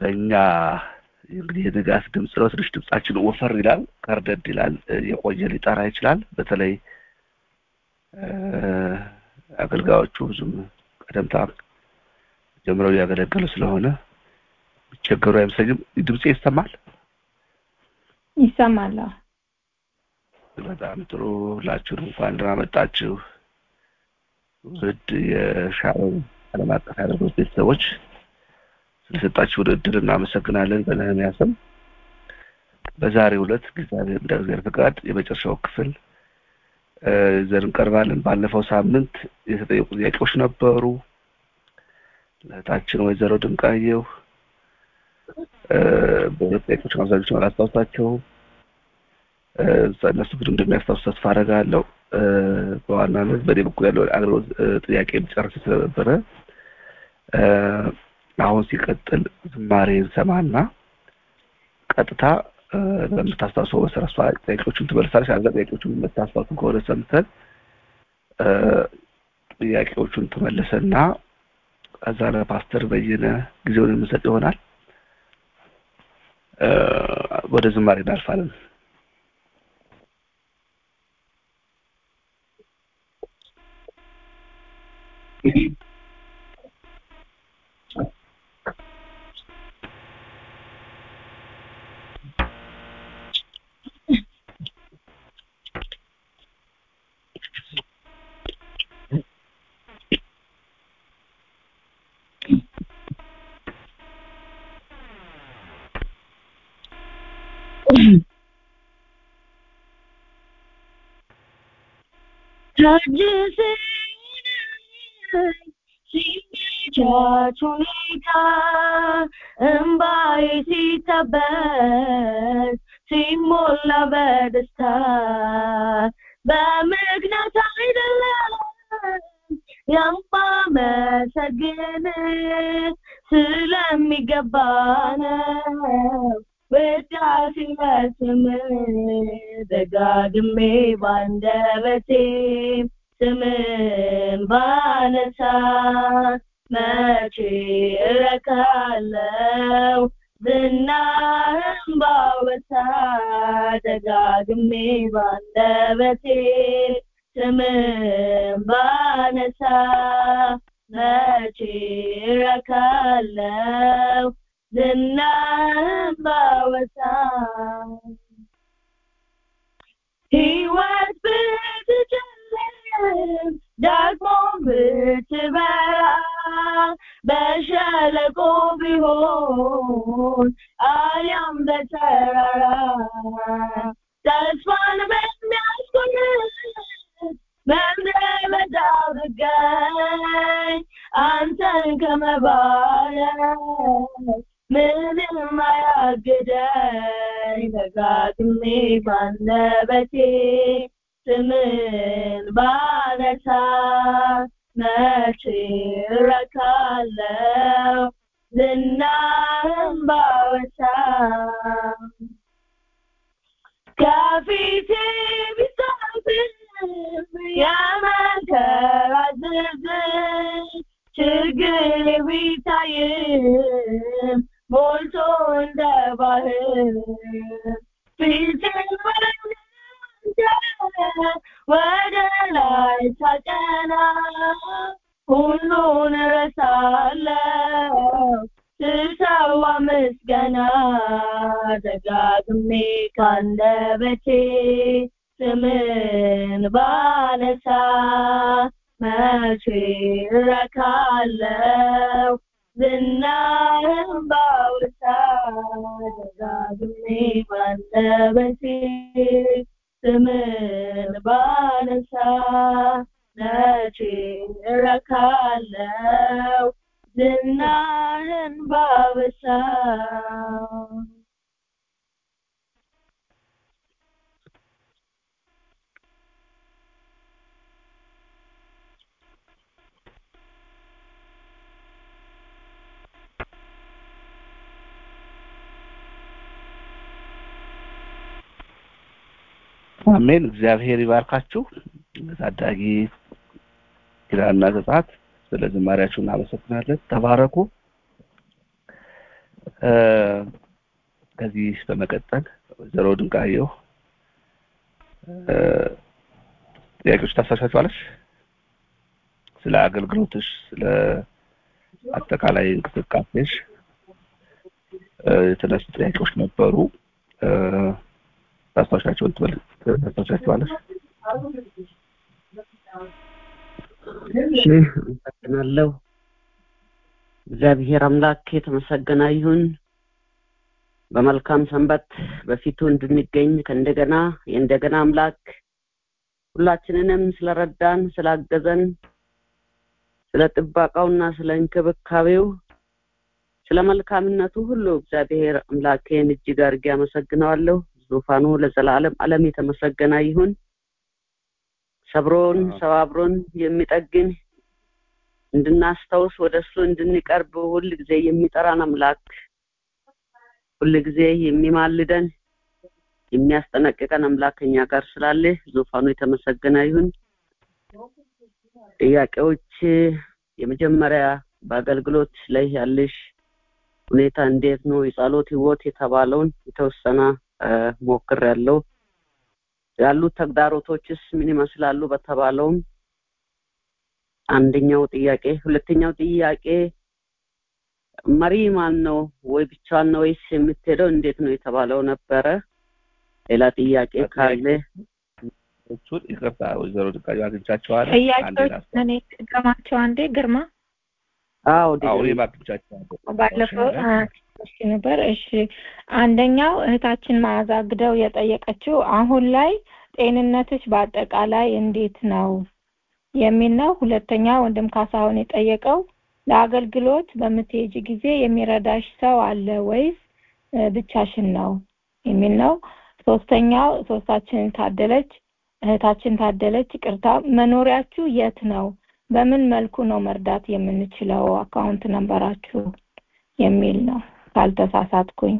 በእኛ እንግዲህ የንጋት ድምፅ ነው ትንሽ ድምጻችን ወፈር ይላል ከርደድ ይላል የቆየ ሊጠራ ይችላል በተለይ አገልጋዮቹ ብዙም ቀደምታ ጀምረው እያገለገሉ ስለሆነ ቸገሩ አይመስለኝም ድምፄ ይሰማል ይሰማል በጣም ጥሩ ሁላችሁንም እንኳን ደህና መጣችሁ ውድ የሻው ዓለም አቀፍ አገልግሎት ቤተሰቦች ስለሰጣችሁ እድል እናመሰግናለን በነህምያ ስም በዛሬው ዕለት እግዚአብሔር እንደ እግዚአብሔር ፈቃድ የመጨረሻው ክፍል ይዘን እንቀርባለን ባለፈው ሳምንት የተጠየቁ ጥያቄዎች ነበሩ ለእህታችን ወይዘሮ ድንቃየው በሁለት ጥያቄዎች አብዛኞቹን አላስታውሳቸውም እነሱ ግን እንደሚያስታውሱ ተስፋ አደርጋለሁ በዋናነት በእኔ በኩል ያለው አገልግሎት ጥያቄ ጨርስ ስለነበረ አሁን ሲቀጥል ዝማሬ እንሰማና ቀጥታ በምታስታውሰው መሰረት እሷ ጥያቄዎቹን ትመልሳለች አዛ ጥያቄዎቹን የምታስታውሱ ከሆነ ሰምተን ጥያቄዎቹን ትመልሰና ከዛ ለፓስተር በየነ ጊዜውን የምንሰጥ ይሆናል ወደ ዝማሬ እናልፋለን ሲመቻች ሁኔታ እምባዬ ሲታበስ ሲሞላ በደስታ በምክንያት አይደለም የማመሰግን ስለሚገባ ነው ውዳሴ ለስም ደጋግሜ ባንደበቴ ስምን ባነሳ መቼ እረካለው ዝናህም ባወሳ ደጋግሜ ባንደበቴ ስምን ባነሳ መቼ እረካለው ዝናህም ባወሳ ሕይወት ብትጨልም ደግሞ ብትበራ በሸለቆ ቢሆን አሊያም በተራራ ተስፋን በሚያስቆርጥ በምድረ በዳ ብገኝ አንተን ከመባረክ ምንም አያግደኝ ደጋግሜ ባንደበቴ ስምን ባነሳ መቼ እረካለው ዝናህም ባወሳ ከፊቴ ቢሳብም የመከራ ዝርዝር ችግር ቢታይም ሞልቶ እንደ ባህር ፊትን ወደ ላይ ሳቀና ሁሉን ረሳለው ስሰዋ ምስጋና ደጋግሜ ካንደበቴ ስምን ባነሳ መቼ እረካለው ዝናህም ባወሳ ደጋግሜ ባንደበቴ ስምን ባነሳ መቼ እረካለው ዝናህን ባወሳ አሜን እግዚአብሔር ይባርካችሁ ታዳጊ ኪራና ዘጻት ስለ ዝማሪያችሁ እናመሰግናለን ተባረኩ እ፣ ከዚህ በመቀጠል ወይዘሮ ድንቃየሁ እ፣ ጥያቄዎች ታሳሻቸዋለሽ? ስለ አገልግሎትሽ፣ ስለ አጠቃላይ እንቅስቃሴሽ እ፣ የተነሱ ጥያቄዎች ነበሩ። እ፣ ታስታውሻቸውን ትበል ታስታውሻቸዋለሽ? እሺ አመሰግናለሁ። እግዚአብሔር አምላክ የተመሰገነ ይሁን። በመልካም ሰንበት በፊቱ እንድንገኝ ከእንደገና የእንደገና አምላክ ሁላችንንም ስለረዳን ስላገዘን ስለ ጥበቃውና ስለ እንክብካቤው ስለ መልካምነቱ ሁሉ እግዚአብሔር አምላኬን እጅግ አድርጌ አመሰግነዋለሁ። ዙፋኑ ለዘላለም ዓለም የተመሰገነ ይሁን። ሰብሮን ሰባብሮን የሚጠግን እንድናስታውስ ወደ እሱ እንድንቀርብ ሁል ጊዜ የሚጠራን አምላክ ሁል ጊዜ የሚማልደን የሚያስጠነቅቀን አምላክ ከኛ ጋር ስላለ ዙፋኑ የተመሰገነ ይሁን። ጥያቄዎች የመጀመሪያ በአገልግሎት ላይ ያለሽ ሁኔታ እንዴት ነው? የጸሎት ህይወት የተባለውን የተወሰነ ሞክር ያለው ያሉት ተግዳሮቶችስ ምን ይመስላሉ በተባለውም አንደኛው ጥያቄ። ሁለተኛው ጥያቄ መሪ ማን ነው ወይ ብቻዋን ነው ወይስ የምትሄደው እንዴት ነው የተባለው ነበረ። ሌላ ጥያቄ ካለ እሱን ይቅርታ ወይዘሮ ድንቃየሁ አግኝቻቸዋለሁ። አንዴ ጥያቄዎች ላስታውስ። እኔ ግርማቸው አንዴ ግርማ አዎ አዎ ዲግሪ እኔም አግኝቻቸዋለሁ። ባለፈው ታስታውሻለሽ? አ- እሺ ነበር። እሺ አንደኛው እህታችን መዓዛ ግደው የጠየቀችው አሁን ላይ ጤንነትሽ በአጠቃላይ እንዴት ነው የሚል ነው። ሁለተኛ ወንድም ካሳሁን የጠየቀው ለአገልግሎት በምትሄጂ ጊዜ የሚረዳሽ ሰው አለ ወይስ እ፣ ብቻሽን ነው የሚል ነው። ሶስተኛው ሶስታችን ታደለች እህታችን ታደለች ይቅርታ፣ መኖሪያችሁ የት ነው? በምን መልኩ ነው መርዳት የምንችለው? አካውንት ነንበራችሁ የሚል ነው ካልተሳሳትኩኝ።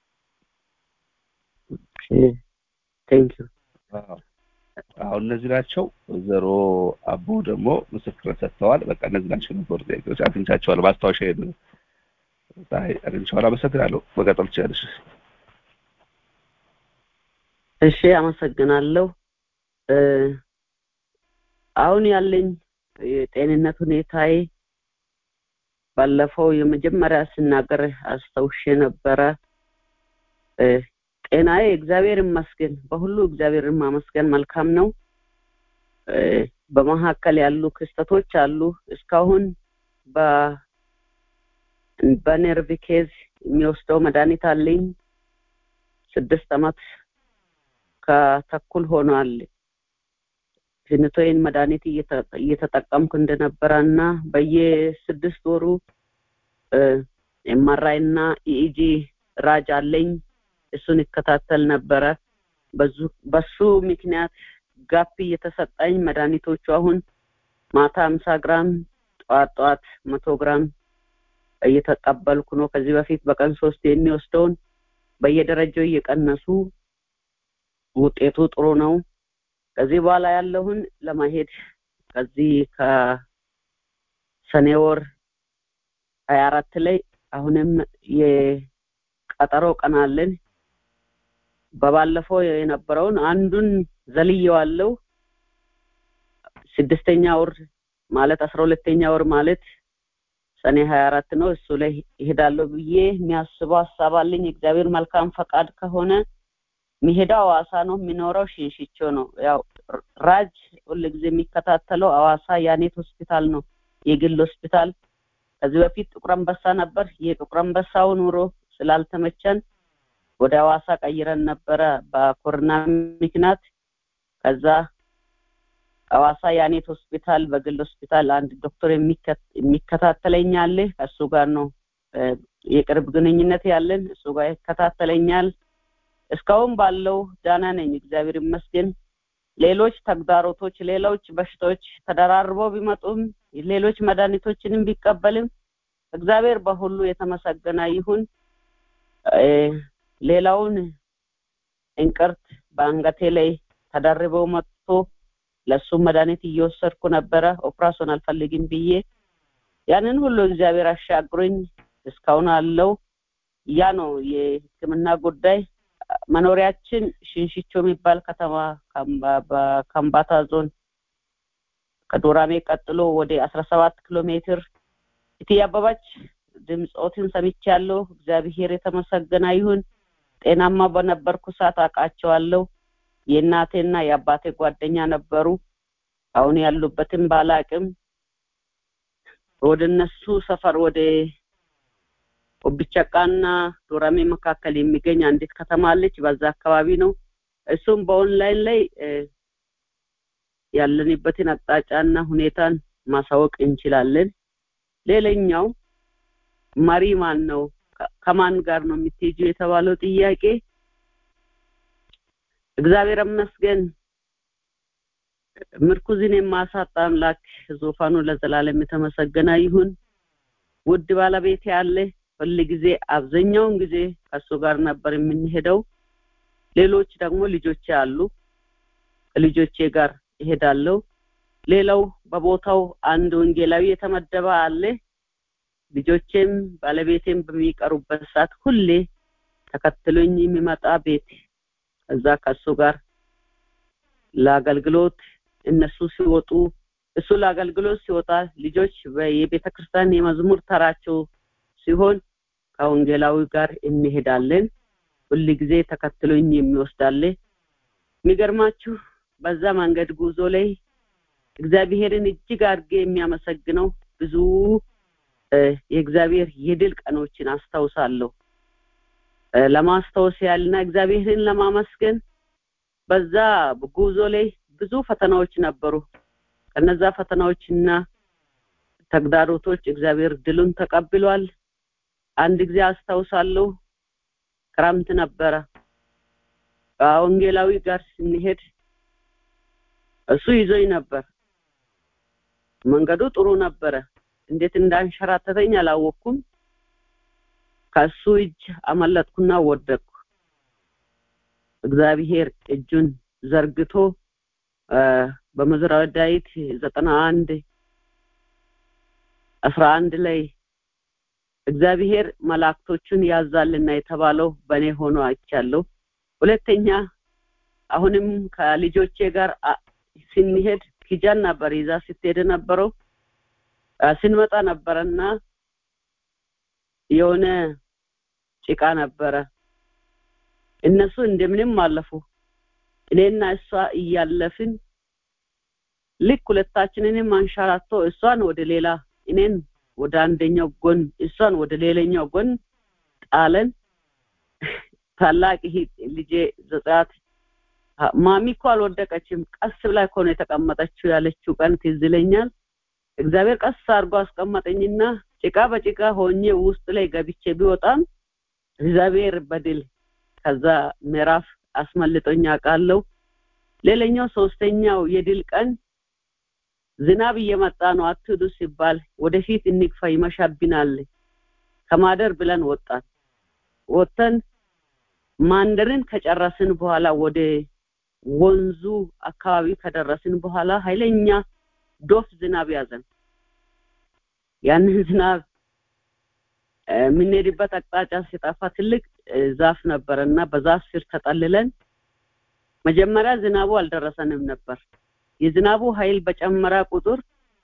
ቴንክ ዩ አዎ አዎ፣ እነዚህ ናቸው። ወይዘሮ አቦ ደግሞ ምስክርነት ሰጥተዋል። በቃ እነዚህ ናቸው የነበሩ ጥያቄዎች አግኝቻቸዋለሁ። ማስታወሻ አግኝቼዋለሁ። አመሰግናለሁ። መቀጠል ትችላለሽ። እሺ አመሰግናለሁ። እ፣ አሁን ያለኝ የጤንነት ሁኔታዬ ባለፈው የመጀመሪያ ስናገር አስታውሼ ነበረ። እ፣ ጤናዬ እግዚአብሔር ይመስገን፣ በሁሉ እግዚአብሔርን ማመስገን መልካም ነው። እ፣ በመካከል ያሉ ክስተቶች አሉ። እስካሁን በ በነርቭ ኬዝ የሚወስደው መድኃኒት አለኝ። ስድስት አመት ከተኩል ሆኗል። ፊንቶይን መድኃኒት እየተ- እየተጠቀምኩ እንደነበረ እና በየስድስት ወሩ ኤምአርአይ እና ኢኢጂ ራጅ አለኝ። እሱን ይከታተል ነበረ። በዙ በሱ ምክንያት ጋፕ እየተሰጠኝ መድኃኒቶቹ አሁን ማታ ሀምሳ ግራም ጠዋት ጠዋት መቶ ግራም እየተቀበልኩ ነው። ከዚህ በፊት በቀን ሶስት የሚወስደውን በየደረጃው እየቀነሱ ውጤቱ ጥሩ ነው። ከዚህ በኋላ ያለውን ለማሄድ ከዚህ ከሰኔ ወር ሀያ አራት ላይ አሁንም የቀጠሮ ቀን አለን። በባለፈው የነበረውን አንዱን ዘልየዋለው። ስድስተኛ ወር ማለት አስራ ሁለተኛ ወር ማለት ሰኔ ሀያ አራት ነው። እሱ ላይ ይሄዳለሁ ብዬ የሚያስበው ሀሳብ አለኝ። እግዚአብሔር መልካም ፈቃድ ከሆነ የሚሄደው ሐዋሳ ነው። የሚኖረው ሽንሽቾ ነው። ያው ራጅ ሁልጊዜ የሚከታተለው ሐዋሳ ያኔት ሆስፒታል ነው፣ የግል ሆስፒታል። ከዚህ በፊት ጥቁር አንበሳ ነበር። የጥቁር አንበሳው ኑሮ ስላልተመቸን ወደ ሐዋሳ ቀይረን ነበረ በኮሮና ምክንያት። ከዛ ሐዋሳ ያኔት ሆስፒታል በግል ሆስፒታል አንድ ዶክተር የሚከት- የሚከታተለኝ አለ። ከእሱ ጋር ነው እ፣ የቅርብ ግንኙነት ያለን። እሱ ጋር ይከታተለኛል። እስካሁን ባለው ዳና ነኝ፣ እግዚአብሔር ይመስገን። ሌሎች ተግዳሮቶች፣ ሌሎች በሽታዎች ተደራርበው ቢመጡም ሌሎች መድኃኒቶችንም ቢቀበልም እግዚአብሔር በሁሉ የተመሰገነ ይሁን። እ፣ ሌላውን እንቅርት በአንገቴ ላይ ተደርበው መጥቶ ለሱ መድኃኒት እየወሰድኩ ነበረ። ኦፕራሶን አልፈልግም ብዬ ያንን ሁሉ እግዚአብሔር አሻግሮኝ እስካሁን አለው። ያ ነው የሕክምና ጉዳይ። መኖሪያችን ሽንሽቾ የሚባል ከተማ ከምባ- በከምባታ ዞን ከዶራሜ ቀጥሎ ወደ አስራ ሰባት ኪሎ ሜትር እትዬ አበባች ድምፆትን ሰምቻለሁ። እግዚአብሔር የተመሰገነ ይሁን። ጤናማ በነበርኩ ሰዓት አውቃቸዋለሁ። የእናቴና የአባቴ ጓደኛ ነበሩ። አሁን ያሉበትን ባላቅም ወደ እነሱ ሰፈር ወደ ኦብቸቃና ዶራሜ መካከል የሚገኝ አንዲት ከተማ አለች። በዛ አካባቢ ነው። እሱም በኦንላይን ላይ እ፣ ያለንበትን አቅጣጫና ሁኔታን ማሳወቅ እንችላለን። ሌላኛው መሪ ማን ነው? ከ- ከማን ጋር ነው የምትሄጂው የተባለው ጥያቄ እግዚአብሔር ይመስገን ምርኩዝን የማሳጣ አምላክ ዙፋኑ ለዘላለም የተመሰገነ ይሁን። ውድ ባለቤት ያለ ሁል ጊዜ አብዛኛውን ጊዜ ከሱ ጋር ነበር የምንሄደው። ሌሎች ደግሞ ልጆቼ አሉ፣ ከልጆቼ ጋር እሄዳለሁ። ሌላው በቦታው አንድ ወንጌላዊ የተመደበ አለ። ልጆቼም ባለቤቴም በሚቀሩበት ሰዓት ሁሌ ተከትሎኝ የሚመጣ ቤት እዛ ከሱ ጋር ለአገልግሎት እነሱ ሲወጡ እሱ ለአገልግሎት ሲወጣ ልጆች የቤተ ክርስቲያን የመዝሙር ተራቸው ሲሆን ከወንጌላዊ ጋር እንሄዳለን። ሁል ጊዜ ተከትሎኝ የሚወስዳለ። የሚገርማችሁ በዛ መንገድ ጉዞ ላይ እግዚአብሔርን እጅግ አድርጌ የሚያመሰግነው ብዙ እ፣ የእግዚአብሔር የድል ቀኖችን አስታውሳለሁ። እ፣ ለማስታወስ ያልና እግዚአብሔርን ለማመስገን በዛ ጉዞ ላይ ብዙ ፈተናዎች ነበሩ። ከነዛ ፈተናዎችና ተግዳሮቶች እግዚአብሔር ድሉን ተቀብሏል። አንድ ጊዜ አስታውሳለሁ፣ ክረምት ነበረ። ከወንጌላዊ ጋር ስንሄድ እሱ ይዞኝ ነበር። መንገዱ ጥሩ ነበረ። እንዴት እንዳንሸራተተኝ አላወቅኩም። ከሱ እጅ አመለጥኩና ወደቅኩ። እግዚአብሔር እጁን ዘርግቶ እ፣ በመዝራዊ ዳዊት ዘጠና አንድ አስራ አንድ ላይ እግዚአብሔር መላእክቶቹን ያዛልና የተባለው በእኔ ሆኖ አይቻለሁ። ሁለተኛ አሁንም ከልጆቼ ጋር አ- ስንሄድ ኪጃን ነበር ይዛ ስትሄድ ነበረው አ፣ ስንመጣ ነበረና የሆነ ጭቃ ነበረ። እነሱ እንደምንም አለፉ። እኔና እሷ እያለፍን ልክ ሁለታችንንም አንሸራቶ እሷን ወደ ሌላ እኔን ወደ አንደኛው ጎን እሷን ወደ ሌላኛው ጎን ጣለን። ታላቅ እህት ልጄ ዘጻት ማሚ እኮ አልወደቀችም ቀስ ብላ እኮ ነው የተቀመጠችው ያለችው ቀን ትዝ ይለኛል። እግዚአብሔር ቀስ አድርጎ አስቀመጠኝና ጭቃ በጭቃ ሆኜ ውስጥ ላይ ገብቼ ቢወጣም እግዚአብሔር በድል ከዛ ምዕራፍ አስመልጦኝ አውቃለሁ። ሌላኛው ሶስተኛው የድል ቀን ዝናብ እየመጣ ነው አትሂዱ ሲባል ወደፊት እንግፋ ይመሻብናል ከማደር ብለን ወጣን። ወጥተን ማንደርን ከጨረስን በኋላ ወደ ወንዙ አካባቢ ከደረስን በኋላ ኃይለኛ ዶፍ ዝናብ ያዘን። ያንን ዝናብ እ፣ የምንሄድበት አቅጣጫ ሲጠፋ ትልቅ እ፣ ዛፍ ነበረ እና በዛፍ ስር ተጠልለን መጀመሪያ ዝናቡ አልደረሰንም ነበር። የዝናቡ ኃይል በጨመረ ቁጥር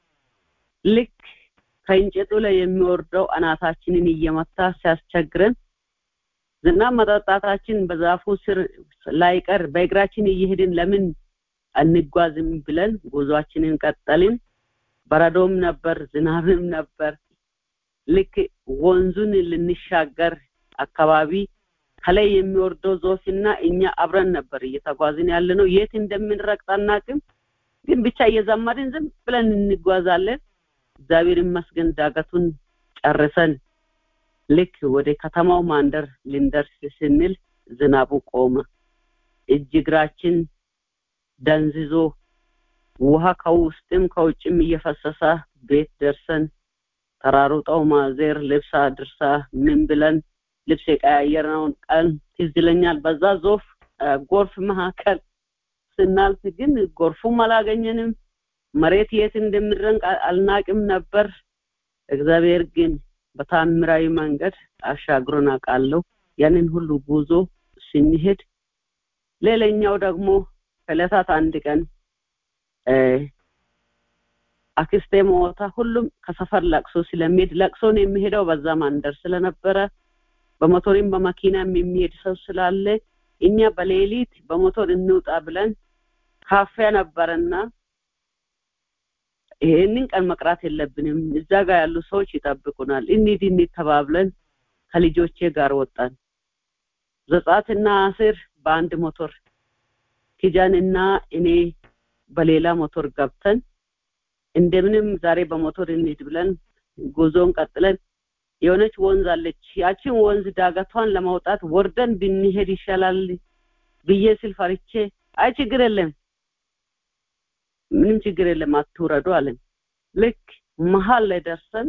ልክ ከእንጨቱ ላይ የሚወርደው አናታችንን እየመታ ሲያስቸግረን ዝናብ መጠጣታችን በዛፉ ስር ላይቀር በእግራችን እየሄድን ለምን አንጓዝም ብለን ጉዟችንን ቀጠልን። በረዶም ነበር፣ ዝናብም ነበር። ልክ ወንዙን ልንሻገር አካባቢ ከላይ የሚወርደው ዞፍና እኛ አብረን ነበር እየተጓዝን ያለ ነው። የት እንደምንረግጥ አናውቅም፣ ግን ብቻ እየዘመርን ዝም ብለን እንጓዛለን። እግዚአብሔር ይመስገን ዳገቱን ጨርሰን ልክ ወደ ከተማው ማንደር ልንደርስ ስንል ዝናቡ ቆመ። እጅ እግራችን ደንዝዞ ውሃ ከውስጥም ከውጭም እየፈሰሰ ቤት ደርሰን ተራሩጠው ማዜር ልብስ አድርሳ ምን ብለን ልብስ የቀያየርነውን ቀን ትዝ ይለኛል። በዛ ዞፍ አ፣ ጎርፍ መካከል ስናልፍ ግን ጎርፉም አላገኘንም። መሬት የት እንደምድረንቅ አ- አልናቅም ነበር። እግዚአብሔር ግን በታምራዊ መንገድ አሻግሮን አውቃለሁ። ያንን ሁሉ ጉዞ ስንሄድ ሌላኛው ደግሞ ከዕለታት አንድ ቀን አክስቴ ሞታ ሁሉም ከሰፈር ለቅሶ ስለሚሄድ ለቅሶን የሚሄደው በዛ ማንደር ስለነበረ በሞቶሪም በመኪናም የሚሄድ ሰው ስላለ እኛ በሌሊት በሞቶር እንውጣ ብለን ካፌ ነበረና ይሄንን ቀን መቅራት የለብንም እዛ ጋር ያሉ ሰዎች ይጠብቁናል እንሂድ እንሂድ ተባብለን ከልጆቼ ጋር ወጣን ዘጻትና አስር በአንድ ሞቶር ኪጃንና እኔ በሌላ ሞቶር ገብተን እንደምንም ዛሬ በሞቶር እንሂድ ብለን ጉዞን ቀጥለን የሆነች ወንዝ አለች ያችን ወንዝ ዳገቷን ለማውጣት ወርደን ብንሄድ ይሻላል ብዬ ስል ፈርቼ አይ ችግር የለም ምንም ችግር የለም አትውረዱ አለን ልክ መሀል ላይ ደርሰን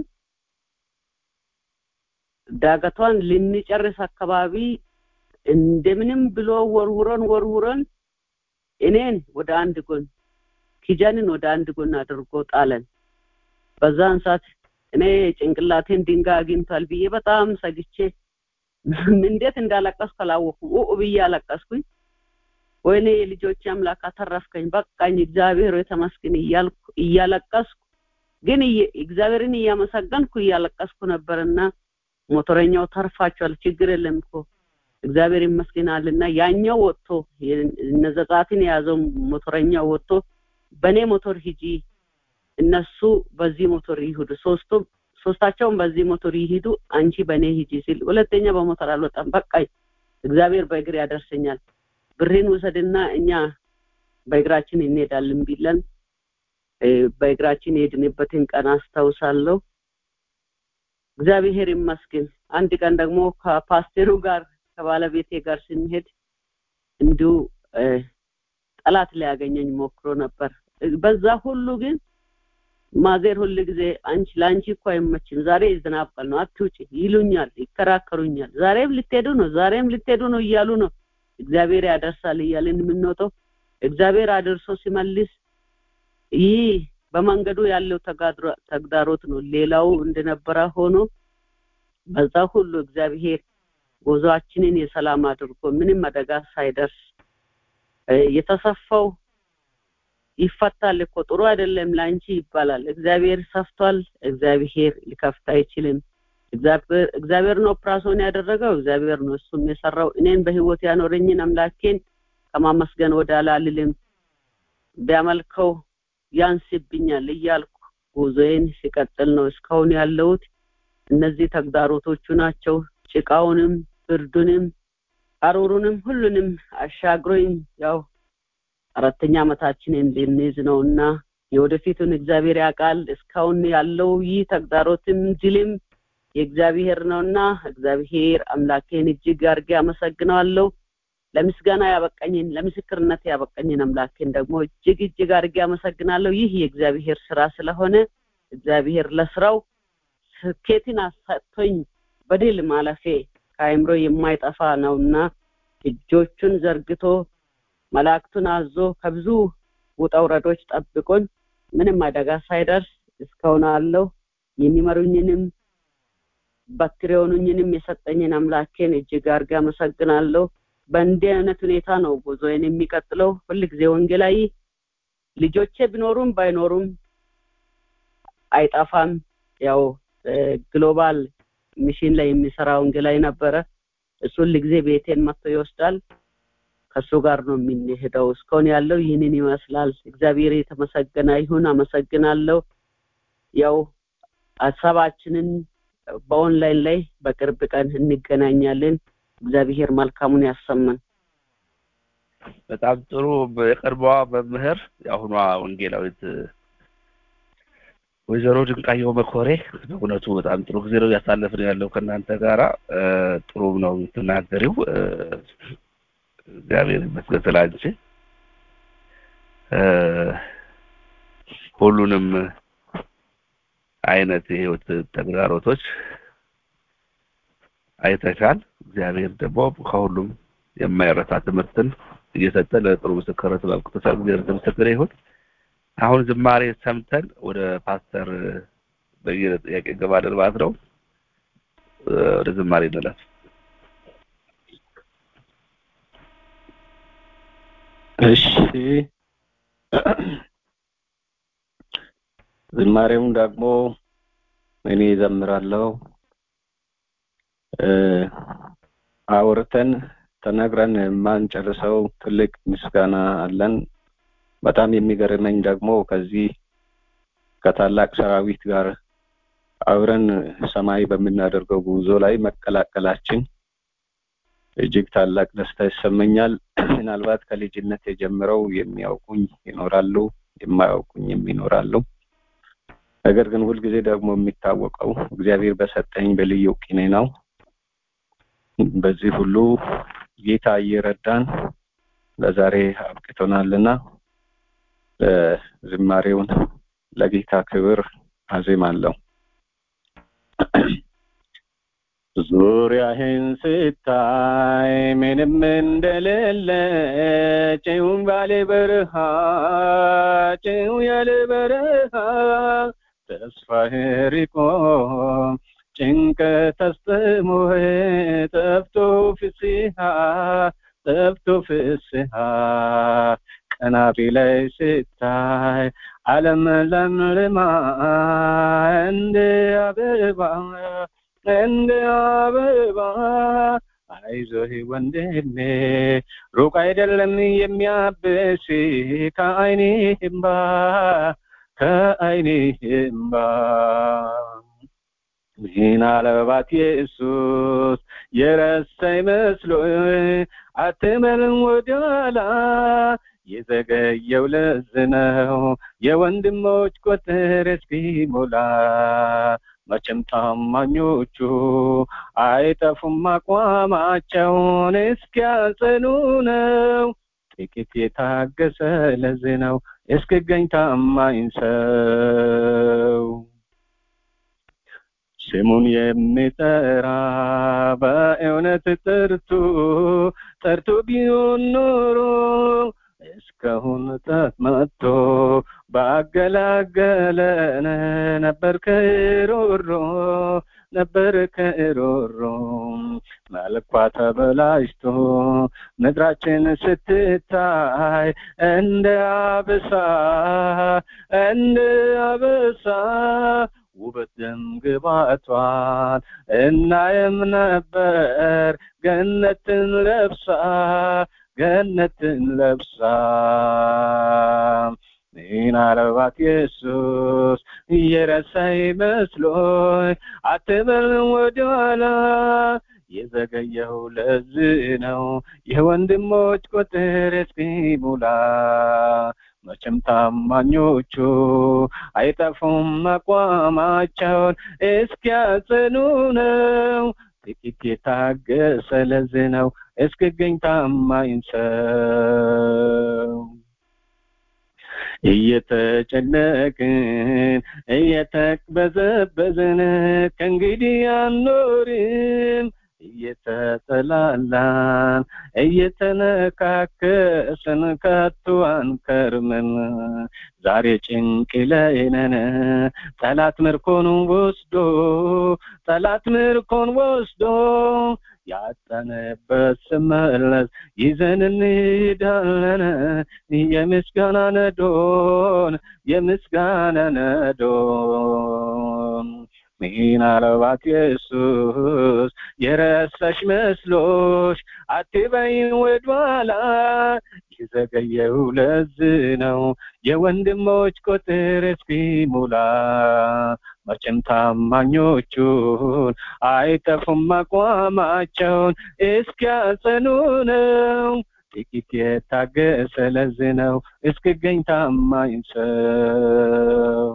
ዳገቷን ልንጨርስ አካባቢ እንደምንም ብሎ ወርውረን ወርውረን እኔን ወደ አንድ ጎን ኪጃንን ወደ አንድ ጎን አድርጎ ጣለን በዛን ሰዓት እኔ ጭንቅላቴን ድንጋይ አግኝቷል ብዬ በጣም ሰግቼ እንዴት እንዳለቀስኩ አላወኩም ኡ ብዬ አለቀስኩኝ ወይኔ የልጆች አምላክ አተረፍከኝ በቃኝ እግዚአብሔር የተመስገን እያልኩ እያለቀስኩ ግን እግዚአብሔርን እያመሰገንኩ እያለቀስኩ ነበርና ሞተረኛው ተርፋቸዋል ችግር የለም እኮ እግዚአብሔር ይመስገናልና ያኛው ወጥቶ እነዘጻትን የያዘው ሞተረኛው ወጥቶ በእኔ ሞቶር ሂጂ እነሱ በዚህ ሞቶር ይሄዱ ሶስቱም ሶስታቸውም በዚህ ሞቶር ይሄዱ አንቺ በእኔ ሂጂ ሲል ሁለተኛ በሞተር አልወጣም በቃኝ እግዚአብሔር በእግር ያደርሰኛል ብሬን ውሰድና እኛ በእግራችን እንሄዳለን ቢለን በእግራችን የሄድንበትን ቀን አስታውሳለሁ እግዚአብሔር ይመስገን አንድ ቀን ደግሞ ከፓስተሩ ጋር ከባለቤቴ ጋር ስንሄድ እንዲሁ ጠላት ሊያገኘኝ ሞክሮ ነበር በዛ ሁሉ ግን ማዘር ሁል ጊዜ አንቺ ለአንቺ እኮ አይመችም ዛሬ ዝናብ ቀን ነው አትውጪ ይሉኛል ይከራከሩኛል ዛሬም ልትሄዱ ነው ዛሬም ልትሄዱ ነው እያሉ ነው እግዚአብሔር ያደርሳል እያልን የምንወጣው እግዚአብሔር አድርሶ ሲመልስ ይህ በመንገዱ ያለው ተግዳሮት ነው ሌላው እንደነበረ ሆኖ በዛ ሁሉ እግዚአብሔር ጉዞአችንን የሰላም አድርጎ ምንም አደጋ ሳይደርስ የተሰፋው ይፈታል እኮ ጥሩ አይደለም ላንቺ ይባላል እግዚአብሔር ሰፍቷል እግዚአብሔር ሊከፍት አይችልም እግዚአብሔር ነው ኦፕራሶን ያደረገው እግዚአብሔር ነው እሱም የሰራው እኔን በህይወት ያኖረኝን አምላኬን ከማመስገን ወደ አላልልም ቢያመልከው ያንስብኛል እያልኩ ጉዞዬን ሲቀጥል ነው እስካሁን ያለሁት እነዚህ ተግዳሮቶቹ ናቸው ጭቃውንም ብርዱንም አሩሩንም ሁሉንም አሻግሮኝ ያው አራተኛ ዓመታችን እንድንይዝ ነውና የወደፊቱን እግዚአብሔር ያውቃል እስካሁን ያለው ይህ ተግዳሮትም ድልም የእግዚአብሔር ነውና እግዚአብሔር አምላኬን እጅግ አድርጌ አመሰግነዋለሁ ለምስጋና ያበቀኝን ለምስክርነት ያበቀኝን አምላኬን ደግሞ እጅግ እጅግ አድርጌ አመሰግናለሁ ይህ የእግዚአብሔር ስራ ስለሆነ እግዚአብሔር ለስራው ስኬትን አሰጥቶኝ በድል ማለፌ ከአይምሮ የማይጠፋ ነውና እጆቹን ዘርግቶ መላእክቱን አዞ ከብዙ ውጣ ውረዶች ጠብቆኝ ምንም አደጋ ሳይደርስ እስካሁን አለው የሚመሩኝንም በትር የሆኑኝንም የሰጠኝን አምላኬን እጅግ አድርጌ አመሰግናለሁ በእንዲህ አይነት ሁኔታ ነው ጉዞዬን የሚቀጥለው ሁልጊዜ ወንጌላዊ ልጆቼ ቢኖሩም ባይኖሩም አይጠፋም ያው ግሎባል ሚሽን ላይ የሚሰራ ወንጌላዊ ነበረ እሱ ሁልጊዜ ቤቴን መጥቶ ይወስዳል ከሱ ጋር ነው የምንሄደው እስካሁን ያለው ይህንን ይመስላል እግዚአብሔር የተመሰገነ ይሁን አመሰግናለሁ ያው ሀሳባችንን በኦንላይን ላይ በቅርብ ቀን እንገናኛለን እግዚአብሔር መልካሙን ያሰማን በጣም ጥሩ የቀድሞዋ መምህር የአሁኗ ወንጌላዊት ወይዘሮ ድንቃየው መኮሬ በእውነቱ በጣም ጥሩ ጊዜ ነው እያሳለፍን ያለው ከእናንተ ጋራ ጥሩ ነው የምትናገሪው እግዚአብሔር ይመስገን ስላንቺ ሁሉንም አይነት የህይወት ተግዳሮቶች አይተሻል እግዚአብሔር ደግሞ ከሁሉም የማይረሳ ትምህርትን እየሰጠ ለጥሩ ምስክርነት አብቅቶሻል እግዚአብሔር የተመሰገነ ይሁን አሁን ዝማሬ ሰምተን ወደ ፓስተር በየነ ጥያቄ እንገባለን ማለት ነው ወደ ዝማሬ እንለፍ። እሺ ዝማሬውን ደግሞ እኔ ዘምራለሁ። አውርተን ተነግረን የማንጨርሰው ትልቅ ምስጋና አለን። በጣም የሚገርመኝ ደግሞ ከዚህ ከታላቅ ሰራዊት ጋር አብረን ሰማይ በምናደርገው ጉዞ ላይ መቀላቀላችን እጅግ ታላቅ ደስታ ይሰመኛል። ምናልባት ከልጅነት የጀምረው የሚያውቁኝ ይኖራሉ፣ የማያውቁኝም ይኖራሉ። ነገር ግን ሁልጊዜ ደግሞ የሚታወቀው እግዚአብሔር በሰጠኝ በልዩ ቅኔ ነው። በዚህ ሁሉ ጌታ እየረዳን ለዛሬ አብቅቶናልና ዝማሬውን ለጌታ ክብር አዜማለሁ። ዙሪያህን ስታይ ምንም እንደሌለ ጭው ባለ በረሃ ጭው ያለ በረሃ ተስፋህ ርቆ ጭንቀት አስጥሞህ ጠፍቶ ፍስሃ ጠፍቶ ፍስሃ ቀና ላይ ስታይ ዓለም ለምልማ እንደ አበባ እንደ አበባ አይዞህ ወንድሜ ሩቅ አይደለም የሚያብስ ከአይኔ እምባ ከአይኔ እምባ ምናልባት ኢየሱስ የረሳኝ መስሎ አትመልም ወደኋላ የዘገየው ለዚህ ነው የወንድሞች ቁጥር እስኪሞላ መቼም ታማኞቹ አይጠፉም አቋማቸውን እስኪያጸኑ ነው ጥቂት የታገሰ ለዚህ ነው እስክገኝ ታማኝ ሰው ስሙን የሚጠራ በእውነት ጠርቶ ጠርቶ ቢሆን ኖሮ እስካሁን ጣት መጥቶ ባገላገለን ነበር ከሮሮ ነበር ከሮሮ መልኳ ተበላሽቶ ምድራችን ስትታይ እንደ አበሳ እንደ አበሳ ውበት ደም ግባቷን እናየም ነበር ገነትን ለብሳ ገነትን ለብሳ ምናልባት ኢየሱስ እየረሳኝ መስሎኝ አትበል ወደኋላ የዘገየው ለዚህ ነው የወንድሞች ቁጥር እስኪሞላ መቼም ታማኞቹ አይጠፉም አቋማቸውን እስኪያጽኑ ነው ጥቂት የታገሰ ለዚህ ነው እስክገኝ ታማኝ ሰው እየተጨነቅን እየተቅበዘበዝን ከእንግዲህ አንኖርም እየተጠላላን እየተነካከስን ከቶ አንከርምም ዛሬ ጭንቅ ላይ ነን ጠላት ምርኮን ወስዶ ጠላት ምርኮን ወስዶ ያጠነበት ስመለስ ይዘን እንሄዳለን የምስጋና ነዶን የምስጋና ነዶን ምናልባት ኢየሱስ የረሳሽ መስሎሽ አትበይን ወደኋላ የዘገየው ለዚህ ነው የወንድሞች ቁጥር እስኪሞላ መቼም ታማኞቹን አይጠፉም አቋማቸውን እስኪያጸኑ ነው ጥቂት የታገሰ ለዚህ ነው እስክገኝ ታማኝ ሰው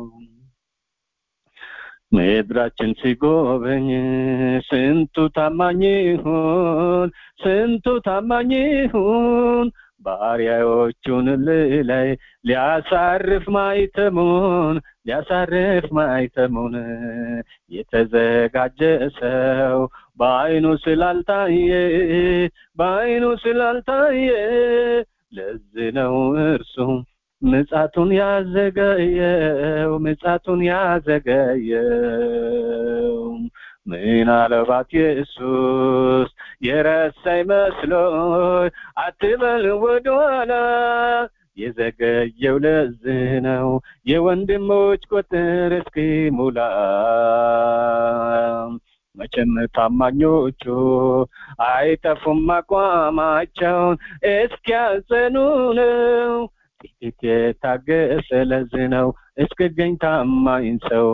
ምድራችን ሲጎበኝ ስንቱ ታማኝ ይሁን ስንቱ ታማኝ ይሁን ባሪያዎቹን ላይ ሊያሳርፍ ማይተሙን ሊያሳርፍ ማይተሙን የተዘጋጀ ሰው በአይኑ ስላልታየ በአይኑ ስላልታየ ለዚህ ነው እርሱም ምጻቱን ያዘገየው ምጻቱን ያዘገየው ምናልባት ኢየሱስ የረሳኝ መስሎኝ አትበል ወደኋላ የዘገየው ለዚህ ነው የወንድሞች ቁጥር እስኪሞላ መቼም ታማኞቹ አይጠፉም አቋማቸውን እስኪያጸኑ ነው ጥቂት የታገሰ ለዚህ ነው እስክገኝ ታማኝ ሰው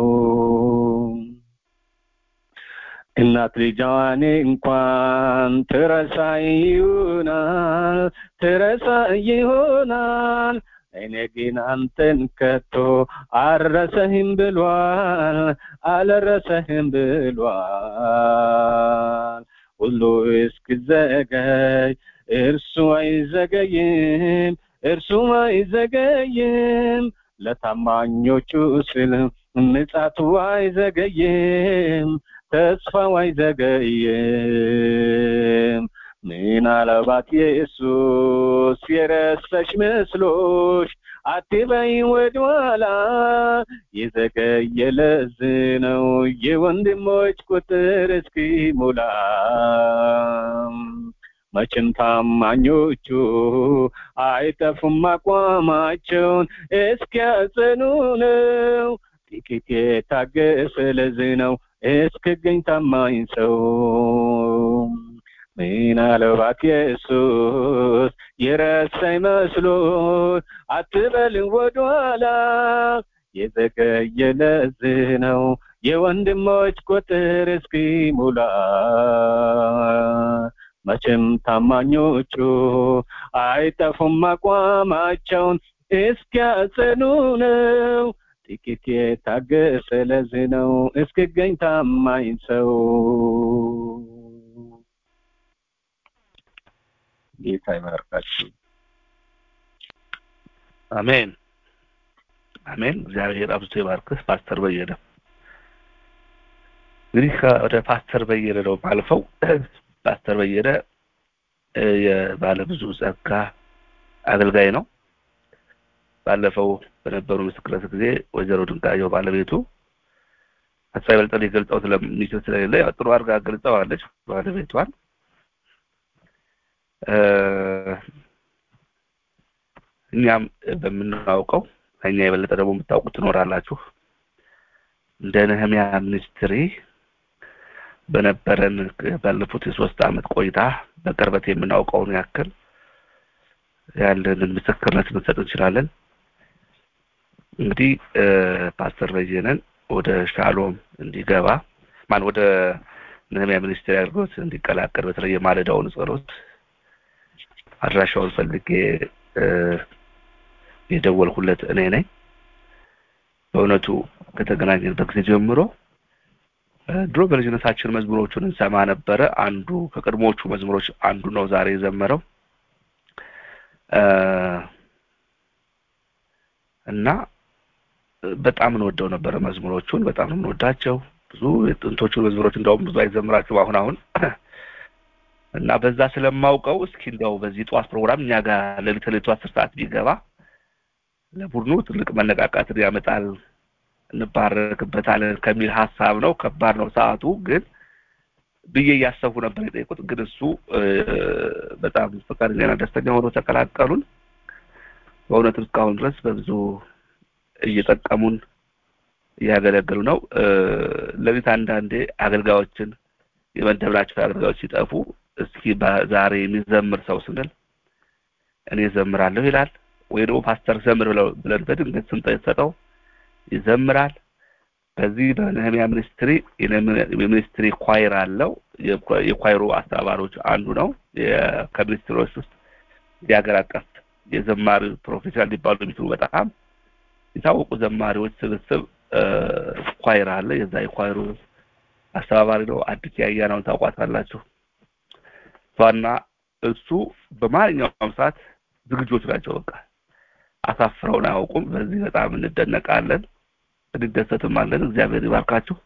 እናት ልጇን እንኳን ትረሳ ይሆናል ትረሳ ይሆናል እኔ ግን አንተን ከቶ አልረሰህም ብሏል አልረሰህም ብሏል ሁሉ እስክዘገይ እርሱ አይዘገይም እርሱ አይዘገይም ለታማኞቹ ስል ምጻቱ አይዘገይም ተስፋው አይዘገይም ምናልባት ኢየሱስ የረሳሽ መስሎሽ አትበይ ወደኋላ የዘገየ ለዚህ ነው የወንድሞች ቁጥር እስኪሞላ መቼም ታማኞቹ አይጠፉም አቋማቸውን እስኪያጸኑ ነው ጥቂት የታገሰ ለዚህ ነው እስክገኝ ታማኝ ሰው ምናልባት ኢየሱስ የረሳኝ መስሎት አትበል ወደኋላ የዘገየ ለዚህ ነው የወንድሞች ቁጥር እስኪሞላ መቼም ታማኞቹ አይጠፉም አቋማቸውን እስኪያጸኑ ነው ጥቂት የታገሰ ለዚህ ነው እስክገኝ ታማኝ ሰው ጌታ ይባርካችሁ አሜን አሜን እግዚአብሔር አብዝቶ ይባርክህ ፓስተር በየነ እንግዲህ ወደ ፓስተር በየነ ነው ማልፈው ፓስተር በየነ የባለ ብዙ ጸጋ አገልጋይ ነው ባለፈው በነበሩ ምስክርነት ጊዜ ወይዘሮ ድንጋየው ባለቤቱ እሷ ይበልጥ ሊገልጸው ስለሚችል ስለሌለ ያው ጥሩ አድርጋ ገልጸዋለች ባለቤቷን እኛም በምናውቀው ከኛ የበለጠ ደግሞ የምታውቁ ትኖራላችሁ እንደ ነህሚያ ሚኒስትሪ በነበረን ባለፉት የሶስት አመት ቆይታ በቅርበት የምናውቀውን ያክል ያለንን ምስክርነት ልንሰጥ እንችላለን እንግዲህ ፓስተር በየነን ወደ ሻሎም እንዲገባ ማን ወደ ነህሚያ ሚኒስቴር አድርጎት እንዲቀላቀል በተለይ የማለዳውን ጸሎት አድራሻውን ፈልጌ የደወልኩለት እኔ ነኝ በእውነቱ ከተገናኘንበት ጊዜ ጀምሮ ድሮ በልጅነታችን መዝሙሮቹን እንሰማ ነበረ አንዱ ከቅድሞቹ መዝሙሮች አንዱ ነው ዛሬ የዘመረው እና በጣም እንወደው ነበረ መዝሙሮቹን በጣም ነው የምንወዳቸው ብዙ የጥንቶቹ መዝሙሮች እንደውም ብዙ አይዘምራቸው አሁን አሁን እና በዛ ስለማውቀው እስኪ እንደው በዚህ ጠዋት ፕሮግራም እኛ ጋር ሌሊት ሌሊቱ አስር ሰዓት ቢገባ ለቡድኑ ትልቅ መነቃቃትን ያመጣል እንባረክበታለን ከሚል ሀሳብ ነው ከባድ ነው ሰዓቱ ግን ብዬ እያሰቡ ነበር የጠየቁት ግን እሱ በጣም ፈቃደኛና ደስተኛ ሆኖ ተቀላቀሉን በእውነትም እስካሁን ድረስ በብዙ እየጠቀሙን እያገለገሉ ነው ለቤት አንዳንዴ አገልጋዮችን የመደብናቸው አገልጋዮች ሲጠፉ እስኪ ዛሬ የሚዘምር ሰው ስንል እኔ ዘምራለሁ ይላል ወይ ደግሞ ፓስተር ዘምር ብለው ብለን በድንገት ስም ሰጠው ይዘምራል በዚህ በነህሚያ ሚኒስትሪ የሚኒስትሪ ኳይር አለው የኳይሩ አስተባባሪዎች አንዱ ነው ከሚኒስትሮች ውስጥ የሀገር አቀፍ የዘማሪ ፕሮፌሽናል ሊባሉ የሚችሉ በጣም የታወቁ ዘማሪዎች ስብስብ ኳይር አለ የዛ የኳይሩ አስተባባሪ ነው አዲስ ያያናውን ታውቋታላችሁ እሷና እሱ በማንኛውም ሰዓት ዝግጆች ናቸው በቃ አሳፍረውን አያውቁም በዚህ በጣም እንደነቃለን እንደሰትም አለን እግዚአብሔር ይባርካችሁ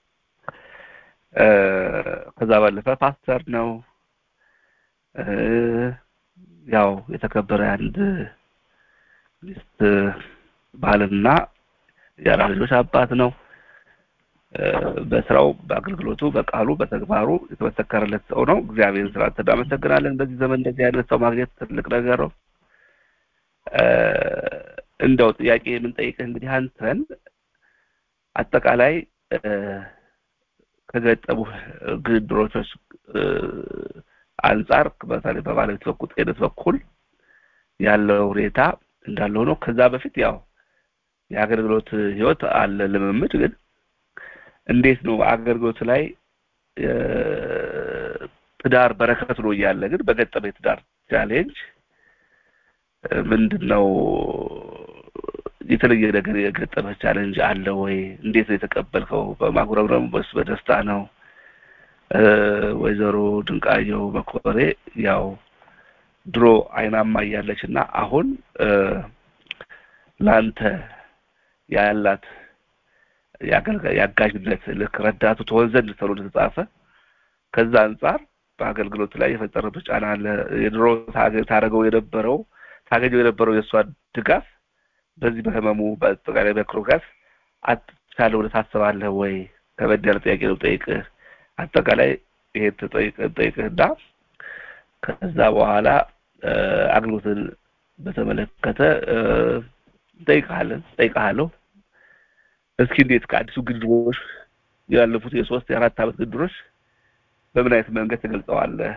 ከዛ ባለፈ ፓስተር ነው ያው የተከበረ አንድ ሚስት ባልና የአራት ልጆች አባት ነው በስራው በአገልግሎቱ በቃሉ በተግባሩ የተመሰከረለት ሰው ነው እግዚአብሔር ስላንተ እናመሰግናለን በዚህ ዘመን እንደዚህ አይነት ሰው ማግኘት ትልቅ ነገር ነው እንደው ጥያቄ የምንጠይቅህ እንግዲህ አንተን አጠቃላይ ከገጠሙ ግድሮች አንጻር በተለይ በባለቤት በኩል ጤነት በኩል ያለው ሁኔታ እንዳለ ሆኖ ከዛ በፊት ያው የአገልግሎት ህይወት አለ ልምምድ ግን እንዴት ነው አገልግሎት ላይ ትዳር በረከት ነው እያለ ግን በገጠመ የትዳር ቻሌንጅ ምንድን ነው የተለየ ነገር የገጠመ ቻሌንጅ አለ ወይ እንዴት ነው የተቀበልከው በማጉረምረም ወይስ በደስታ ነው ወይዘሮ ድንቃየው በኮሬ ያው ድሮ አይናማ እያለች እና አሁን ለአንተ ያላት የአጋዥነት ልክ ረዳቱ ትሆን ዘንድ ተብሎ እንደተጻፈ ከዛ አንጻር በአገልግሎት ላይ የፈጠረበት ጫና አለ የድሮ ታደረገው የነበረው ታገኘው የነበረው የእሷ ድጋፍ በዚህ በህመሙ በአጠቃላይ በክሮጋስ አትቻለ ወደ ታስባለህ ወይ ከበድ ያለ ጥያቄ ነው ጠይቅህ አጠቃላይ ይሄ ጠይቅህና ከዛ በኋላ አገልግሎትን በተመለከተ ጠይቃለን ጠይቃለሁ እስኪ እንዴት ከአዲሱ ግድሮች ያለፉት የሶስት የአራት አመት ግድሮች በምን አይነት መንገድ ትገልጸዋለህ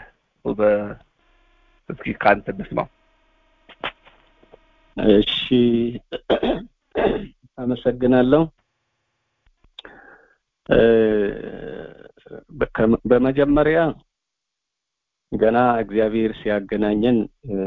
እስኪ ከአንተ እንስማው እሺ አመሰግናለሁ በመጀመሪያ ገና እግዚአብሔር ሲያገናኘን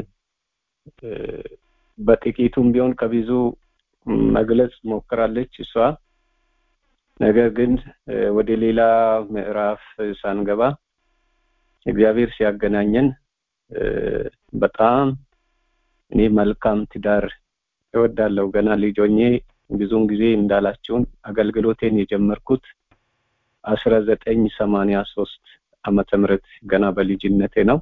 በጥቂቱም ቢሆን ከብዙ መግለጽ ሞክራለች እሷ ነገር ግን ወደ ሌላ ምዕራፍ ሳንገባ እግዚአብሔር ሲያገናኘን በጣም እኔ መልካም ትዳር እወዳለሁ ገና ልጆኜ ብዙውን ጊዜ እንዳላችሁን አገልግሎቴን የጀመርኩት አስራ ዘጠኝ ሰማንያ ሶስት አመተ ምህረት ገና በልጅነቴ ነው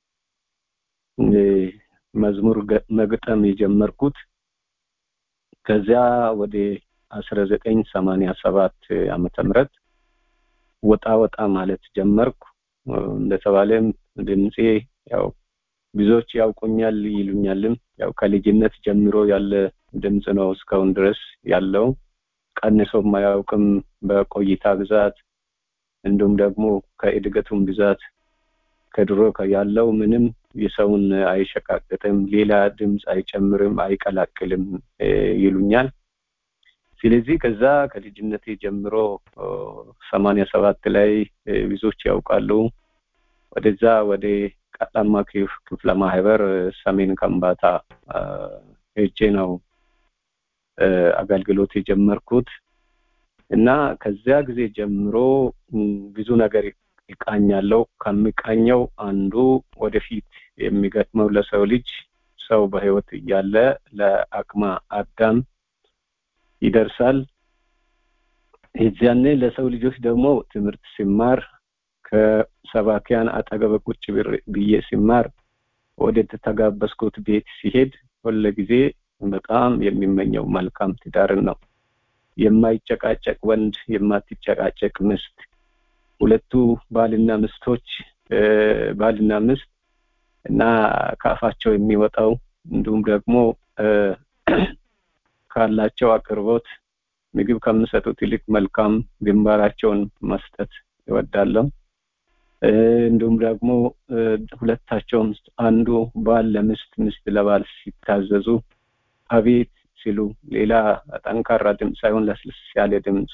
መዝሙር መግጠም የጀመርኩት ከዚያ ወደ አስራ ዘጠኝ ሰማንያ ሰባት አመተ ምህረት ወጣ ወጣ ማለት ጀመርኩ እንደተባለም ድምፄ ያው ብዙዎች ያውቁኛል ይሉኛልም ያው ከልጅነት ጀምሮ ያለ ድምጽ ነው እስካሁን ድረስ ያለው ቀንሶ ማያውቅም በቆይታ ብዛት እንዲሁም ደግሞ ከእድገቱም ብዛት ከድሮ ያለው ምንም የሰውን አይሸቃቅጥም ሌላ ድምፅ አይጨምርም አይቀላቅልም ይሉኛል ስለዚህ ከዛ ከልጅነቴ ጀምሮ ሰማንያ ሰባት ላይ ብዙዎች ያውቃሉ ወደዛ ወደ ቀጣማ ክፍለ ማህበር ሰሜን ከምባታ ሄጄ ነው አገልግሎት የጀመርኩት እና ከዚያ ጊዜ ጀምሮ ብዙ ነገር ይቃኛለው ከሚቃኘው አንዱ ወደፊት የሚገጥመው ለሰው ልጅ ሰው በህይወት እያለ ለአቅመ አዳም ይደርሳል የዚያኔ ለሰው ልጆች ደግሞ ትምህርት ሲማር ከሰባኪያን አጠገብ ቁጭ ብዬ ሲማር ወደ ተጋበዝኩት ቤት ሲሄድ ሁለ ጊዜ በጣም የሚመኘው መልካም ትዳርን ነው የማይጨቃጨቅ ወንድ የማትጨቃጨቅ ምስት ሁለቱ ባልና ምስቶች ባልና ምስት እና ከአፋቸው የሚወጣው እንዲሁም ደግሞ ካላቸው አቅርቦት ምግብ ከምሰጡት ይልቅ መልካም ግንባራቸውን መስጠት ይወዳለሁ እንዲሁም ደግሞ ሁለታቸውም አንዱ ባል ለምስት ምስት ለባል ሲታዘዙ አቤት ሲሉ ሌላ ጠንካራ ድምፅ ሳይሆን ለስልስ ያለ ድምፅ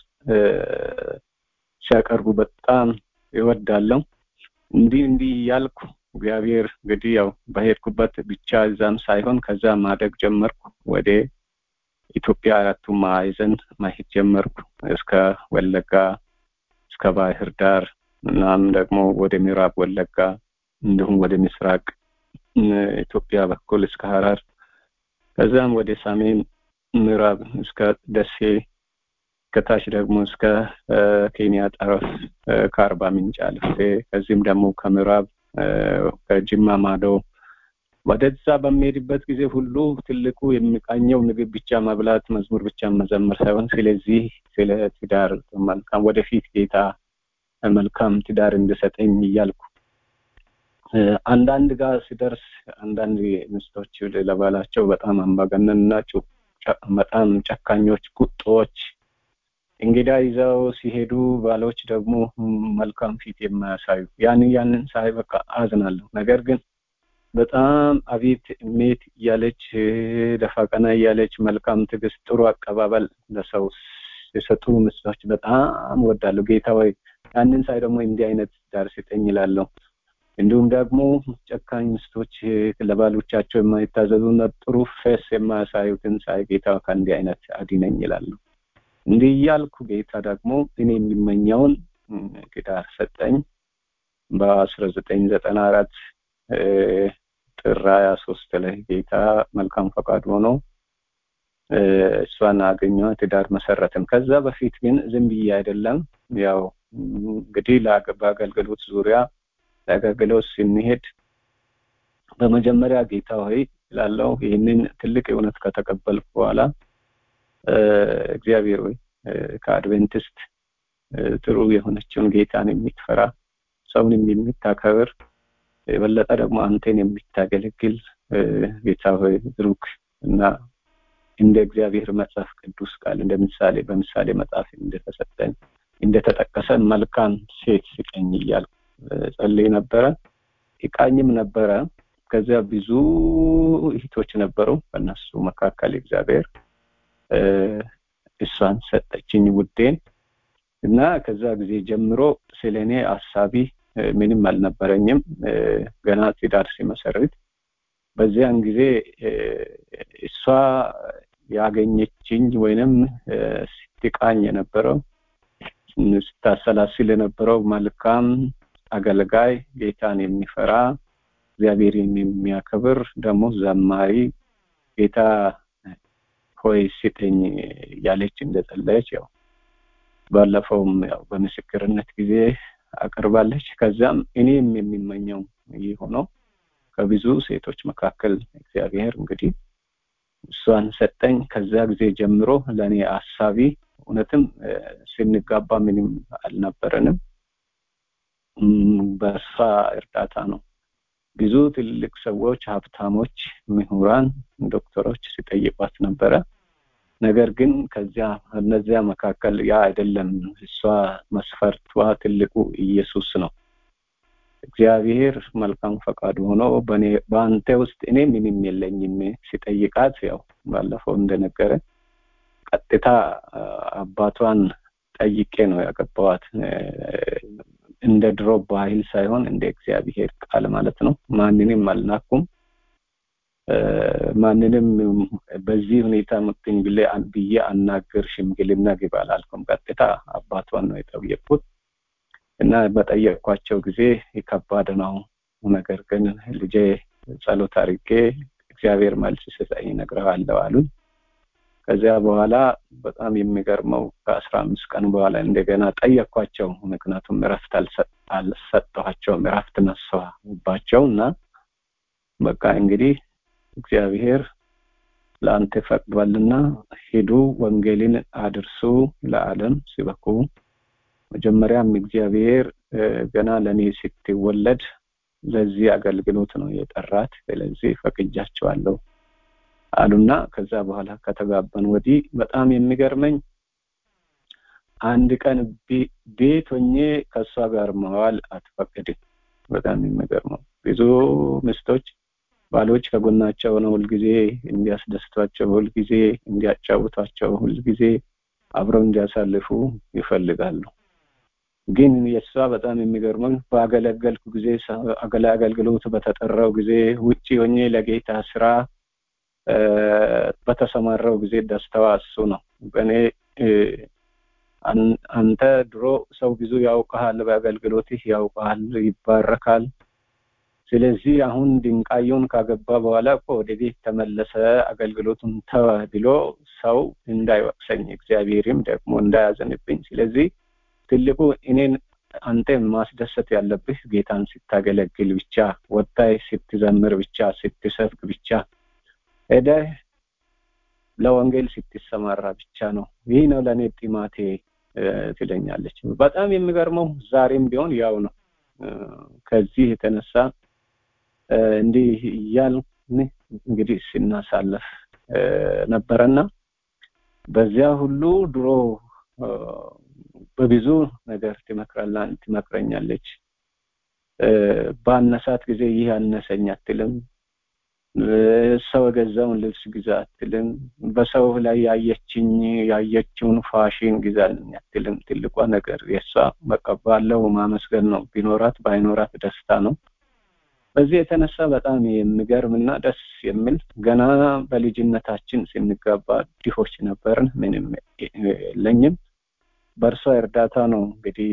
ሲያቀርቡ በጣም ይወዳለሁ እንዲህ እንዲህ ያልኩ እግዚአብሔር እንግዲህ ያው በሄድኩበት ብቻ እዛም ሳይሆን ከዛ ማደግ ጀመርኩ ወደ ኢትዮጵያ አራቱ ማዕዘን ማሄድ ጀመርኩ እስከ ወለጋ እስከ ባህር ዳር እናም ደግሞ ወደ ምዕራብ ወለጋ እንዲሁም ወደ ምስራቅ ኢትዮጵያ በኩል እስከ ሀረር ከዛም ወደ ሰሜን ምዕራብ እስከ ደሴ ከታች ደግሞ እስከ ኬንያ ጠረፍ ከአርባ ምንጭ አልፌ ከዚህም ደግሞ ከምዕራብ ከጅማ ማዶ ወደዛ በሚሄድበት ጊዜ ሁሉ ትልቁ የሚቃኘው ምግብ ብቻ መብላት፣ መዝሙር ብቻ መዘመር ሳይሆን ስለዚህ ስለ ትዳር መልካም ወደፊት ጌታ መልካም ትዳር እንድሰጠኝ እያልኩ አንዳንድ ጋር ሲደርስ አንዳንድ ሚስቶች ለባላቸው በጣም አምባገነንና በጣም ጨካኞች፣ ቁጦዎች እንግዳ ይዘው ሲሄዱ ባሎች ደግሞ መልካም ፊት የማያሳዩ ያን ያንን ሳይ በቃ አዝናለሁ። ነገር ግን በጣም አቤት ሜት እያለች ደፋ ቀና እያለች መልካም ትዕግስት፣ ጥሩ አቀባበል ለሰው የሰጡ ምስሎች በጣም ወዳለሁ። ጌታ ወይ ያንን ሳይ ደግሞ እንዲህ አይነት ዳር ስጠኝ ይላለሁ። እንዲሁም ደግሞ ጨካኝ ምስቶች ለባሎቻቸው የማይታዘዙና ጥሩ ፌስ የማያሳዩትን ሳይ ጌታ ከእንዲህ አይነት አድነኝ ይላለሁ። እንዲህ እያልኩ ጌታ ደግሞ እኔ የሚመኘውን ትዳር ሰጠኝ። በአስራ ዘጠኝ ዘጠና አራት ጥር ሀያ ሶስት ላይ ጌታ መልካም ፈቃድ ሆኖ እሷን አገኘ፣ ትዳር መሰረትን። ከዛ በፊት ግን ዝም ብዬ አይደለም ያው እንግዲህ በአገልግሎት ዙሪያ ለአገልግሎት ስንሄድ በመጀመሪያ ጌታ ሆይ ላለው ይህንን ትልቅ እውነት ከተቀበልኩ በኋላ እግዚአብሔር ወይ ከአድቬንቲስት ጥሩ የሆነችውን ጌታን የሚትፈራ ሰውንም የሚታከብር የበለጠ ደግሞ አንተን የሚታገለግል ጌታ ሆይ ብሩክ እና እንደ እግዚአብሔር መጽሐፍ ቅዱስ ቃል እንደ ምሳሌ በምሳሌ መጽሐፍ እንደተሰጠን እንደተጠቀሰ መልካም ሴት ስጠኝ እያልኩ ጸልይ ነበረ። ይቃኝም ነበረ። ከዚያ ብዙ እህቶች ነበሩ። በእነሱ መካከል እግዚአብሔር እሷን ሰጠችኝ ውዴን እና ከዛ ጊዜ ጀምሮ ስለ እኔ አሳቢ ምንም አልነበረኝም። ገና ትዳር ሲመሰርት በዚያን ጊዜ እሷ ያገኘችኝ ወይንም ስትቃኝ የነበረው ስታሰላስል የነበረው መልካም አገልጋይ፣ ጌታን የሚፈራ እግዚአብሔርን የሚያከብር ደግሞ ዘማሪ ጌታ ሆይ ስጠኝ ያለች እንደጸለየች ያው ባለፈውም ያው በምስክርነት ጊዜ አቅርባለች። ከዛም እኔም የሚመኘው ይህ ሆኖ ከብዙ ሴቶች መካከል እግዚአብሔር እንግዲህ እሷን ሰጠኝ። ከዛ ጊዜ ጀምሮ ለእኔ አሳቢ እውነትም ስንጋባ ምንም አልነበረንም። በእሷ እርዳታ ነው ብዙ ትልልቅ ሰዎች፣ ሀብታሞች፣ ምሁራን፣ ዶክተሮች ሲጠይቋት ነበረ። ነገር ግን ከዚያ እነዚያ መካከል ያ አይደለም እሷ መስፈርቷ ትልቁ ኢየሱስ ነው። እግዚአብሔር መልካም ፈቃዱ ሆኖ በአንተ ውስጥ እኔ ምንም የለኝም ሲጠይቃት ያው ባለፈው እንደነገረ ቀጥታ አባቷን ጠይቄ ነው ያገባዋት። እንደ ድሮ ባህል ሳይሆን እንደ እግዚአብሔር ቃል ማለት ነው። ማንንም አልናኩም። ማንንም በዚህ ሁኔታ ምጥኝ ብዬ አናገር ሽምግልና ግባ አላልኩም። ቀጥታ አባቷን ነው የጠየቅኩት እና በጠየቅኳቸው ጊዜ ከባድ ነው። ነገር ግን ልጄ ጸሎት አድርጌ እግዚአብሔር መልስ ስጠኝ እነግርሃለሁ አሉኝ። ከዚያ በኋላ በጣም የሚገርመው ከአስራ አምስት ቀን በኋላ እንደገና ጠየቅኳቸው። ምክንያቱም እረፍት አልሰጠኋቸውም፣ እረፍት ነሳሁባቸው እና በቃ እንግዲህ እግዚአብሔር ለአንተ ፈቅዷልና ሂዱ፣ ወንጌልን አድርሱ፣ ለዓለም ሲበኩ። መጀመሪያም እግዚአብሔር ገና ለእኔ ስትወለድ ለዚህ አገልግሎት ነው የጠራት። ስለዚህ ፈቅጃቸዋለሁ አሉና ከዛ በኋላ ከተጋባን ወዲህ በጣም የሚገርመኝ አንድ ቀን ቤት ሆኜ ከእሷ ጋር መዋል አትፈቅድም። በጣም የሚገርመው ብዙ ሚስቶች ባሎች ከጎናቸው ነው ሁልጊዜ እንዲያስደስቷቸው፣ ሁልጊዜ እንዲያጫውቷቸው፣ ሁልጊዜ አብረው እንዲያሳልፉ ይፈልጋሉ። ግን የእሷ በጣም የሚገርመው በአገለገልኩ ጊዜ አገልግሎት በተጠራው ጊዜ ውጭ ሆኜ ለጌታ ስራ በተሰማራው ጊዜ ደስታዋ እሱ ነው። በእኔ አንተ ድሮ ሰው ብዙ ያውቀሃል፣ በአገልግሎትህ ያውቀሃል፣ ይባረካል። ስለዚህ አሁን ድንቃየውን ካገባ በኋላ እኮ ወደ ቤት ተመለሰ፣ አገልግሎቱን ተወ ብሎ ሰው እንዳይወቅሰኝ እግዚአብሔርም ደግሞ እንዳያዘንብኝ። ስለዚህ ትልቁ እኔን አንተ ማስደሰት ያለብህ ጌታን ስታገለግል ብቻ ወጣይ ስትዘምር ብቻ ስትሰብክ ብቻ ሄደህ ለወንጌል ስትሰማራ ብቻ ነው ይህ ነው ለእኔ ጢማቴ ትለኛለች በጣም የሚገርመው ዛሬም ቢሆን ያው ነው ከዚህ የተነሳ እንዲህ እያልን እንግዲህ ስናሳለፍ ነበረና በዚያ ሁሉ ድሮ በብዙ ነገር ትመክረኛለች በአነሳት ጊዜ ይህ አነሰኝ አትልም ሰው የገዛውን ልብስ ግዛ አትልም በሰው ላይ ያየችኝ ያየችውን ፋሽን ግዛልኝ አትልም ትልቋ ነገር የእሷ መቀባለው ማመስገን ነው ቢኖራት ባይኖራት ደስታ ነው በዚህ የተነሳ በጣም የሚገርም እና ደስ የሚል ገና በልጅነታችን ስንጋባ ድሆች ነበርን ምንም የለኝም በእርሷ እርዳታ ነው እንግዲህ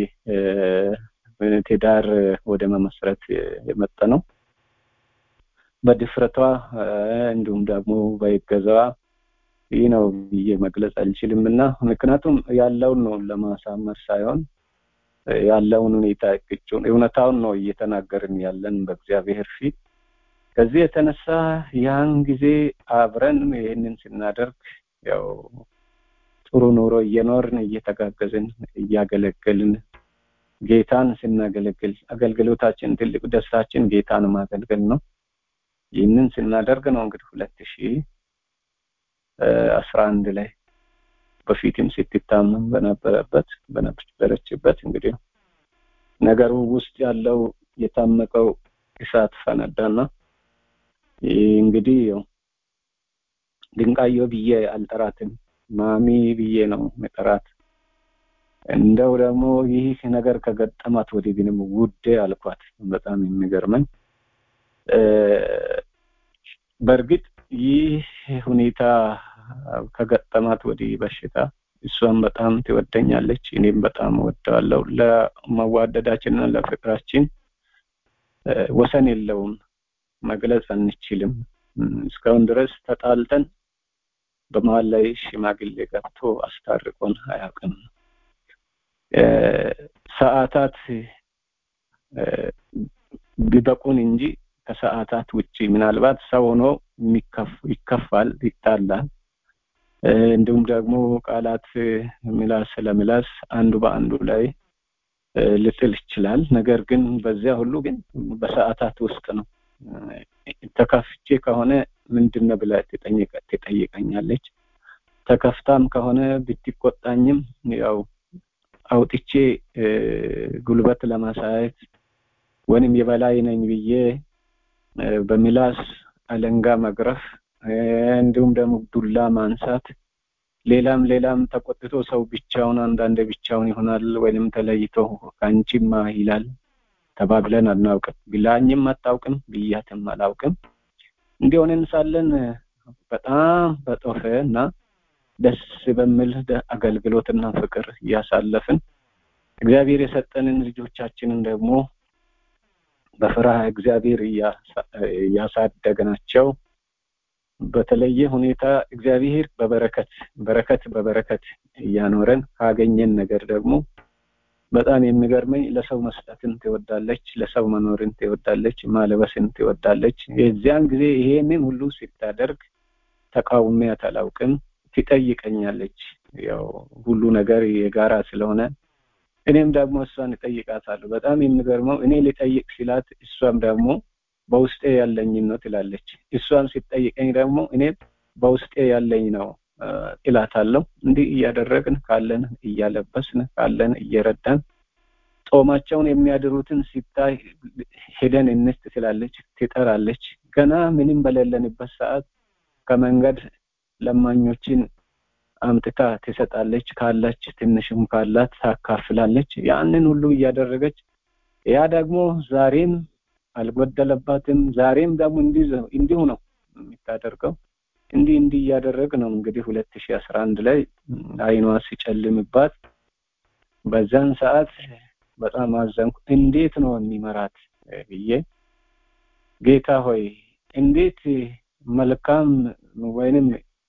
ትዳር ወደ መመስረት የመጣ ነው በድፍረቷ እንዲሁም ደግሞ በይገዛዋ ይህ ነው ብዬ መግለጽ አልችልም እና ምክንያቱም ያለውን ነው ለማሳመር ሳይሆን ያለውን ሁኔታ እቅጩን እውነታውን ነው እየተናገርን ያለን በእግዚአብሔር ፊት ከዚህ የተነሳ ያን ጊዜ አብረን ይህንን ስናደርግ ያው ጥሩ ኑሮ እየኖርን እየተጋገዝን እያገለገልን ጌታን ስናገለግል አገልግሎታችን ትልቅ ደስታችን ጌታን ማገልገል ነው ይህንን ስናደርግ ነው እንግዲህ ሁለት ሺህ አስራ አንድ ላይ በፊትም ስትታመም በነበረበት በነበረችበት እንግዲህ ነገሩ ውስጥ ያለው የታመቀው እሳት ፈነዳና እንግዲህ ያው ድንቃዮ ብዬ አልጠራትም ማሚ ብዬ ነው መጠራት እንደው ደግሞ ይህ ነገር ከገጠማት ወዲህ ግንም ውዴ አልኳት በጣም የሚገርመኝ በእርግጥ ይህ ሁኔታ ከገጠማት ወዲህ በሽታ እሷም በጣም ትወደኛለች እኔም በጣም ወደዋለሁ ለመዋደዳችንና ለፍቅራችን ወሰን የለውም መግለጽ አንችልም እስካሁን ድረስ ተጣልተን በመሀል ላይ ሽማግሌ ገብቶ አስታርቆን አያውቅም ሰዓታት ቢበቁን እንጂ ከሰዓታት ውጪ ምናልባት ሰው ሆኖ ይከፋል ይጣላል እንዲሁም ደግሞ ቃላት ምላስ ለምላስ አንዱ በአንዱ ላይ ልጥል ይችላል ነገር ግን በዚያ ሁሉ ግን በሰዓታት ውስጥ ነው ተከፍቼ ከሆነ ምንድነው ብላ ትጠይቀኛለች ተከፍታም ከሆነ ብትቆጣኝም ያው አውጥቼ ጉልበት ለማሳየት ወይም የበላይ ነኝ ብዬ በምላስ አለንጋ መግረፍ እንዲሁም ደግሞ ዱላ ማንሳት ሌላም ሌላም ተቆጥቶ ሰው ብቻውን አንዳንድ ብቻውን ይሆናል ወይንም ተለይቶ ከአንቺማ ይላል ተባብለን አናውቅም ብላኝም አታውቅም ብያትም አላውቅም እንዲሆንን ሳለን በጣም በጦፈ እና ደስ በሚል አገልግሎትና ፍቅር እያሳለፍን እግዚአብሔር የሰጠንን ልጆቻችንን ደግሞ በፍርሃ እግዚአብሔር እያሳደግናቸው በተለየ ሁኔታ እግዚአብሔር በበረከት በረከት በበረከት እያኖረን ካገኘን ነገር ደግሞ በጣም የሚገርመኝ ለሰው መስጠትን ትወዳለች ለሰው መኖርን ትወዳለች ማለበስን ትወዳለች የዚያን ጊዜ ይሄንን ሁሉ ስታደርግ ተቃውሚያት አላውቅም ትጠይቀኛለች ያው ሁሉ ነገር የጋራ ስለሆነ እኔም ደግሞ እሷን እጠይቃታለሁ በጣም የሚገርመው እኔ ልጠይቅ ሲላት እሷም ደግሞ በውስጤ ያለኝን ነው ትላለች እሷን ሲጠይቀኝ ደግሞ እኔ በውስጤ ያለኝ ነው እላታለሁ እንዲህ እያደረግን ካለን እያለበስን ካለን እየረዳን ጦማቸውን የሚያድሩትን ሲታይ ሄደን እንስት ትላለች ትጠራለች ገና ምንም በሌለንበት ሰዓት ከመንገድ ለማኞችን አምጥታ ትሰጣለች ካላች ትንሽም ካላት ታካፍላለች ያንን ሁሉ እያደረገች ያ ደግሞ ዛሬም አልጎደለባትም ዛሬም ደግሞ እንዲሁ ነው የሚታደርገው እንዲህ እንዲህ እያደረግ ነው እንግዲህ ሁለት ሺህ አስራ አንድ ላይ አይኗ ሲጨልምባት በዛን ሰዓት በጣም አዘንኩ እንዴት ነው የሚመራት ብዬ ጌታ ሆይ እንዴት መልካም ወይንም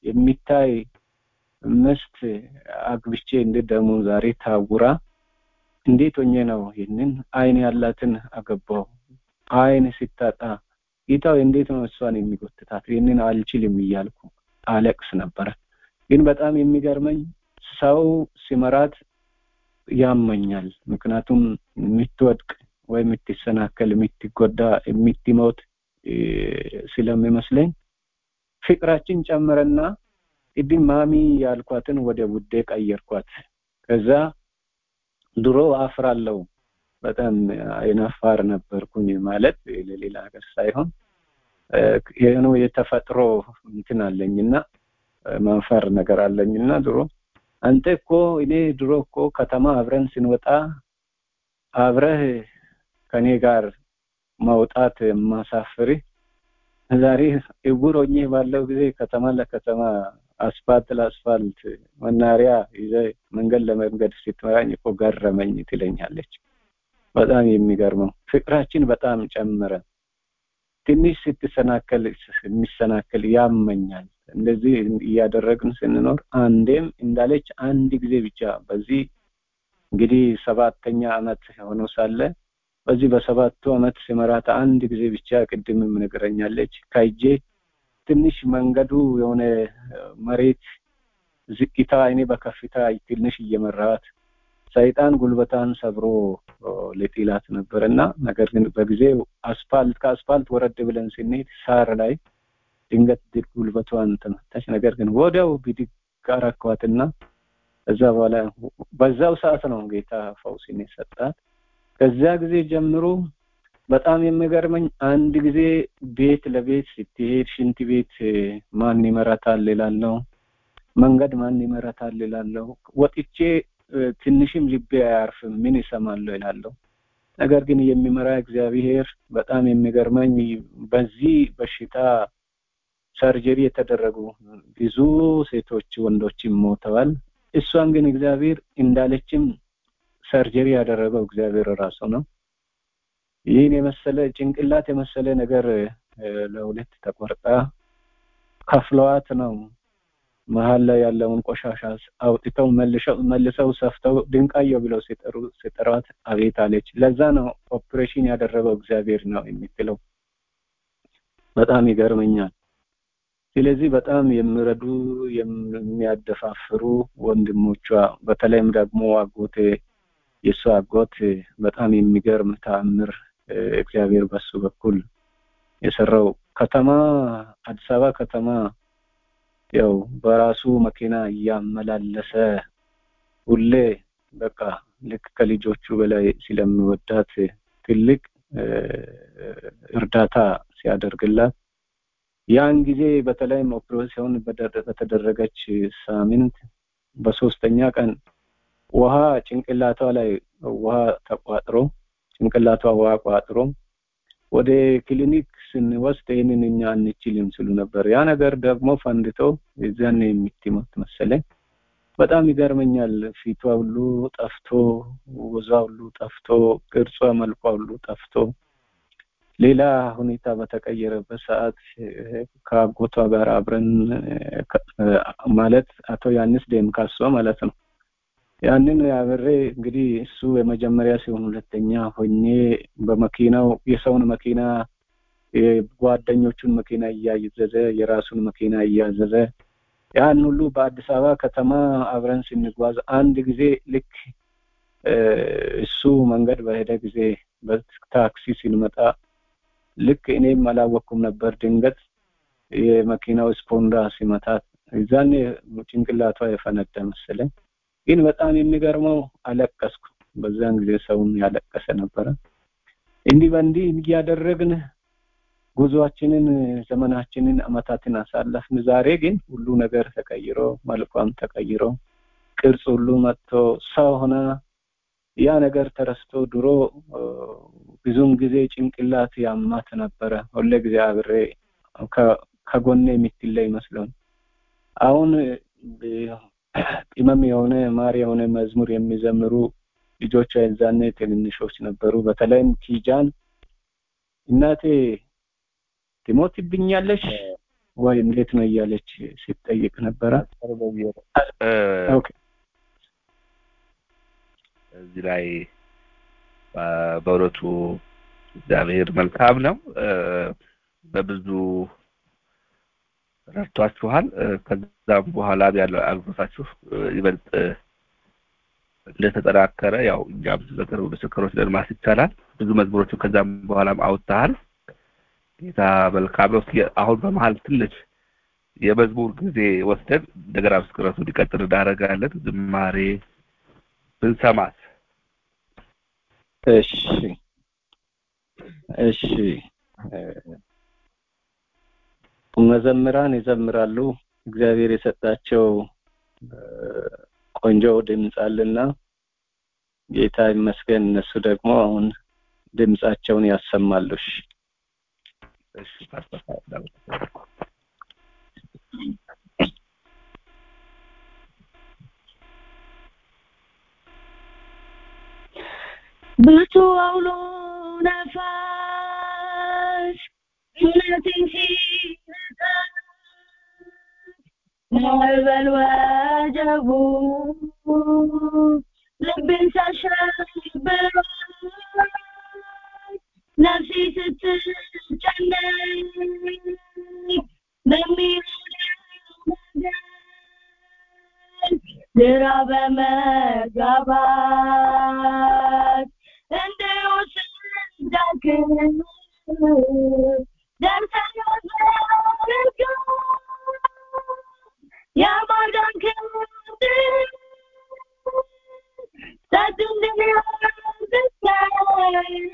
የሚታይ ምስት አግብቼ እንዴት ደግሞ ዛሬ ታውራ እንዴት ሆኜ ነው ይህንን አይን ያላትን አገባው አይን ሲታጣ ጌታው እንዴት ነው እሷን የሚጎትታት ይህንን አልችልም እያልኩ አለቅስ ነበረ ግን በጣም የሚገርመኝ ሰው ሲመራት ያመኛል ምክንያቱም የምትወድቅ ወይ የምትሰናከል የምትጎዳ የምትሞት ስለሚመስለኝ ፍቅራችን ጨመረና ቅድም ማሚ ያልኳትን ወደ ውዴ ቀየርኳት ከዛ ድሮ አፍራለሁ በጣም አይናፋር ነበርኩኝ ማለት ለሌላ ሀገር ሳይሆን የሆነ የተፈጥሮ እንትን አለኝና ማንፈር ነገር አለኝና ድሮ አንተ እኮ እኔ ድሮ እኮ ከተማ አብረን ስንወጣ አብረህ ከኔ ጋር ማውጣት የማሳፍርህ ዛሬ እውር ሆኜ ባለው ጊዜ ከተማ ለከተማ አስፋልት ለአስፋልት መናሪያ ይዘ መንገድ ለመንገድ ስትመራኝ እኮ ገረመኝ ትለኛለች በጣም የሚገርመው ፍቅራችን በጣም ጨመረ ትንሽ ስትሰናከል የሚሰናከል ያመኛል እንደዚህ እያደረግን ስንኖር አንዴም እንዳለች አንድ ጊዜ ብቻ በዚህ እንግዲህ ሰባተኛ አመት ሆኖ ሳለ በዚህ በሰባቱ አመት ሲመራት አንድ ጊዜ ብቻ ቅድምም ነገረኛለች ከእጄ ትንሽ መንገዱ የሆነ መሬት ዝቅታ እኔ በከፍታ ትንሽ እየመራት ሰይጣን ጉልበታን ሰብሮ ለጢላት ነበር እና ነገር ግን በጊዜው አስፋልት ከአስፋልት ወረድ ብለን ስንሄድ ሳር ላይ ድንገት ጉልበቷን ተመታች ነገር ግን ወዲያው ብድግ አረኳትና እዛ በኋላ በዛው ሰዓት ነው ጌታ ፈውስን የሰጣት ከዚያ ጊዜ ጀምሮ በጣም የሚገርመኝ አንድ ጊዜ ቤት ለቤት ስትሄድ ሽንት ቤት ማን ይመራታል ይላለው መንገድ ማን ይመራታል ይላለው ወጥቼ ትንሽም ልቤ አያርፍም ምን ይሰማለሁ ይላለሁ ነገር ግን የሚመራ እግዚአብሔር በጣም የሚገርመኝ በዚህ በሽታ ሰርጀሪ የተደረጉ ብዙ ሴቶች ወንዶችም ሞተዋል እሷን ግን እግዚአብሔር እንዳለችም ሰርጀሪ ያደረገው እግዚአብሔር ራሱ ነው ይህን የመሰለ ጭንቅላት የመሰለ ነገር ለሁለት ተቆርጣ ከፍለዋት ነው መሀል ላይ ያለውን ቆሻሻ አውጥተው መልሰው ሰፍተው ድንቃየው ብለው ሲጠሩ ሲጠሯት አቤት አለች ለዛ ነው ኦፕሬሽን ያደረገው እግዚአብሔር ነው የምትለው በጣም ይገርመኛል ስለዚህ በጣም የሚረዱ የሚያደፋፍሩ ወንድሞቿ በተለይም ደግሞ አጎቴ የእሱ አጎት በጣም የሚገርም ተአምር እግዚአብሔር በሱ በኩል የሰራው ከተማ አዲስ አበባ ከተማ ያው በራሱ መኪና እያመላለሰ ሁሌ በቃ ልክ ከልጆቹ በላይ ስለሚወዳት ትልቅ እርዳታ ሲያደርግላት ያን ጊዜ በተለይም ኦፕሬሽን በተደረገች ሳምንት በሶስተኛ ቀን ውሃ ጭንቅላቷ ላይ ውሃ ተቋጥሮ ጭንቅላቷ ውሃ ቋጥሮ ወደ ክሊኒክ ስንወስድ ይህንን እኛ አንችልም ስሉ ነበር ያ ነገር ደግሞ ፈንድቶ የዛን የምትሞት መሰለኝ በጣም ይገርመኛል ፊቷ ሁሉ ጠፍቶ ወዟ ሁሉ ጠፍቶ ቅርጿ መልኳ ሁሉ ጠፍቶ ሌላ ሁኔታ በተቀየረበት ሰዓት ከአጎቷ ጋር አብረን ማለት አቶ ያንስ ደምካሶ ማለት ነው ያንን አብሬ እንግዲህ እሱ የመጀመሪያ ሲሆን ሁለተኛ ሆኜ በመኪናው የሰውን መኪና የጓደኞቹን መኪና እያዘዘ የራሱን መኪና እያዘዘ ያን ሁሉ በአዲስ አበባ ከተማ አብረን ስንጓዝ አንድ ጊዜ ልክ እሱ መንገድ በሄደ ጊዜ በታክሲ ስንመጣ ልክ እኔም አላወቅኩም ነበር ድንገት የመኪናው ስፖንዳ ሲመታት እዛኔ ጭንቅላቷ የፈነዳ መሰለኝ ግን በጣም የሚገርመው አለቀስኩ በዛን ጊዜ ሰውን ያለቀሰ ነበረ እንዲህ በእንዲህ እያደረግን ጉዟችንን ዘመናችንን አመታትን አሳለፍን ዛሬ ግን ሁሉ ነገር ተቀይሮ መልኳም ተቀይሮ ቅርጽ ሁሉ መጥቶ ሰው ሆና ያ ነገር ተረስቶ ድሮ ብዙም ጊዜ ጭንቅላት ያማት ነበረ ሁሌ ጊዜ አብሬ ከጎኔ የምትለይ መስሎን አሁን ቅመም የሆነ ማር የሆነ መዝሙር የሚዘምሩ ልጆቿ የዛኔ ትንንሾች ነበሩ በተለይም ኪጃን እናቴ ትሞትብኛለሽ ወይ እንዴት ነው እያለች ሲጠይቅ ነበረ እዚህ ላይ በእውነቱ እግዚአብሔር መልካም ነው። በብዙ ረድቷችኋል። ከዛም በኋላ ያለው አገልግሎታችሁ ይበልጥ እንደተጠናከረ ያው እኛም በቅርብ ምስክሮች ነን ማለት ይቻላል። ብዙ መዝሙሮችን ከዛም በኋላም አውጥተሃል። ጌታ መልካም ነው። አሁን በመሀል ትንሽ የመዝሙር ጊዜ ወስደን እንደገና ምስክረቱ እንዲቀጥል እናደርጋለን። ዝማሬ ብንሰማት። እሺ እሺ መዘምራን ይዘምራሉ። እግዚአብሔር የሰጣቸው ቆንጆ ድምፅ አለና ጌታ ይመስገን። እነሱ ደግሞ አሁን ድምፃቸውን ያሰማሉ። እሺ እሺ ፓስተር ብርቱ አውሎ ነፋስ እውነትን ሲነካ ማዕበል ወጀቡ ልብን ሲያሸብር ነፍሴ ስትጨነቅ በሚሆነው ነገር ግራ በመጋባት እንደወስን ዳክም ደርሰን ወዘርጋ የማዳን ክንድ ጸጥ እንዲያዝከ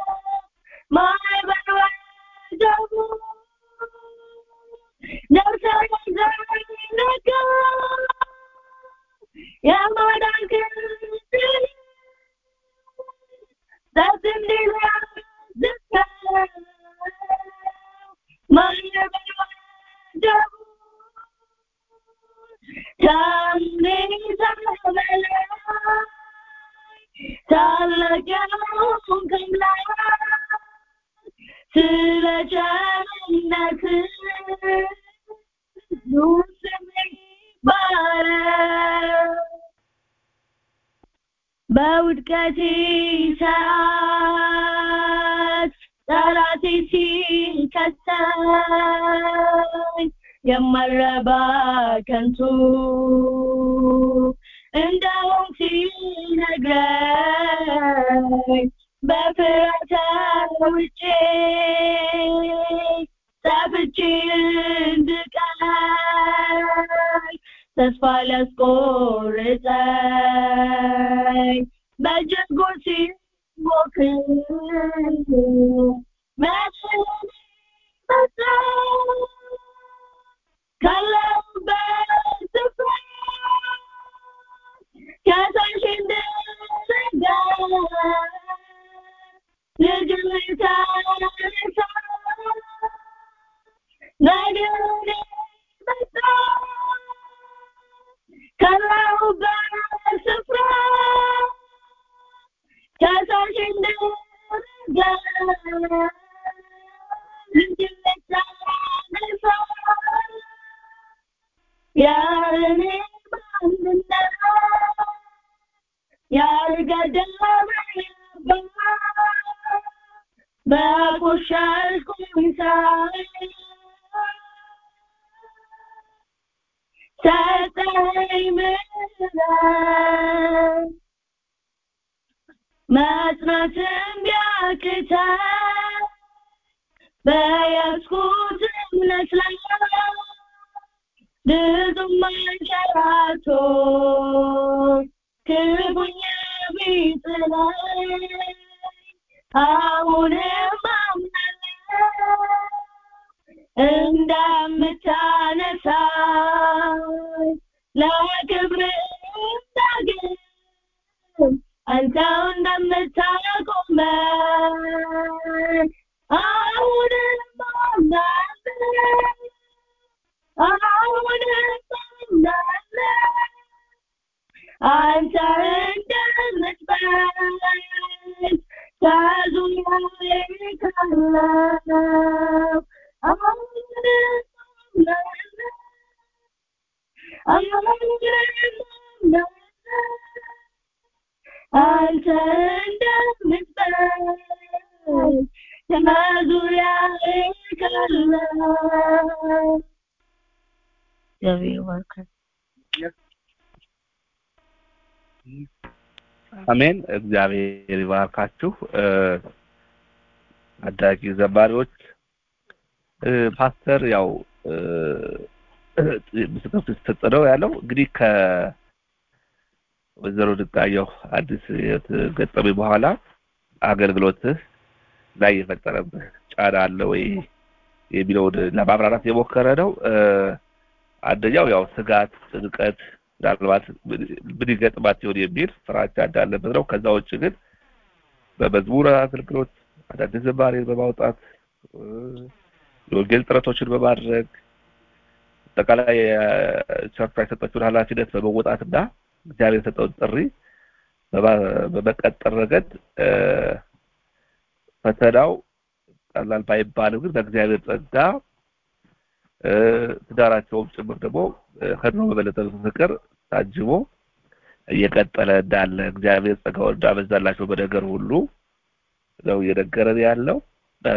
ማዕበል ወጀቡ ደርሰን ወዘርጋ የማዳን ክንድ ጸጥ እንዲያዝከ ማዕበል ወጀቡ ታላቅ የሆንክ አምላክ ስለ ቸርነትህ ስምህ ይባረክ። በውድቀቴ ሰዓት ጠላቴ ሲከሰኝ የማረባ ከንቱ እንደውም ሲነግረኝ በፍርሃት ውጬ ጠፍቼ እንድቀር ተስፋ ሊያስቆርጠኝ በጀጎር ሲሞክር መቼም መጣ ካለሁበት ስፍራ ከታች እንድረጋ ልጅህ ታነሳ ነገሬ መጣ ካለሁበት ስፍራ ከታች እንድረጋ ልጅህ ታነሳ ያለኔ ማንነት ያልገደበ በቆሸሽኩኝ ሰዓት ሰጠኝ ምሕረት መጽናትም ቢያቅተኝ በያዝኩት እምነት ላይ ብዙም አንሸራቶ ክፉኛ ቢጥለኝ አሁንም አምናለሁ እንደምታነሳኝ ለክብር እንዳገኝ አንተው እንደምታቆመኝ አሁንም አምናለሁ አንተ እንደምትበኝ ከዙሪያዬ ካለው ያይቀላል እግዚአብሔር ይባርካል አሜን። እግዚአብሔር ይባርካችሁ። እ፣ አዳጊ ዘማሪዎች እ፣ ፓስተር ያው እ፣ ምስክር ሲሰጥ ነው ያለው እንግዲህ ከወይዘሮ ድጋየሁ አዲስ የተገጠመኝ በኋላ አገልግሎትህ ላይ የፈጠረብህ ጫና አለ ወይ የሚለውን ለማብራራት የሞከረ ነው። እ፣ አንደኛው ያው ስጋት፣ ጭንቀት ምናልባት ምን ይገጥማት ይሆን የሚል ፍራቻ እንዳለበት ነው። ከዛ ውጭ ግን በመዝሙር አገልግሎት አዳዲስ ዝማሬን በማውጣት እ፣ የወንጌል ጥረቶችን በማድረግ አጠቃላይ ቸርቿ የሰጠችውን ኃላፊነት በመወጣትና እግዚአብሔር የሰጠውን ጥሪ በማ- በመቀጠል ረገድ እ፣ ፈተናው ቀላል ባይባልም ግን በእግዚአብሔር ጸጋ እ፣ ትዳራቸውም ጭምር ደግሞ እ፣ ከድሮ በበለጠ ፍቅር ታጅቦ እየቀጠለ እንዳለ እግዚአብሔር ጸጋውን እንዳበዛላቸው በነገር ሁሉ ነው እየነገረን ያለው። እ፣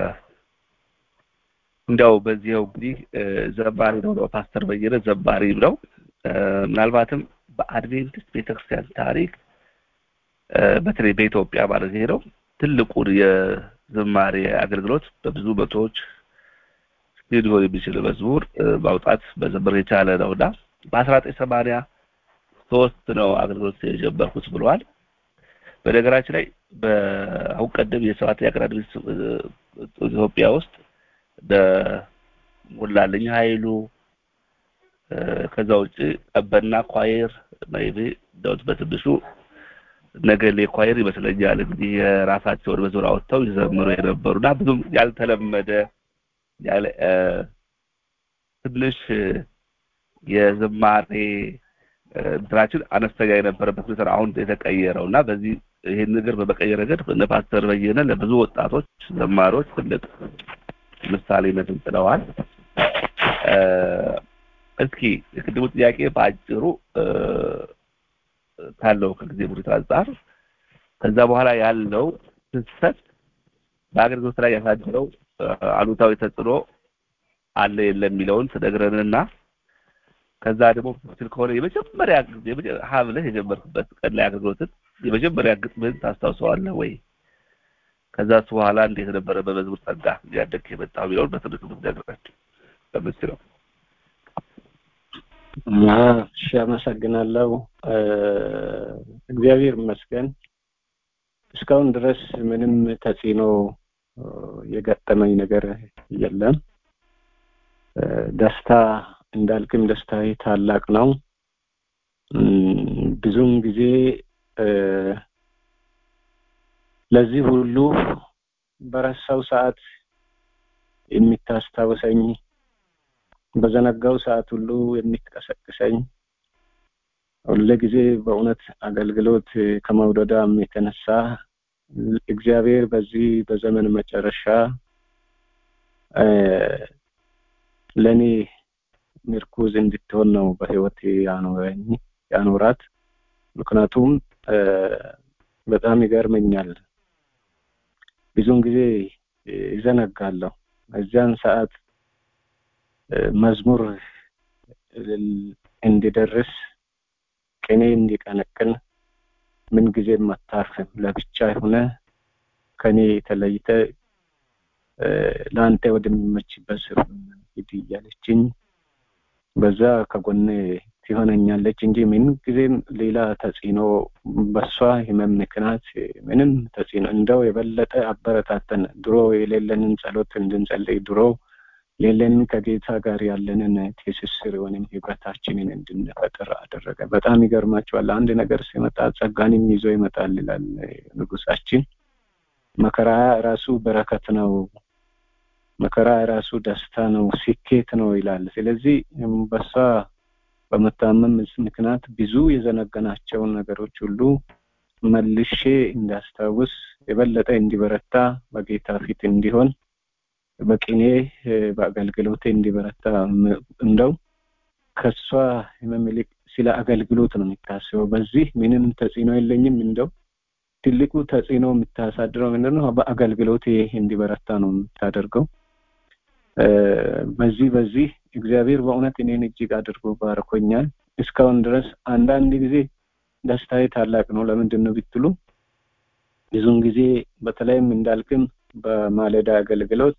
እንዲያው በዚህው እንግዲህ እ፣ ዘማሪ ነው ነው ፓስተር በየነ ዘማሪም ነው። እ፣ ምናልባትም በአድቬንቲስት ቤተክርስቲያን ታሪክ እ፣ በተለይ በኢትዮጵያ ማለት ይሄ ነው ትልቁን የዝማሬ አገልግሎት በብዙ መቶዎች ሊሆን የሚችል መዝሙር እ፣ ማውጣት መዘመር የቻለ ነውና በአስራ ዘጠኝ ሰማንያ ሶስት ነው አገልግሎት የጀመርኩት ብለዋል። በነገራችን ላይ በአሁን ቀደም የሰባተኛ ቀን አድቬንቲስት እ፣ ኢትዮጵያ ውስጥ እንደ ሞላለኝ ኃይሉ እ፣ ከዛ ውጭ ቀበና ኳየር ሜይቢ እንደውት በትንሹ ነገሌ ኳየር ይመስለኛል እንግዲህ የራሳቸውን መዝሙር አወጥተው ይዘምሩ የነበሩና ብዙም ያልተለመደ ያለ እ፣ ትንሽ እ፣ የዝማሬ እ፣ እንትናችን አነስተኛ የነበረበት ሁኔታ ነው አሁን የተቀየረው እና በዚህ ይህን ነገር በመቀየር ረገድ እነ ፓስተር በየነ ለብዙ ወጣቶች ዘማሪዎች ትልቅ ምሳሌነትን ጥለዋል። እ፣ እስኪ የቅድሙ ጥያቄ በአጭሩ እ፣ ካለው ከጊዜ ሁኔታ አንጻር ከዛ በኋላ ያለው ፍሰት በአገልግሎት ላይ ያሳደረው እ፣ አሉታዊ ተጽዕኖ አለ የለም የሚለውን ትነግረንና ከዛ ደግሞ ትክክል ከሆነ የመጀመሪያ ጊዜ የመጀ- ሀ ብለህ የጀመርክበት ቀን ላይ አገልግሎትን የመጀመሪያ ግጥምህን ታስታውሰዋለህ ወይ? ከዛስ በኋላ እንዴት ነበረ በመዝሙር ጸጋ እያደግክ የመጣው የሚለውን በትንሹ ብትነግረን በምትችለው። አዎ፣ እሺ አመሰግናለሁ። እ፣ እግዚአብሔር ይመስገን እስካሁን ድረስ ምንም ተጽዕኖ እ፣ የገጠመኝ ነገር የለም። እ፣ ደስታ እንዳልክም ደስታዬ ታላቅ ነው። እም፣ ብዙውን ጊዜ እ፣ ለዚህ ሁሉ በረሳው ሰዓት የሚታስታውሰኝ በዘነጋው ሰዓት ሁሉ የምትቀሰቅሰኝ ሁሉ ጊዜ በእውነት አገልግሎት ከመውደዳም የተነሳ እግዚአብሔር በዚህ በዘመን መጨረሻ እ፣ ለእኔ ምርኩዝ እንድትሆን ነው በህይወት ያኖረኝ ያኖራት። ምክንያቱም እ፣ በጣም ይገርመኛል። ብዙውን ጊዜ ይዘነጋለሁ። እዚያን ሰዓት እ፣ መዝሙር እንዲደርስ ቅኔ እንዲቀነቅን ምን ጊዜም አታርፍም። ለብቻ የሆነ ከኔ ተለይተ እ፣ ለአንተ ወደሚመችበት ስፍራ ሂድ እያለችኝ በዛ ከጎኔ ትሆነኛለች እንጂ ምን ጊዜም ሌላ ተጽዕኖ በሷ ህመም ምክንያት ምንም ተጽዕኖ እንደው የበለጠ አበረታተን ድሮ የሌለንን ጸሎት እንድንጸልይ ድሮ የሌለንን ከጌታ ጋር ያለንን ትስስር ወይም ህብረታችንን እንድንፈጥር አደረገ። በጣም ይገርማቸዋል። አንድ ነገር ሲመጣ ጸጋንም ይዞ ይመጣል ይላል ንጉሳችን። መከራ ራሱ በረከት ነው፣ መከራ ራሱ ደስታ ነው፣ ስኬት ነው ይላል። ስለዚህ በሷ በመታመም ምክንያት ብዙ የዘነገናቸውን ነገሮች ሁሉ መልሼ እንዳስታውስ የበለጠ እንዲበረታ በጌታ ፊት እንዲሆን በቅኔ በአገልግሎቴ እንዲበረታ እንደው ከሷ ህመም ይልቅ ስለ አገልግሎት ነው የሚታስበው። በዚህ ምንም ተጽዕኖ የለኝም። እንደው ትልቁ ተጽዕኖ የምታሳድረው ምንድነው? በአገልግሎት እንዲበረታ ነው የምታደርገው። በዚህ በዚህ እግዚአብሔር በእውነት እኔን እጅግ አድርጎ ባርኮኛል። እስካሁን ድረስ አንዳንድ ጊዜ ደስታዬ ታላቅ ነው። ለምንድን ነው ብትሉ ብዙውን ጊዜ በተለይም እንዳልክም በማለዳ አገልግሎት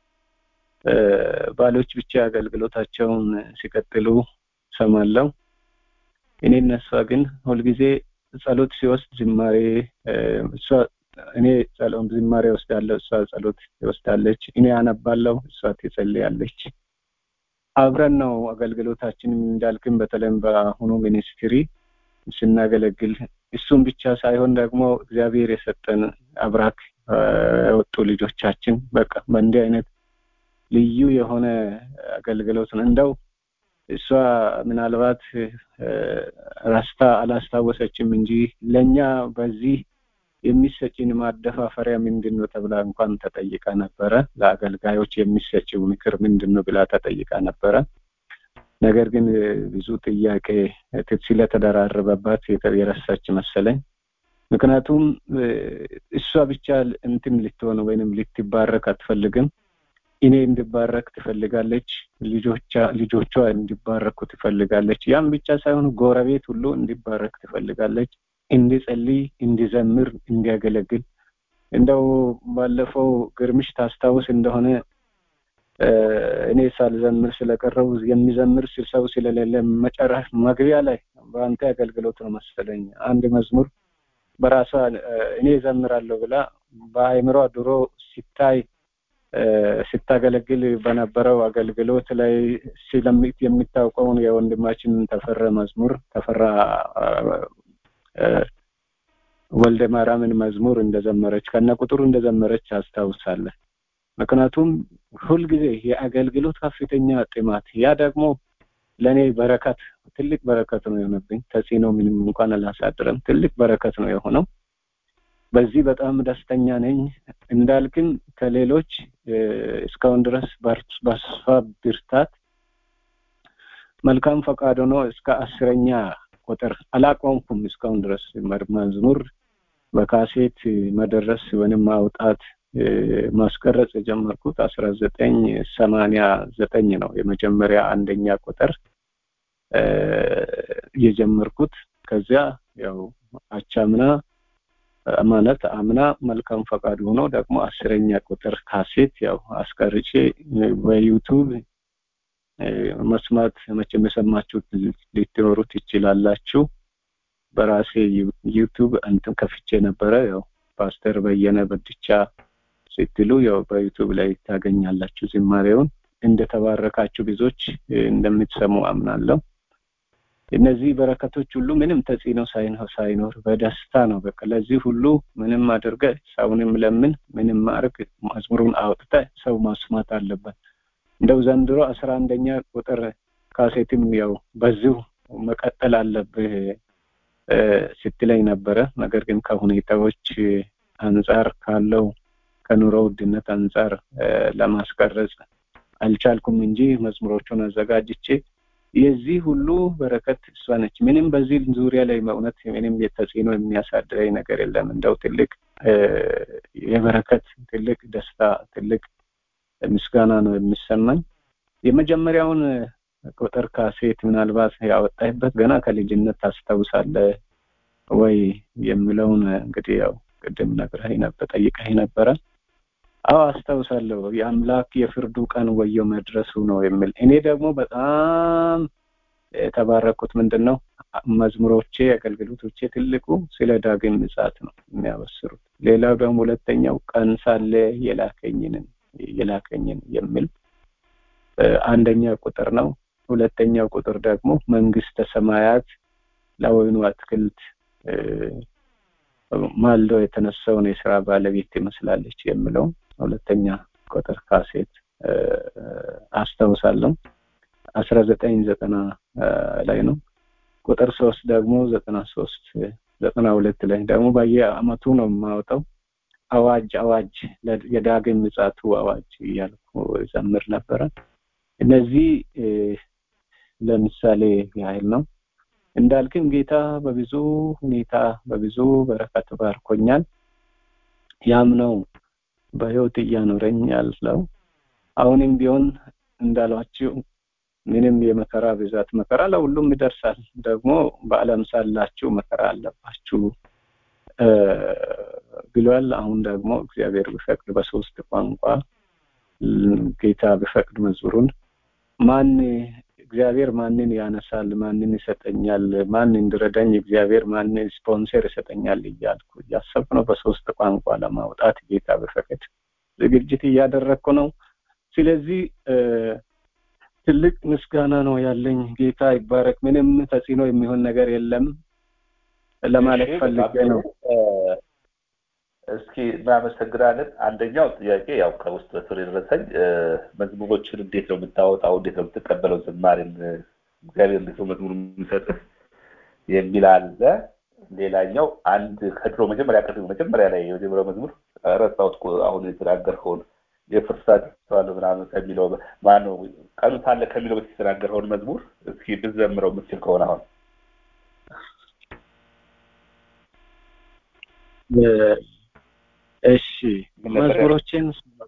ባሎች ብቻ አገልግሎታቸውን ሲቀጥሉ ሰማለው። እኔ እነሷ ግን ሁልጊዜ ጸሎት ሲወስድ ዝማሬ እሷ እኔ ዝማሬ ወስዳለሁ፣ እሷ ጸሎት ትወስዳለች። እኔ አነባለሁ፣ እሷ ትጸልያለች። አብረን ነው አገልግሎታችን እንዳልክም በተለይም በአሁኑ ሚኒስትሪ ስናገለግል እሱም ብቻ ሳይሆን ደግሞ እግዚአብሔር የሰጠን አብራክ የወጡ ልጆቻችን በቃ በእንዲህ አይነት ልዩ የሆነ አገልግሎት ነው። እንደው እሷ ምናልባት ራስታ አላስታወሰችም እንጂ ለእኛ በዚህ የሚሰጭን ማደፋፈሪያ ምንድን ነው ተብላ እንኳን ተጠይቃ ነበረ። ለአገልጋዮች የሚሰጭው ምክር ምንድን ነው ብላ ተጠይቃ ነበረ። ነገር ግን ብዙ ጥያቄ ስለተደራረበባት የረሳች መሰለኝ። ምክንያቱም እሷ ብቻ እንትን ልትሆን ወይንም ልትባረክ አትፈልግም። እኔ እንድባረክ ትፈልጋለች። ልጆቿ እንዲባረኩ ትፈልጋለች። ያም ብቻ ሳይሆን ጎረቤት ሁሉ እንዲባረክ ትፈልጋለች። እንዲጸልይ፣ እንዲዘምር፣ እንዲያገለግል እንደው ባለፈው ግርምሽ ታስታውስ እንደሆነ እኔ ሳልዘምር ስለቀረው የሚዘምር ሰው ስለሌለ መጨረሻ መግቢያ ላይ በአንተ አገልግሎት ነው መሰለኝ አንድ መዝሙር በራሷ እኔ ዘምራለሁ ብላ በአይምሯ ድሮ ሲታይ ስታገለግል በነበረው አገልግሎት ላይ የሚታውቀውን የወንድማችን ተፈራ መዝሙር ተፈራ ወልደ ማርያምን መዝሙር እንደዘመረች ከነ ቁጥሩ እንደዘመረች አስታውሳለሁ። ምክንያቱም ሁልጊዜ የአገልግሎት ከፍተኛ ጥማት ያ ደግሞ ለእኔ በረከት ትልቅ በረከት ነው የሆነብኝ። ተጽዕኖ ምንም እንኳን አላሳድረም፣ ትልቅ በረከት ነው የሆነው። በዚህ በጣም ደስተኛ ነኝ። እንዳልክም ከሌሎች እስካሁን ድረስ በሷ ብርታት መልካም ፈቃድ ሆኖ እስከ አስረኛ ቁጥር አላቆምኩም። እስካሁን ድረስ መዝሙር በካሴት መደረስ ወይም ማውጣት ማስቀረጽ የጀመርኩት አስራ ዘጠኝ ሰማንያ ዘጠኝ ነው የመጀመሪያ አንደኛ ቁጥር የጀመርኩት። ከዚያ ያው አቻምና ማለት አምና መልካም ፈቃድ ሆኖ ደግሞ አስረኛ ቁጥር ካሴት ያው አስቀርጬ በዩቱብ መስማት መቼም የሰማችሁት ልትኖሩ ትችላላችሁ። በራሴ ዩቱብ እንትን ከፍቼ ነበረ። ያው ፓስተር በየነ በድቻ ስትሉ ያው በዩቱብ ላይ ታገኛላችሁ ዝማሬውን። እንደተባረካችሁ ብዙዎች እንደምትሰሙ አምናለሁ። እነዚህ በረከቶች ሁሉ ምንም ተጽዕኖ ሳይኖር በደስታ ነው። በቃ ለዚህ ሁሉ ምንም አድርገ ሰውንም ለምን ምንም ማድረግ መዝሙሩን አውጥተ ሰው ማስማት አለበት። እንደው ዘንድሮ አስራ አንደኛ ቁጥር ካሴትም ያው በዚሁ መቀጠል አለብህ ስትለኝ ነበረ። ነገር ግን ከሁኔታዎች አንጻር ካለው ከኑሮ ውድነት አንጻር ለማስቀረጽ አልቻልኩም እንጂ መዝሙሮቹን አዘጋጅቼ የዚህ ሁሉ በረከት እሷ ነች። ምንም በዚህ ዙሪያ ላይ በእውነት ምንም የተጽዕኖ የሚያሳድረኝ ነገር የለም። እንደው ትልቅ የበረከት ትልቅ ደስታ ትልቅ ምስጋና ነው የሚሰማኝ። የመጀመሪያውን ቁጥር ካሴት ምናልባት ያወጣይበት ገና ከልጅነት ታስታውሳለህ ወይ የሚለውን እንግዲህ ያው ቅድም ነግረኸኝ ነበር ጠይቀኸኝ ነበረ። አዎ አስታውሳለሁ። የአምላክ የፍርዱ ቀን ወየው መድረሱ ነው የሚል እኔ ደግሞ በጣም የተባረኩት ምንድን ነው መዝሙሮቼ አገልግሎቶቼ ትልቁ ስለ ዳግም ምጽአት ነው የሚያበስሩት። ሌላው ደግሞ ሁለተኛው ቀን ሳለ የላከኝንን የላከኝን የሚል አንደኛ ቁጥር ነው። ሁለተኛው ቁጥር ደግሞ መንግስተ ሰማያት ለወይኑ አትክልት ማልዶ የተነሳውን የስራ ባለቤት ትመስላለች የሚለው ሁለተኛ ቁጥር ካሴት አስታውሳለሁ። አስራ ዘጠኝ ዘጠና ላይ ነው። ቁጥር ሶስት ደግሞ ዘጠና ሶስት ዘጠና ሁለት ላይ ደግሞ በየአመቱ ነው የማወጣው። አዋጅ አዋጅ የዳግም ምጽአቱ አዋጅ እያልኩ ዘምር ነበረ። እነዚህ ለምሳሌ ያህል ነው። እንዳልክም ጌታ በብዙ ሁኔታ በብዙ በረከት ባርኮኛል። ያም ነው በህይወት እያኖረኝ ያለው። አሁንም ቢሆን እንዳሏችሁ ምንም የመከራ ብዛት መከራ ለሁሉም ይደርሳል። ደግሞ በዓለም ሳላችሁ መከራ አለባችሁ ብሏል። አሁን ደግሞ እግዚአብሔር ቢፈቅድ በሶስት ቋንቋ ጌታ ቢፈቅድ መዝሙሩን ማን እግዚአብሔር ማንን ያነሳል፣ ማንን ይሰጠኛል፣ ማን እንድረዳኝ እግዚአብሔር ማንን ስፖንሰር ይሰጠኛል እያልኩ እያሰብኩ ነው። በሶስት ቋንቋ ለማውጣት ጌታ ቢፈቅድ ዝግጅት እያደረግኩ ነው። ስለዚህ ትልቅ ምስጋና ነው ያለኝ። ጌታ ይባረክ። ምንም ተጽዕኖ የሚሆን ነገር የለም ለማለት ፈልጌ ነው። እስኪ እናመሰግናለን። አንደኛው ጥያቄ ያው ከውስጥ በስር የደረሰኝ መዝሙሮችን እንዴት ነው የምታወጣው? እንዴት ነው የምትቀበለው? ዝማሬን እግዚአብሔር እንዴት ነው መዝሙር የሚሰጥህ የሚል አለ። ሌላኛው አንድ ከድሮ መጀመሪያ ቀድሞ መጀመሪያ ላይ የመጀመሪያው መዝሙር ረሳሁት አሁን የተናገርከውን የፍርሳት ተዋለ ምናምን ከሚለው ማነው ቀኑ ሳለ ከሚለው በፊት የተናገርከውን መዝሙር እስኪ ብዘምረው የምትችል ከሆነ አሁን እሺ መዝሙሮችን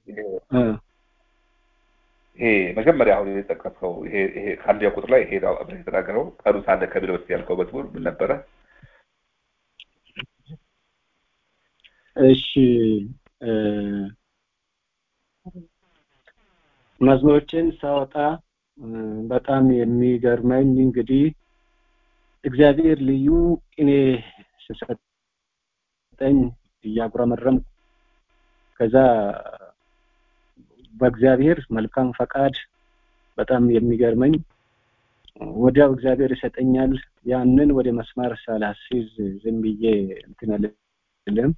ይሄ መጀመሪያ አሁን የጠቀስከው ይሄ ይሄ ከአንደኛ ቁጥር ላይ ይሄ አብረህ የተናገረው ቀኑ ሳለ ከሚለው በፊት ያልከው መዝሙር ምን ነበረ? እሺ መዝሙሮችን ሳወጣ በጣም የሚገርመኝ እንግዲህ እግዚአብሔር ልዩ ቅኔ ሲሰጠኝ እያጉረመረም ከዛ በእግዚአብሔር መልካም ፈቃድ በጣም የሚገርመኝ ወዲያው እግዚአብሔር ይሰጠኛል። ያንን ወደ መስመር ሳላስይዝ ዝም ብዬ እንትን አልልም።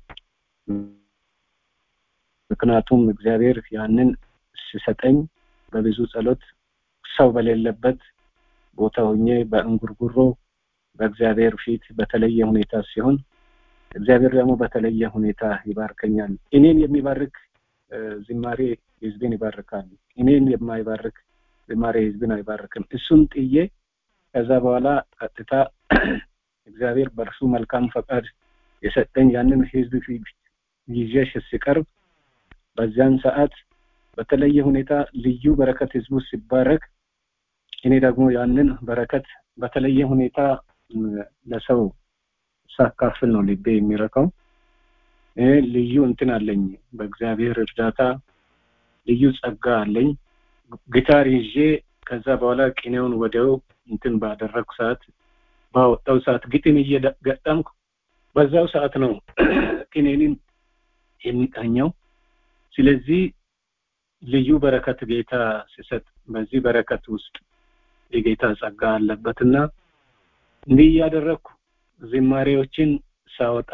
ምክንያቱም እግዚአብሔር ያንን ሲሰጠኝ በብዙ ጸሎት ሰው በሌለበት ቦታ ሆኜ በእንጉርጉሮ በእግዚአብሔር ፊት በተለየ ሁኔታ ሲሆን እግዚአብሔር ደግሞ በተለየ ሁኔታ ይባርከኛል። እኔን የሚባርክ ዝማሬ ህዝብን ይባርካል። እኔን የማይባርክ ዝማሬ ህዝብን አይባርክም። እሱን ጥዬ ከዛ በኋላ ቀጥታ እግዚአብሔር በእርሱ መልካም ፈቃድ የሰጠኝ ያንን ህዝብ ፊት ይዤ ሲቀርብ በዚያን ሰዓት በተለየ ሁኔታ ልዩ በረከት ህዝቡ ሲባረክ እኔ ደግሞ ያንን በረከት በተለየ ሁኔታ ለሰው ሳካፍል ነው ልቤ የሚረካው። ልዩ እንትን አለኝ፣ በእግዚአብሔር እርዳታ ልዩ ጸጋ አለኝ። ጊታር ይዤ ከዛ በኋላ ቅኔውን ወዲያው እንትን ባደረግኩ ሰዓት ባወጣው ሰዓት ግጥም እየገጠምኩ በዛው ሰዓት ነው ቅኔንን የሚቃኘው። ስለዚህ ልዩ በረከት ጌታ ሲሰጥ በዚህ በረከት ውስጥ የጌታ ጸጋ አለበትና እንዲህ እያደረግኩ ዝማሬዎችን ሳወጣ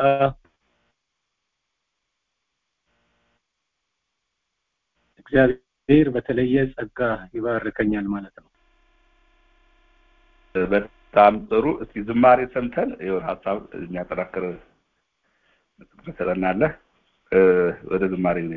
እግዚአብሔር በተለየ ጸጋ ይባርከኛል ማለት ነው። በጣም ጥሩ። እስኪ ዝማሬ ሰምተን የሆነ ሀሳብ የሚያጠናክር ትሰጠናለህ። ወደ ዝማሬ ነው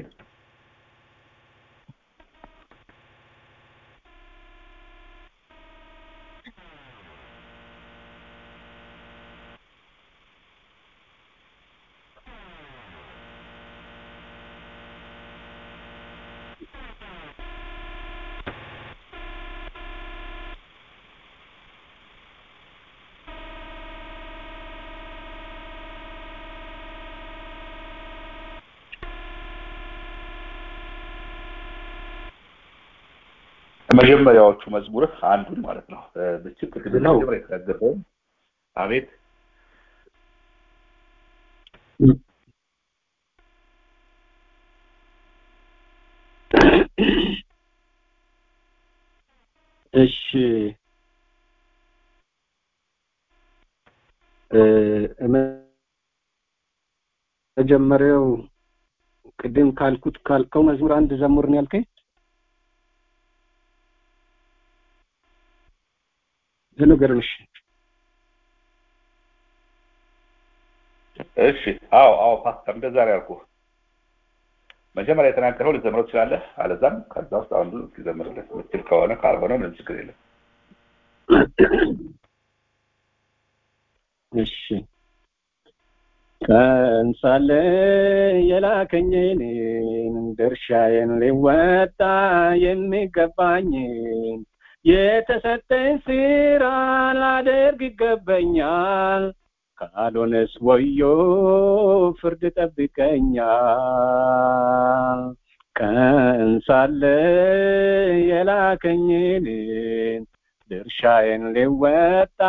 መጀመሪያዎቹ መዝሙርህ አንዱን ማለት ነው ብችል ቅድም መጀመሪያ የተናገርከው አቤት እሺ መጀመሪያው ቅድም ካልኩት ካልከው መዝሙር አንድ ዘሙር ነው ያልከኝ ልንገርምሽ እሺ አዎ አዎ ፓስተር እንደዛ ነው ያልኩህ መጀመሪያ የተናገረው ልዘምረው ትችላለህ አለዛም ከዛ ውስጥ አንዱ እስኪዘምርልህ ምችል ከሆነ ካልሆነ ምንም ችግር የለም እሺ ቀን ሳለ የላከኝን ድርሻዬን ሊወጣ የሚገባኝን የተሰጠኝ ስራ ላደርግ ይገባኛል ካልሆነስ ወዮ ፍርድ ጠብቀኛል ቀን ሳለ የላከኝን ድርሻዬን ሊወጣ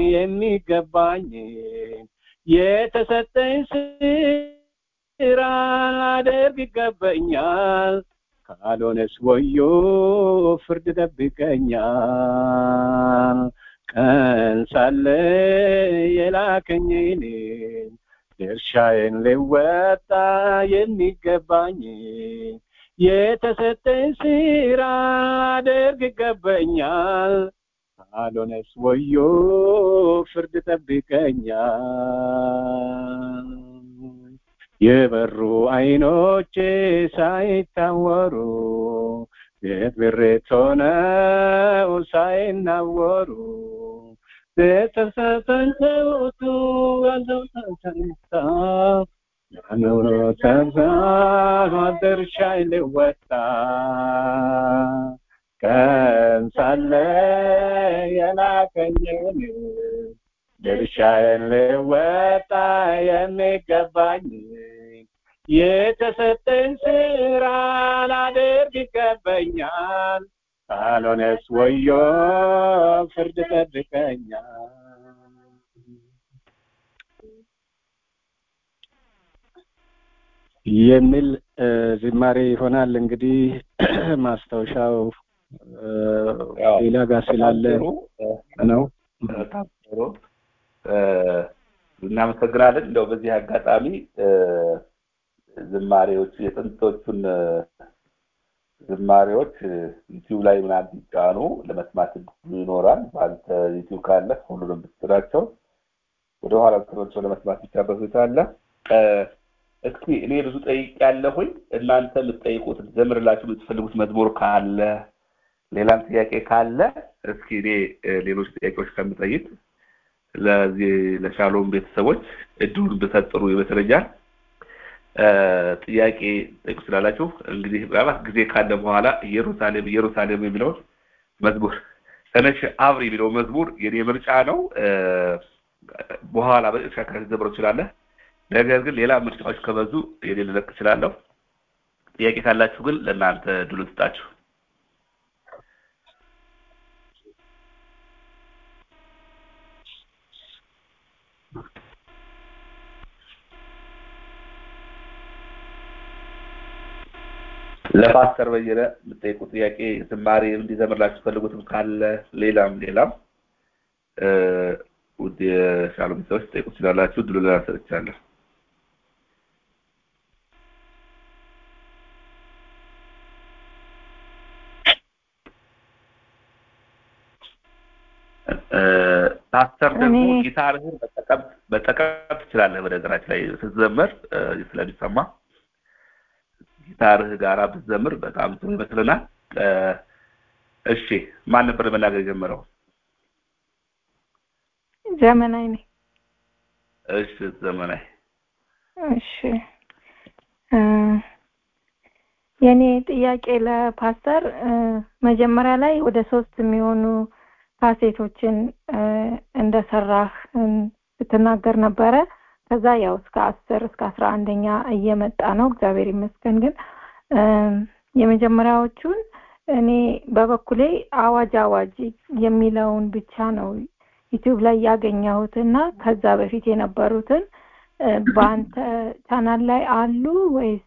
የሚገባኝን የተሰጠኝ ስራ ላደርግ ይገባኛል ካልሆነስ ወዮ ፍርድ ጠብቀኛል ቀን ሳለ የላከኝን ድርሻዬን ሊወጣ የሚገባኝን የተሰጠኝ ስራ ላደርግ ይገባኛል ካልሆነስ ወዮ ፍርድ ጠብቀኛል የበሩ አይኖቼ ሳይታወሩ የብሬት ሆነው ሳይናወሩ ቤተሰሰንተውቱ ያለው ተንሳ ያኖሮ ተንሳ ድርሻይ ልወጣ ቀን ሳለ የላከኝን ድርሻዬን ልወጣ የሚገባኝ የተሰጠኝ ስራ ላደርግ ይገባኛል ካልሆነስ ወዮ ፍርድ ጠብቀኛል የሚል ዝማሬ ይሆናል እንግዲህ ማስታወሻው ሌላ ጋር ስላለ ነው በጣም ጥሩ እናመሰግናለን እንደው በዚህ አጋጣሚ ዝማሬዎች የጥንቶቹን ዝማሬዎች ዩቲዩብ ላይ ምናምን ቢጫኑ ለመስማት ይኖራል በአንተ ዩቲዩብ ካለ ሁሉንም ብትላቸው ወደኋላ ተመልሶ ለመስማት ይቻበት ሁኔታ አለ እስኪ እኔ ብዙ ጠይቅ ያለሁኝ እናንተ የምትጠይቁት ዘምርላችሁ የምትፈልጉት መዝሙር ካለ ሌላም ጥያቄ ካለ እስኪ እኔ ሌሎች ጥያቄዎች ከምጠይቅ ለዚህ ለሻሎም ቤተሰቦች እድሉን ብሰጥሩ ይመስለኛል ጥያቄ ጠይቁ ስላላችሁ እንግዲህ ምናልባት ጊዜ ካለ በኋላ ኢየሩሳሌም ኢየሩሳሌም የሚለውን መዝሙር ተነሽ አብሪ የሚለው መዝሙር የኔ ምርጫ ነው በኋላ በጥሻ ከዘምሮ ይችላለ ነገር ግን ሌላ ምርጫዎች ከበዙ የኔ ልለቅ እችላለሁ ጥያቄ ካላችሁ ግን ለእናንተ ድሉ ስጣችሁ ለፓስተር በየነ የምጠይቁ ጥያቄ ዝማሬ እንዲዘምርላችሁ ፈልጉትም ካለ ሌላም ሌላም ውድ የሻሎም ሰዎች ጠይቁ ትችላላችሁ ድሉ ላሰጥቻለሁ ፓስተር ደግሞ ጊታርህን መጠቀም ትችላለህ በነገራችን ላይ ስትዘምር ስለሚሰማ ጊታርህ ጋራ ብትዘምር በጣም ጥሩ ይመስልናል እሺ ማን ነበር መናገር የጀመረው ዘመናዊ ነኝ እሺ ዘመናዊ እሺ የኔ ጥያቄ ለፓስተር መጀመሪያ ላይ ወደ ሶስት የሚሆኑ ካሴቶችን እንደሰራህ ስትናገር ነበረ ከዛ ያው እስከ አስር እስከ አስራ አንደኛ እየመጣ ነው እግዚአብሔር ይመስገን ግን የመጀመሪያዎቹን እኔ በበኩሌ አዋጅ አዋጅ የሚለውን ብቻ ነው ዩቲዩብ ላይ ያገኘሁት እና ከዛ በፊት የነበሩትን በአንተ ቻናል ላይ አሉ ወይስ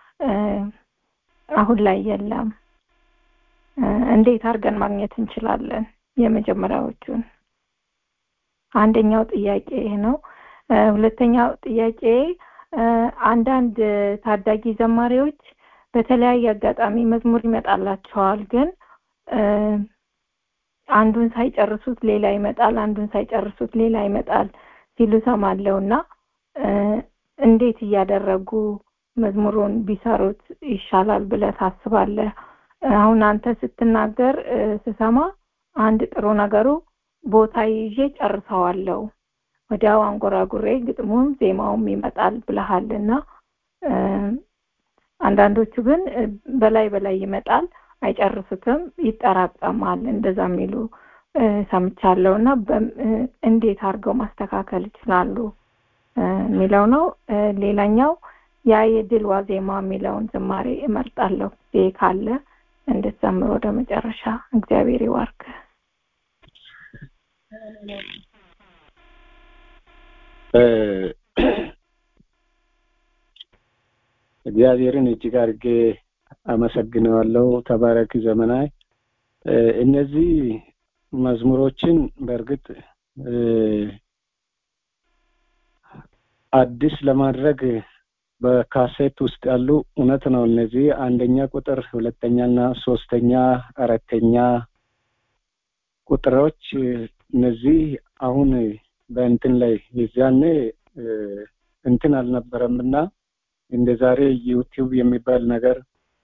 አሁን ላይ የለም እንዴት አድርገን ማግኘት እንችላለን የመጀመሪያዎቹን አንደኛው ጥያቄ ነው ሁለተኛው ጥያቄ አንዳንድ ታዳጊ ዘማሪዎች በተለያየ አጋጣሚ መዝሙር ይመጣላቸዋል ግን አንዱን ሳይጨርሱት ሌላ ይመጣል አንዱን ሳይጨርሱት ሌላ ይመጣል ሲሉ ሰማለው እና እንዴት እያደረጉ መዝሙሩን ቢሰሩት ይሻላል ብለ ታስባለህ አሁን አንተ ስትናገር ስሰማ አንድ ጥሩ ነገሩ ቦታ ይዤ ጨርሰዋለሁ ወዲያው አንጎራጉሬ ግጥሙም ዜማውም ይመጣል ብለሃልና አንዳንዶቹ ግን በላይ በላይ ይመጣል አይጨርሱትም ይጠራቀማል እንደዛ የሚሉ ሰምቻለሁ እና እንዴት አድርገው ማስተካከል ይችላሉ የሚለው ነው ሌላኛው ያ የድል ዋዜማ የሚለውን ዝማሬ እመርጣለሁ ጊዜ ካለ እንድትዘምር ወደ መጨረሻ እግዚአብሔር ይዋርክ እግዚአብሔርን እጅግ አድርጌ አመሰግነዋለሁ ተባረክ ዘመናይ እነዚህ መዝሙሮችን በእርግጥ አዲስ ለማድረግ በካሴት ውስጥ ያሉ እውነት ነው እነዚህ አንደኛ ቁጥር ሁለተኛና ሶስተኛ አራተኛ ቁጥሮች እነዚህ አሁን በእንትን ላይ የዚያኔ እንትን አልነበረምና እንደ ዛሬ ዩቲዩብ የሚባል ነገር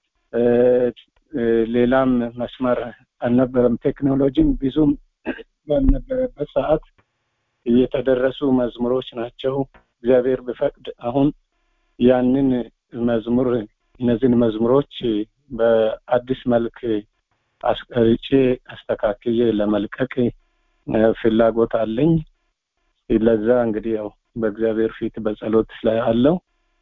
ሌላም መስመር አልነበረም ቴክኖሎጂም ብዙም ባልነበረበት ሰዓት የተደረሱ መዝሙሮች ናቸው እግዚአብሔር ቢፈቅድ አሁን ያንን መዝሙር እነዚህን መዝሙሮች በአዲስ መልክ አስቀርጬ አስተካክዬ ለመልቀቅ ፍላጎት አለኝ ለዛ እንግዲህ ያው በእግዚአብሔር ፊት በጸሎት ላይ አለው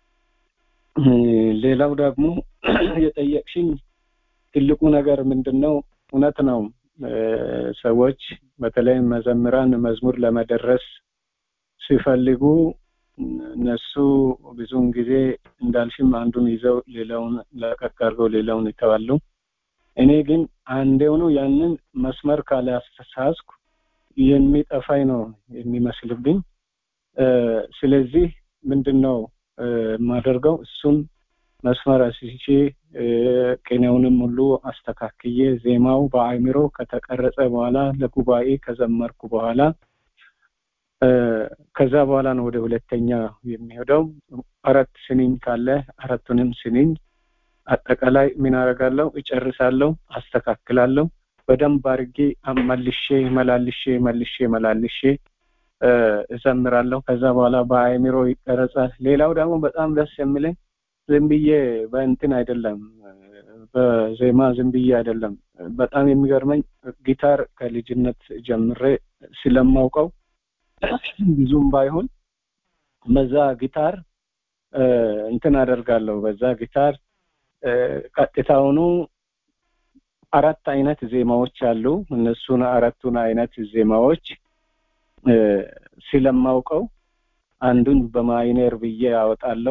ሌላው ደግሞ የጠየቅሽኝ ትልቁ ነገር ምንድን ነው እውነት ነው ሰዎች በተለይ መዘምራን መዝሙር ለመደረስ ሲፈልጉ እነሱ ብዙውን ጊዜ እንዳልሽም አንዱን ይዘው ሌላውን ለቀቅ አድርገው ሌላውን ይተዋሉ እኔ ግን አንዴውኑ ያንን መስመር ካላስተሳስኩ የሚጠፋኝ ነው የሚመስልብኝ ስለዚህ ምንድን ነው የማደርገው እሱን መስመር አስይቼ ቅኔውንም ሁሉ አስተካክዬ ዜማው በአእምሮ ከተቀረጸ በኋላ ለጉባኤ ከዘመርኩ በኋላ ከዛ በኋላ ነው ወደ ሁለተኛ የሚሄደው አራት ስንኝ ካለ አራቱንም ስንኝ አጠቃላይ ምን አደርጋለሁ እጨርሳለሁ አስተካክላለሁ በደንብ አድርጌ መልሼ መላልሼ መልሼ መላልሼ እዘምራለሁ ከዛ በኋላ በአእምሮ ይቀረጻል ሌላው ደግሞ በጣም ደስ የሚለኝ ዝም ብዬ በእንትን አይደለም በዜማ ዝም ብዬ አይደለም በጣም የሚገርመኝ ጊታር ከልጅነት ጀምሬ ስለማውቀው ብዙም ባይሆን በዛ ጊታር እንትን አደርጋለሁ በዛ ጊታር ቀጥታውኑ አራት አይነት ዜማዎች አሉ እነሱን አራቱን አይነት ዜማዎች ስለማውቀው አንዱን በማይነር ብዬ አወጣለሁ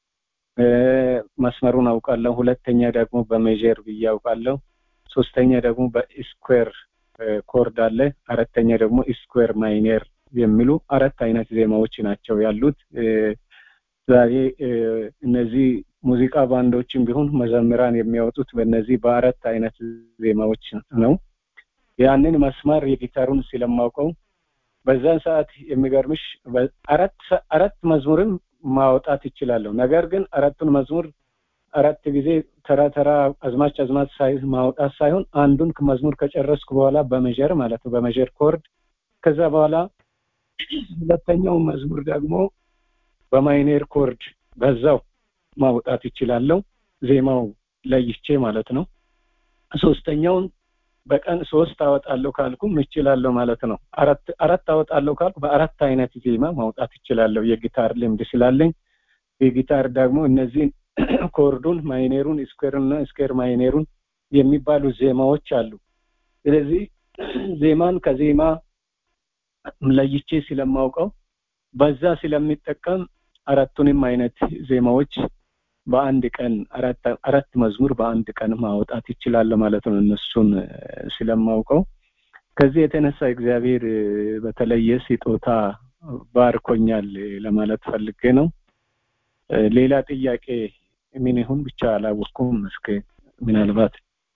መስመሩን አውቃለሁ ሁለተኛ ደግሞ በሜጀር ብዬ አውቃለሁ ሶስተኛ ደግሞ በስኩዌር ኮርድ አለ አራተኛ ደግሞ ስኩዌር ማይነር የሚሉ አራት አይነት ዜማዎች ናቸው ያሉት ዛሬ እነዚህ ሙዚቃ ባንዶችን ቢሆን መዘምራን የሚያወጡት በእነዚህ በአራት አይነት ዜማዎች ነው ያንን መስመር የጊታሩን ስለማውቀው በዛን ሰዓት የሚገርምሽ አራት አራት መዝሙርም ማውጣት ይችላለሁ ነገር ግን አራቱን መዝሙር አራት ጊዜ ተራ ተራ አዝማች አዝማች ሳይ ማውጣት ሳይሆን አንዱን መዝሙር ከጨረስኩ በኋላ በመጀር ማለት ነው በመጀር ኮርድ ከዛ በኋላ ሁለተኛው መዝሙር ደግሞ በማይኔር ኮርድ በዛው ማውጣት ይችላለሁ ዜማው ለይቼ ማለት ነው ሶስተኛውን በቀን ሶስት አወጣለሁ ካልኩም እችላለሁ ማለት ነው አራት አራት አወጣለሁ ካልኩ በአራት አይነት ዜማ ማውጣት እችላለሁ የጊታር ልምድ ስላለኝ የጊታር ደግሞ እነዚህን ኮርዱን ማይኔሩን ስኩዌርና ስኩዌር ማይኔሩን የሚባሉ ዜማዎች አሉ ስለዚህ ዜማን ከዜማ ለይቼ ስለማውቀው በዛ ስለሚጠቀም አራቱንም አይነት ዜማዎች በአንድ ቀን አራት መዝሙር በአንድ ቀን ማውጣት ይችላል ማለት ነው እነሱን ስለማውቀው ከዚህ የተነሳ እግዚአብሔር በተለየ ስጦታ ባርኮኛል ለማለት ፈልጌ ነው ሌላ ጥያቄ ምን ይሁን ብቻ አላወቅኩም እስከ ምናልባት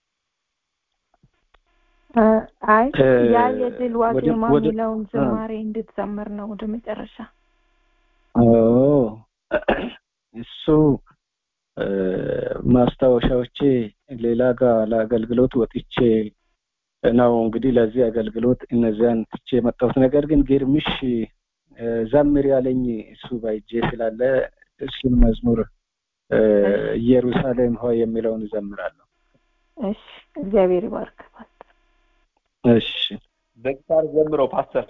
አይ ያ የድል ዋዜማ የሚለውን ዝማሬ እንድትዘምር ነው ወደ መጨረሻ እሱ ማስታወሻዎቼ ሌላ ጋር ለአገልግሎት ወጥቼ ነው እንግዲህ ለዚህ አገልግሎት እነዚያን ትቼ የመጣሁት ነገር ግን ግርምሽ ዘምር ያለኝ እሱ በእጄ ስላለ እሱን መዝሙር ኢየሩሳሌም ሆይ የሚለውን እዘምራለሁ። እሺ እግዚአብሔር ይባርክ እሺ በጊታር ዘምረው ፓስተር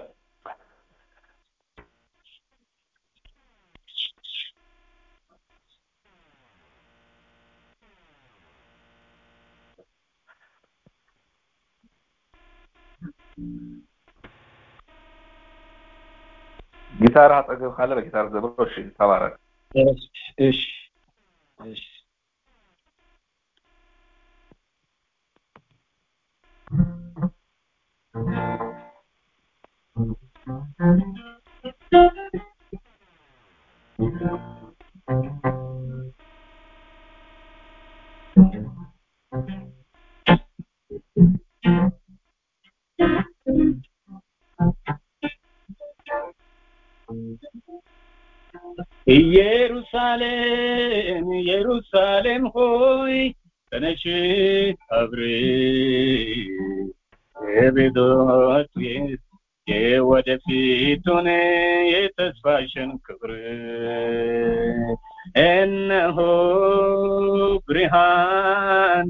ጊታር አጠገብ ካለ በጊታር ዘምረው። እሺ ተባረክ። እሺ እሺ እሺ ኢየሩሳሌም ኢየሩሳሌም ሆይ ተነሽ አብሪ የቤቶች የወደፊቱን የተስፋሽን ክብር እነሆ ብርሃን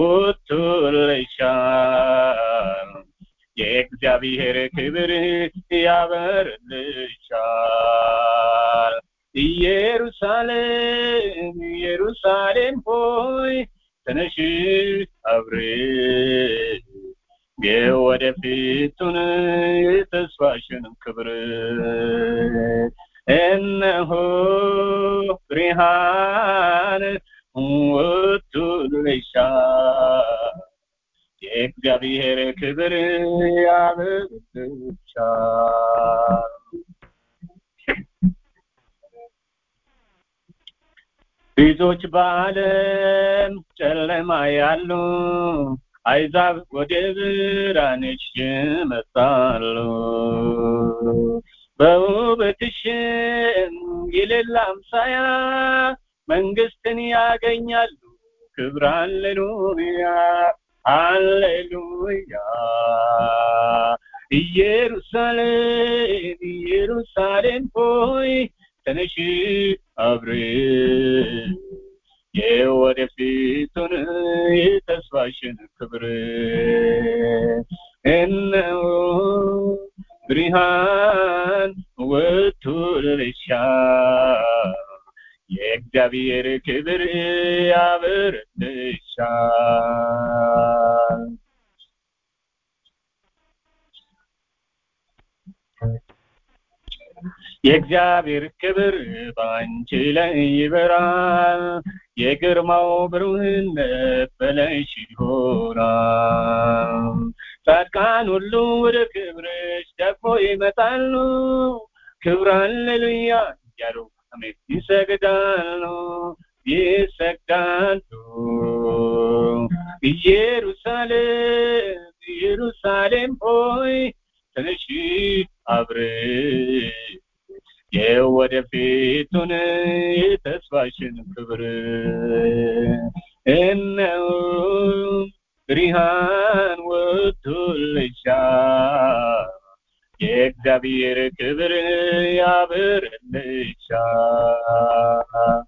ወጥቶልሻል የእግዚአብሔር ክብር ያበርልሻል ኢየሩሳሌም ኢየሩሳሌም ሆይ ተነሽ አብሪ የወደፊቱን የተስፋሽን ክብር እነሆ ብርሃን ወጥቶልሻል የእግዚአብሔር ክብር ያበርልሻል ብዙዎች በዓለም ጨለማ ያሉ አይዛብ ወደ ብርሃንሽ ይመጣሉ በውበትሽም የሌላ አምሳያ መንግስትን ያገኛሉ ክብር ሃሌሉያ ሃሌሉያ ኢየሩሳሌም ኢየሩሳሌም ሆይ ተነሽ አብሪ የወደፊቱን የተስፋሽን ክብር እነሆ ብርሃን ወጥቶልሻል የእግዚአብሔር ክብር ያበርልሻል የእግዚአብሔር ክብር በአንቺ ላይ ይበራል የግርማው ብሩህነት በላይሽ ይሆናል ጻድቃን ሁሉ ወደ ክብርሽ ደግሞ ይመጣሉ ክብር ሃሌሉያ እያሉ አሜን ይሰግዳሉ ይሰግዳሉ ኢየሩሳሌም ኢየሩሳሌም ሆይ ተነሺ አብሪ የወደፊቱን የተስፋሽን ክብር እነሆ ብርሃን ወጥቶልሻል የእግዚአብሔር ክብር ያበርልሻል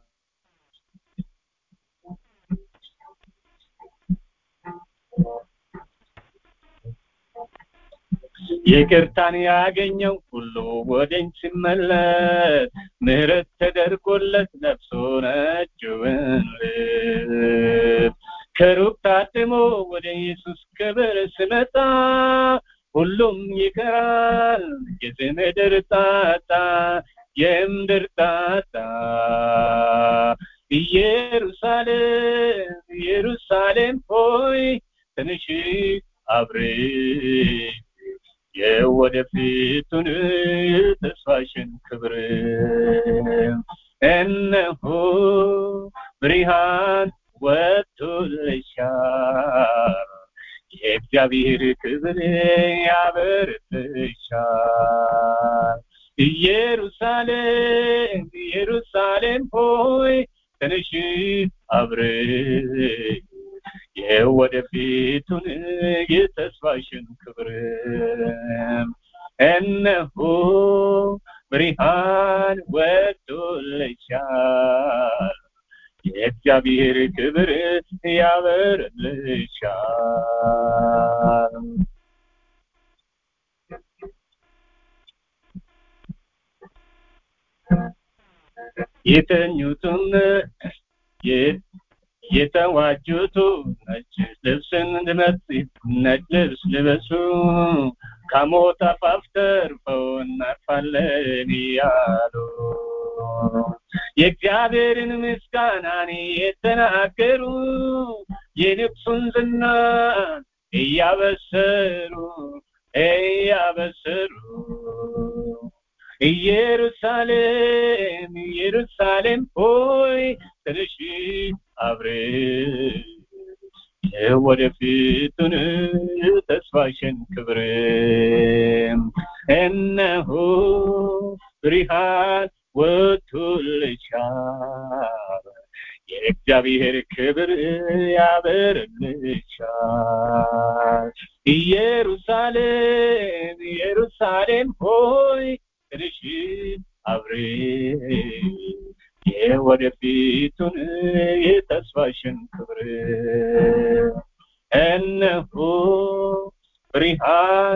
ይቅርታን ያገኘው ሁሉ ወደኝ ሲመለስ ምህረት ተደርጎለት ለብሶ ነጭውን ልብስ ከሩቅ ታድሞ ወደ ኢየሱስ ክብር ስመጣ ሁሉም ይቀራል የምድር ጣጣ የምድር ጣጣ ኢየሩሳሌም ኢየሩሳሌም ሆይ ትንሽ አብሬ የወደፊቱን ተስፋሽን ክብር እነሆ ብርሃን ወጥቶልሻል የእግዚአብሔር ክብር ያበርትሻል ኢየሩሳሌም ኢየሩሳሌም ሆይ ተነሽ አብሬ የወደፊቱን የተስፋሽን ክብር እነሆ ብርሃን ወጥቶልሻል የእግዚአብሔር ክብር ያበርልሻል የተኙትም የተዋጁቱ ነጭ ልብስን ነጭ ልብስ ልበሱ ከሞት አፋፍ ተርፈው እናርፋለን እያሉ የእግዚአብሔርን ምስጋናን የተናገሩ የንጉሱን ዝና እያበሰሩ እያበሰሩ ኢየሩሳሌም ኢየሩሳሌም ሆይ ትንሽ አብረሽ የወደፊቱን ተስፋሽን ክብር እነሆ ብርሃን ወጥቶልሻል የእግዚአብሔር ክብር ያበርልሻል ኢየሩሳሌም ኢየሩሳሌም ሆይ ትንሽ አብሬ የወደፊቱን የተስፋሽን ክብር እነሆ ብርሃን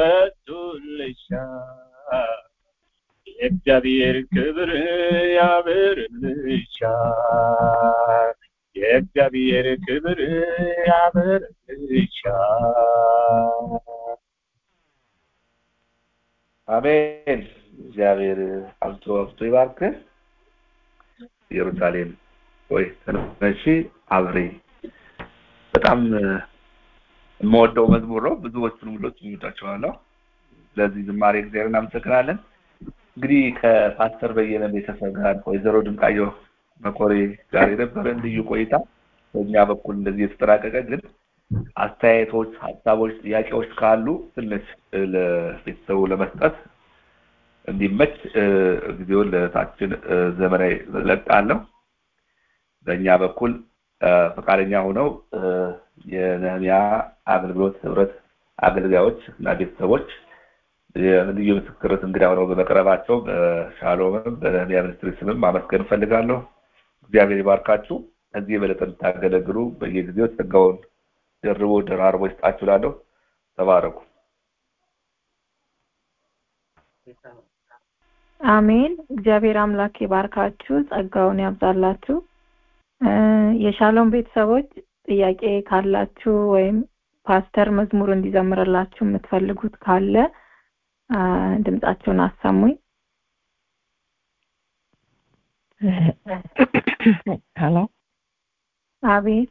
ወጥቶልሻል የእግዚአብሔር ክብር ያበርልሻል የእግዚአብሔር ክብር ያበርልሻል አሜን እግዚአብሔር አብዝቶ አብዝቶ ይባርክ ኢየሩሳሌም ወይ ተነሺ አብሬ በጣም የምወደው መዝሙር ነው ብዙዎቹን ሁሎች ይወዳቸዋለሁ ስለዚህ ዝማሬ እግዚአብሔር እናመሰግናለን እንግዲህ ከፓስተር በየነ ቤተሰብ ጋር ወይዘሮ ድንቃየሁ መኮሬ ጋር የነበረን ልዩ ቆይታ በእኛ በኩል እንደዚህ የተጠናቀቀ ግን አስተያየቶች ሀሳቦች ጥያቄዎች ካሉ ትንሽ ለቤተሰቡ ለመስጠት እንዲመች ጊዜውን ለታችን ዘመናዊ ለቃለሁ በእኛ በኩል ፈቃደኛ ሆነው የነህሚያ አገልግሎት ህብረት አገልጋዮች እና ቤተሰቦች የልዩ ምስክርት እንግዳ ሆነው በመቅረባቸው በሻሎምም በነህሚያ ሚኒስትሪ ስምም ማመስገን እፈልጋለሁ እግዚአብሔር ይባርካችሁ ከዚህ የበለጠ እንድታገለግሉ በየጊዜው ጸጋውን ደርቦ ደራርቦ ይስጣችሁ ላለሁ ተባረኩ አሜን እግዚአብሔር አምላክ ይባርካችሁ ጸጋውን ያብዛላችሁ የሻሎም ቤተሰቦች ጥያቄ ካላችሁ ወይም ፓስተር መዝሙር እንዲዘምርላችሁ የምትፈልጉት ካለ ድምጻችሁን አሰሙኝ ሄሎ አቤት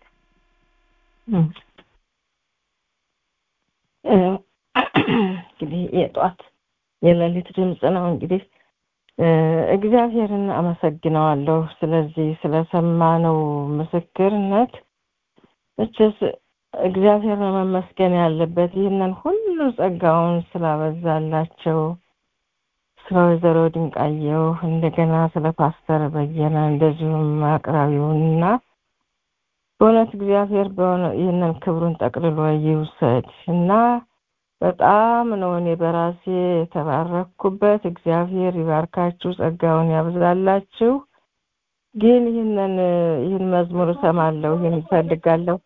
እንግዲህ የጧት የሌሊት ድምፅ ነው እንግዲህ እግዚአብሔርን አመሰግነዋለሁ ስለዚህ ስለሰማነው ምስክርነት እችስ እግዚአብሔር ነው መመስገን ያለበት ይህንን ሁሉ ጸጋውን ስላበዛላቸው ስለ ወይዘሮ ድንቃየው እንደገና ስለ ፓስተር በየነ እንደዚሁም አቅራቢውንና በእውነት እግዚአብሔር ይህንን ክብሩን ጠቅልሎ ይውሰድ እና በጣም ነው እኔ በራሴ የተባረኩበት እግዚአብሔር ይባርካችሁ ጸጋውን ያብዛላችሁ ግን ይህንን ይህን መዝሙር እሰማለሁ ይህን እፈልጋለሁ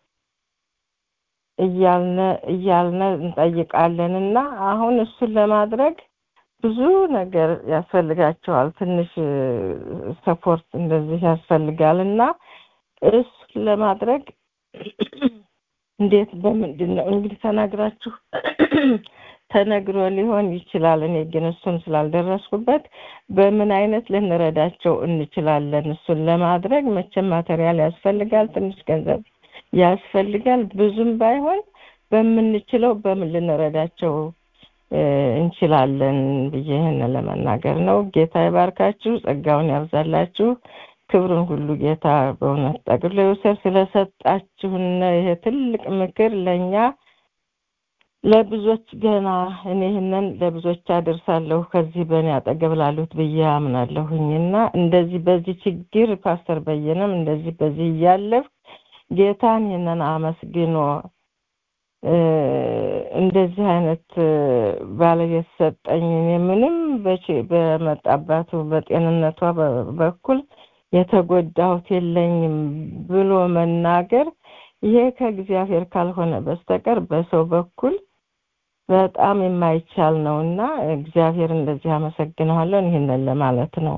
እያልነ እያልነ እንጠይቃለን እና አሁን እሱን ለማድረግ ብዙ ነገር ያስፈልጋቸዋል ትንሽ ሰፖርት እንደዚህ ያስፈልጋል እና እሱን ለማድረግ እንዴት በምንድን ነው እንግዲህ ተናግራችሁ ተነግሮ ሊሆን ይችላል እኔ ግን እሱን ስላልደረስኩበት በምን አይነት ልንረዳቸው እንችላለን እሱን ለማድረግ መቼም ማቴሪያል ያስፈልጋል ትንሽ ገንዘብ ያስፈልጋል ብዙም ባይሆን በምንችለው በምን ልንረዳቸው እንችላለን ብዬ ይህን ለመናገር ነው ጌታ ይባርካችሁ ጸጋውን ያብዛላችሁ ክብሩን ሁሉ ጌታ በእውነት ጠቅሎ ይውሰድ ስለሰጣችሁን ይሄ ትልቅ ምክር ለእኛ ለብዙዎች ገና እኔ ይህንን ለብዙዎች አደርሳለሁ ከዚህ በእኔ አጠገብ ላሉት ብዬ አምናለሁኝና እንደዚህ በዚህ ችግር ፓስተር በየነም እንደዚህ በዚህ እያለፍ ጌታን ይህንን አመስግኖ እንደዚህ አይነት ባለቤት ሰጠኝ እኔ ምንም በመጣባቱ በጤንነቷ በኩል የተጎዳሁት የለኝም ብሎ መናገር ይሄ ከእግዚአብሔር ካልሆነ በስተቀር በሰው በኩል በጣም የማይቻል ነው እና እግዚአብሔር እንደዚህ አመሰግነዋለን ይህንን ለማለት ነው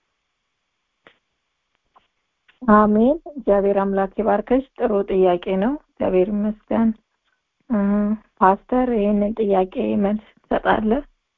አሜን እግዚአብሔር አምላክ ይባርከሽ ጥሩ ጥያቄ ነው እግዚአብሔር ይመስገን ፓስተር ይህንን ጥያቄ መልስ ትሰጣለህ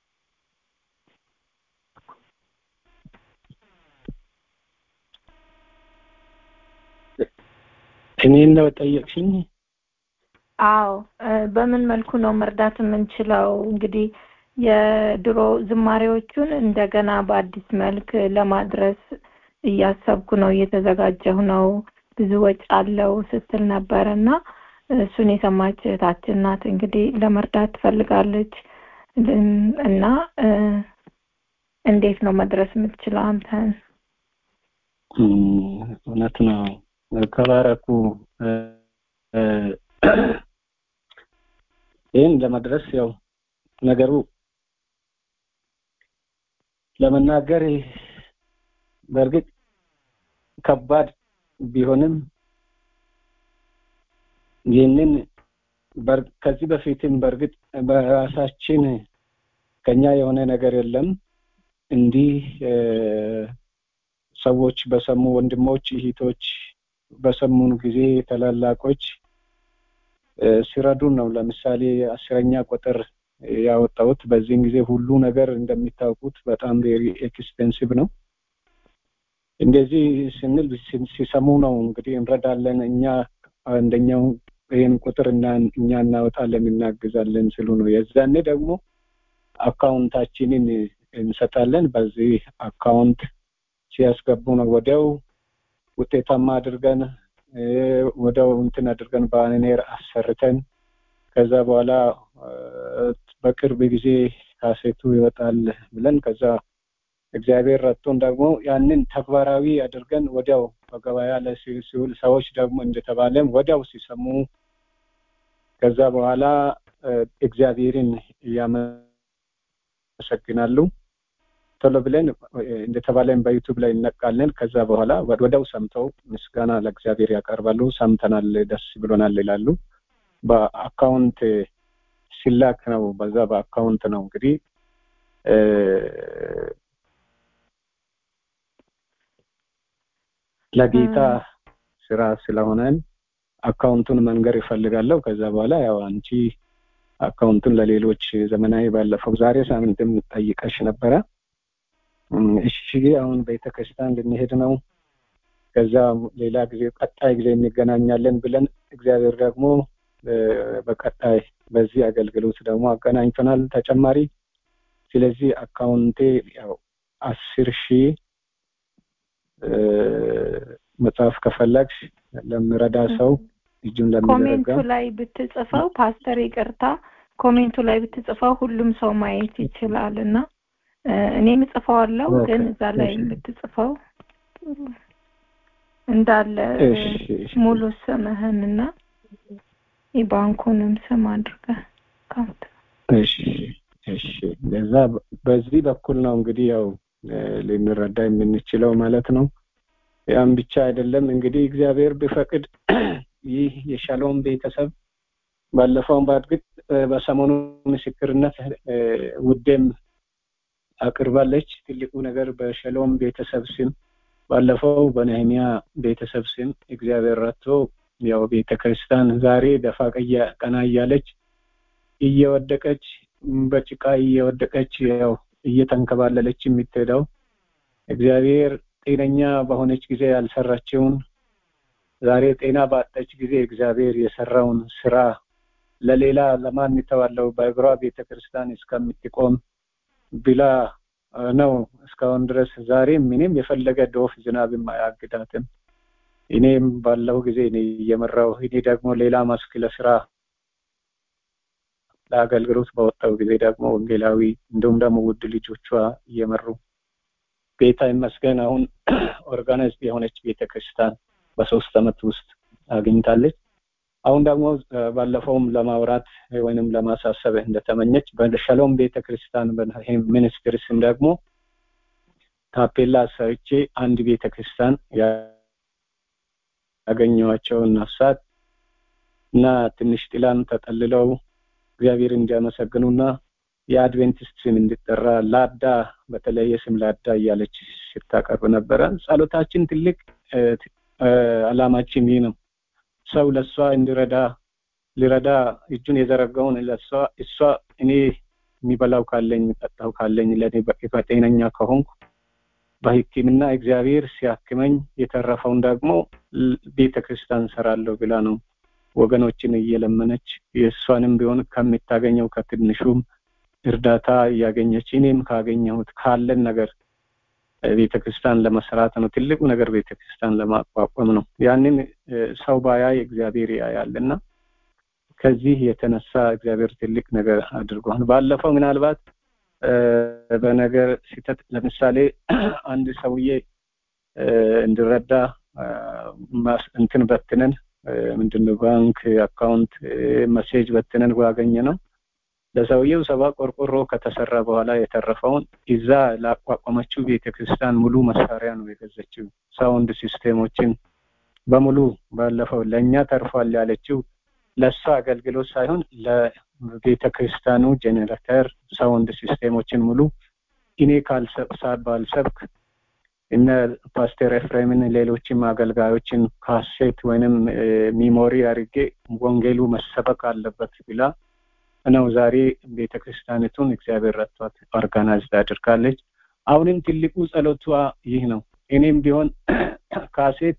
እኔን ነው ጠየቅሽኝ አዎ በምን መልኩ ነው መርዳት የምንችለው እንግዲህ የድሮ ዝማሬዎቹን እንደገና በአዲስ መልክ ለማድረስ እያሰብኩ ነው እየተዘጋጀሁ ነው ብዙ ወጪ አለው ስትል ነበር እና እሱን የሰማች እህታችን ናት እንግዲህ ለመርዳት ትፈልጋለች እና እንዴት ነው መድረስ የምትችለው አንተን እውነት ነው ከባረኩ ይህን ለመድረስ ያው ነገሩ ለመናገር በእርግጥ ከባድ ቢሆንም ይህንን ከዚህ በፊትም በእርግጥ በራሳችን ከኛ የሆነ ነገር የለም እንዲህ ሰዎች በሰሙ ወንድሞች እህቶች በሰሙን ጊዜ ታላላቆች ሲረዱን ነው ለምሳሌ አስረኛ ቁጥር ያወጣሁት በዚህን ጊዜ ሁሉ ነገር እንደሚታወቁት በጣም ቬሪ ኤክስፔንሲቭ ነው እንደዚህ ስንል ሲሰሙ ነው እንግዲህ እንረዳለን እኛ አንደኛው ይህን ቁጥር እና እኛ እናወጣለን እናግዛለን ስሉ ነው የዛኔ ደግሞ አካውንታችንን እንሰጣለን በዚህ አካውንት ሲያስገቡ ነው ወዲያው ውጤታማ አድርገን ወዲያው እንትን አድርገን ባነር አሰርተን ከዛ በኋላ በቅርብ ጊዜ ካሴቱ ይወጣል ብለን ከዛ እግዚአብሔር ረድቶን ደግሞ ያንን ተግባራዊ አድርገን ወዲያው በገበያ ላይ ሲውል ሰዎች ደግሞ እንደተባለም ወዲያው ሲሰሙ ከዛ በኋላ እግዚአብሔርን እያመሰግናሉ ቶሎ ብለን እንደተባለን በዩቱብ ላይ እነቃለን ከዛ በኋላ ወዲያው ሰምተው ምስጋና ለእግዚአብሔር ያቀርባሉ ሰምተናል ደስ ብሎናል ይላሉ በአካውንት ሲላክ ነው በዛ በአካውንት ነው እንግዲህ ለጌታ ስራ ስለሆነን አካውንቱን መንገር ይፈልጋለሁ ከዛ በኋላ ያው አንቺ አካውንቱን ለሌሎች ዘመናዊ ባለፈው ዛሬ ሳምንትም ጠይቀሽ ነበረ እሺ አሁን ቤተክርስቲያን ልንሄድ ነው ከዛ ሌላ ጊዜ ቀጣይ ጊዜ እንገናኛለን ብለን እግዚአብሔር ደግሞ በቀጣይ በዚህ አገልግሎት ደግሞ አገናኝቶናል ተጨማሪ ስለዚህ አካውንቴ ያው አስር ሺህ መጽሐፍ ከፈለግሽ ለምረዳ ሰው እጁን ለሚዘረጋ ኮሜንቱ ላይ ብትጽፈው ፓስተር ይቅርታ ኮሜንቱ ላይ ብትጽፈው ሁሉም ሰው ማየት ይችላል እና እኔም እጽፈዋለሁ ግን እዛ ላይ ብትጽፈው እንዳለ ሙሉ ስምህንና የባንኩንም ስም አድርገህ ካውንት እሺ እሺ ለዛ በዚህ በኩል ነው እንግዲህ ያው ልንረዳ የምንችለው ማለት ነው ያም ብቻ አይደለም እንግዲህ እግዚአብሔር ቢፈቅድ ይህ የሻሎም ቤተሰብ ባለፈውን በእርግጥ በሰሞኑ ምስክርነት ውዴም አቅርባለች ትልቁ ነገር በሸሎም ቤተሰብ ስም ባለፈው በነህሚያ ቤተሰብ ስም እግዚአብሔር ረድቶ ያው ቤተክርስቲያን ዛሬ ደፋ ቀና እያለች እየወደቀች በጭቃ እየወደቀች ያው እየተንከባለለች የምትሄደው እግዚአብሔር ጤነኛ በሆነች ጊዜ ያልሰራችውን ዛሬ ጤና ባጣች ጊዜ እግዚአብሔር የሰራውን ስራ ለሌላ ለማን ይተዋለው በእግሯ ቤተክርስቲያን እስከምትቆም ብላ ነው እስካሁን ድረስ ዛሬ ምንም የፈለገ ዶፍ ዝናብም አያግዳትም እኔም ባለው ጊዜ እኔ እየመራው እኔ ደግሞ ሌላ መስክ ለስራ ለአገልግሎት በወጣው ጊዜ ደግሞ ወንጌላዊ እንዲሁም ደግሞ ውድ ልጆቿ እየመሩ ጌታ ይመስገን አሁን ኦርጋናይዝድ የሆነች ቤተክርስቲያን በሶስት አመት ውስጥ አግኝታለች አሁን ደግሞ ባለፈውም ለማውራት ወይንም ለማሳሰብ እንደተመኘች በሸሎም ቤተክርስቲያን ሚኒስትሪ ስም ደግሞ ታፔላ ሰርቼ አንድ ቤተክርስቲያን ያገኘዋቸውን ነፍሳት እና ትንሽ ጥላን ተጠልለው እግዚአብሔር እንዲያመሰግኑና የአድቬንቲስት ስም እንዲጠራ ላዳ በተለየ ስም ላዳ እያለች ስታቀርብ ነበረ። ጸሎታችን ትልቅ አላማችን ይህ ነው። ሰው ለእሷ እንዲረዳ ሊረዳ እጁን የዘረጋውን ለእሷ እሷ እኔ የሚበላው ካለኝ የሚጠጣው ካለኝ ለእኔ ጤነኛ ከሆንኩ በሕክምና እግዚአብሔር ሲያክመኝ የተረፈውን ደግሞ ቤተ ክርስቲያን ሰራለሁ ብላ ነው ወገኖችን እየለመነች የእሷንም ቢሆን ከምታገኘው ከትንሹም እርዳታ እያገኘች እኔም ካገኘሁት ካለን ነገር ቤተ ክርስቲያን ለመስራት ነው። ትልቁ ነገር ቤተ ክርስቲያን ለማቋቋም ነው። ያንን ሰው ባያይ እግዚአብሔር ያያልና ከዚህ የተነሳ እግዚአብሔር ትልቅ ነገር አድርጓል። ባለፈው ምናልባት በነገር ሲተት ለምሳሌ አንድ ሰውዬ እንዲረዳ እንትን በትነን ምንድነው ባንክ አካውንት መሴጅ በትነን ባገኘ ነው ለሰውየው ሰባ ቆርቆሮ ከተሰራ በኋላ የተረፈውን እዛ ላቋቋመችው ቤተክርስቲያን ሙሉ መሳሪያ ነው የገዘችው። ሳውንድ ሲስቴሞችን በሙሉ ባለፈው ለእኛ ተርፏል ያለችው ለእሷ አገልግሎት ሳይሆን ለቤተ ክርስቲያኑ ጄኔሬተር ሳውንድ ሲስቴሞችን ሙሉ እኔ ባልሰብክ እነ ፓስተር ኤፍሬምን ሌሎችም አገልጋዮችን ካሴት ወይንም ሚሞሪ አድርጌ ወንጌሉ መሰበክ አለበት ብላ ነው ዛሬ ቤተ ክርስቲያኒቱን እግዚአብሔር ረድቷት ኦርጋናይዝድ አድርጋለች። አሁንም ትልቁ ጸሎቷ ይህ ነው። እኔም ቢሆን ካሴት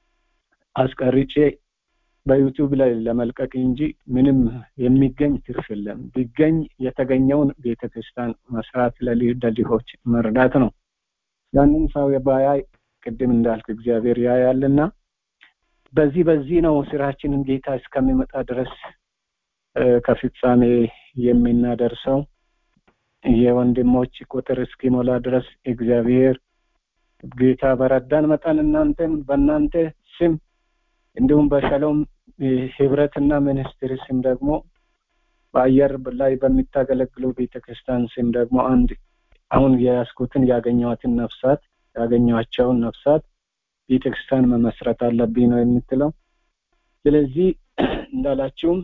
አስቀርጬ በዩቱብ ላይ ለመልቀቅ እንጂ ምንም የሚገኝ ትርፍ የለም። ቢገኝ የተገኘውን ቤተ ክርስቲያን መስራት ለድሆች መርዳት ነው። ያንን ሰው ባያይ ቅድም እንዳልክ እግዚአብሔር ያያልና በዚህ በዚህ ነው ስራችንን ጌታ እስከሚመጣ ድረስ ከፍጻሜ የምናደርሰው የወንድሞች ቁጥር እስኪሞላ ድረስ እግዚአብሔር ጌታ በረዳን መጠን እናንተም በእናንተ ስም እንዲሁም በሸሎም ህብረትና ሚኒስትሪ ስም ደግሞ በአየር ላይ በሚታገለግሉ ቤተክርስቲያን ስም ደግሞ አንድ አሁን የያዝኩትን ያገኘዋትን ነፍሳት ያገኘዋቸውን ነፍሳት ቤተክርስቲያን መመስረት አለብኝ ነው የምትለው። ስለዚህ እንዳላችሁም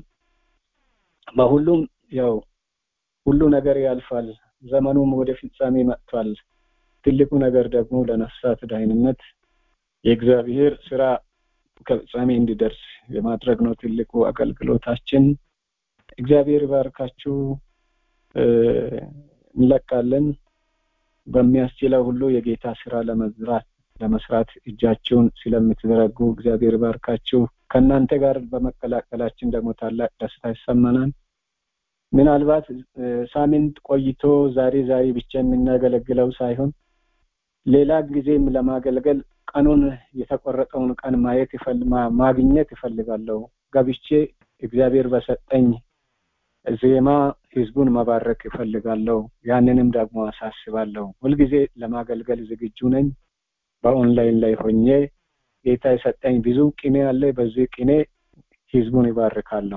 በሁሉም ያው ሁሉ ነገር ያልፋል፣ ዘመኑም ወደ ፍጻሜ መጥቷል። ትልቁ ነገር ደግሞ ለነፍሳት ደህንነት የእግዚአብሔር ስራ ከፍጻሜ እንዲደርስ የማድረግ ነው ትልቁ አገልግሎታችን። እግዚአብሔር ባርካችሁ። እንለቃለን። በሚያስችለው ሁሉ የጌታ ስራ ለመዝራት ለመስራት እጃችሁን ስለምትዘረጉ እግዚአብሔር ባርካችሁ። ከእናንተ ጋር በመቀላቀላችን ደግሞ ታላቅ ደስታ ይሰማናል። ምናልባት ሳምንት ቆይቶ ዛሬ ዛሬ ብቻ የምናገለግለው ሳይሆን ሌላ ጊዜም ለማገልገል ቀኑን የተቆረጠውን ቀን ማየት ማግኘት ይፈልጋለሁ። ገብቼ እግዚአብሔር በሰጠኝ ዜማ ህዝቡን መባረክ ይፈልጋለሁ። ያንንም ደግሞ አሳስባለሁ። ሁልጊዜ ለማገልገል ዝግጁ ነኝ። በኦንላይን ላይ ሆኜ ጌታ የሰጠኝ ብዙ ቅኔ አለ። በዚህ ቅኔ ህዝቡን ይባርካለሁ።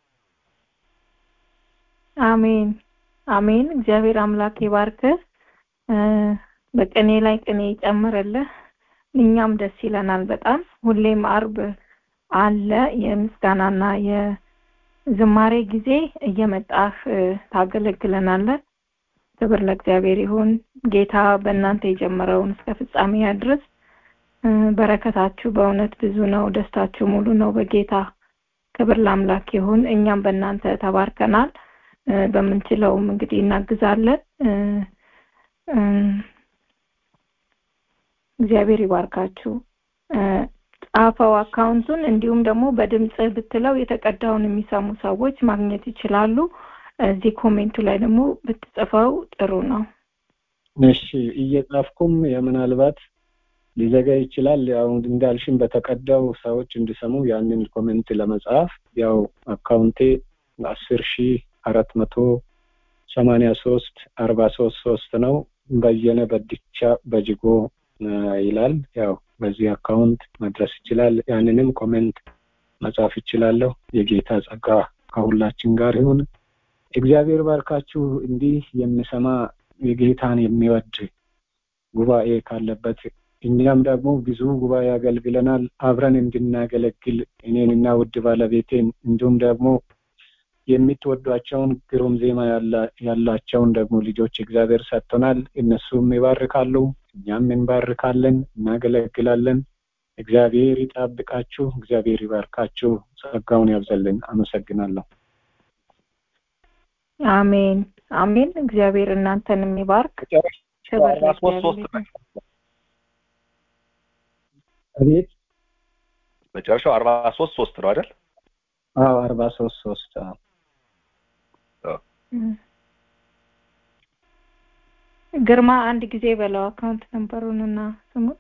አሜን አሜን። እግዚአብሔር አምላክ ይባርክ። በቅኔ ላይ ቅኔ ይጨምርልህ። እኛም ደስ ይለናል በጣም ሁሌም አርብ አለ የምስጋናና የዝማሬ ጊዜ እየመጣህ ታገለግለናለህ። ክብር ለእግዚአብሔር ይሁን። ጌታ በእናንተ የጀመረውን እስከ ፍጻሜ ያድርስ። በረከታችሁ በእውነት ብዙ ነው። ደስታችሁ ሙሉ ነው በጌታ ክብር ለአምላክ ይሁን። እኛም በእናንተ ተባርከናል። በምንችለውም እንግዲህ እናግዛለን። እግዚአብሔር ይባርካችሁ። ጻፈው አካውንቱን እንዲሁም ደግሞ በድምጽ ብትለው የተቀዳውን የሚሰሙ ሰዎች ማግኘት ይችላሉ። እዚህ ኮሜንቱ ላይ ደግሞ ብትጽፈው ጥሩ ነው። እሺ እየጻፍኩም ምናልባት ሊዘጋ ይችላል። ያው እንዳልሽም በተቀዳው ሰዎች እንዲሰሙ ያንን ኮሜንት ለመጻፍ ያው አካውንቴ አስር ሺ አራት መቶ ሰማንያ ሶስት አርባ ሶስት ሶስት ነው። በየነ በድቻ በጅጎ ይላል። ያው በዚህ አካውንት መድረስ ይችላል። ያንንም ኮሜንት መጻፍ ይችላለሁ። የጌታ ጸጋ ከሁላችን ጋር ይሁን። እግዚአብሔር ባርካችሁ። እንዲህ የሚሰማ የጌታን የሚወድ ጉባኤ ካለበት እኛም ደግሞ ብዙ ጉባኤ አገልግለናል። አብረን እንድናገለግል እኔንና ውድ ባለቤቴን እንዲሁም ደግሞ የምትወዷቸውን ግሩም ዜማ ያላቸውን ደግሞ ልጆች እግዚአብሔር ሰጥቶናል። እነሱም ይባርካሉ፣ እኛም እንባርካለን፣ እናገለግላለን። እግዚአብሔር ይጠብቃችሁ፣ እግዚአብሔር ይባርካችሁ፣ ጸጋውን ያብዛልን። አመሰግናለሁ። አሜን አሜን። እግዚአብሔር እናንተን የሚባርክ ክብር ለእግዚአብሔር። አቤት መጨረሻው አርባ ሶስት ሶስት ነው አይደል? አዎ አርባ ሶስት ሶስት ግርማ አንድ ጊዜ በለው አካውንት ነምበሩን እና ስሙን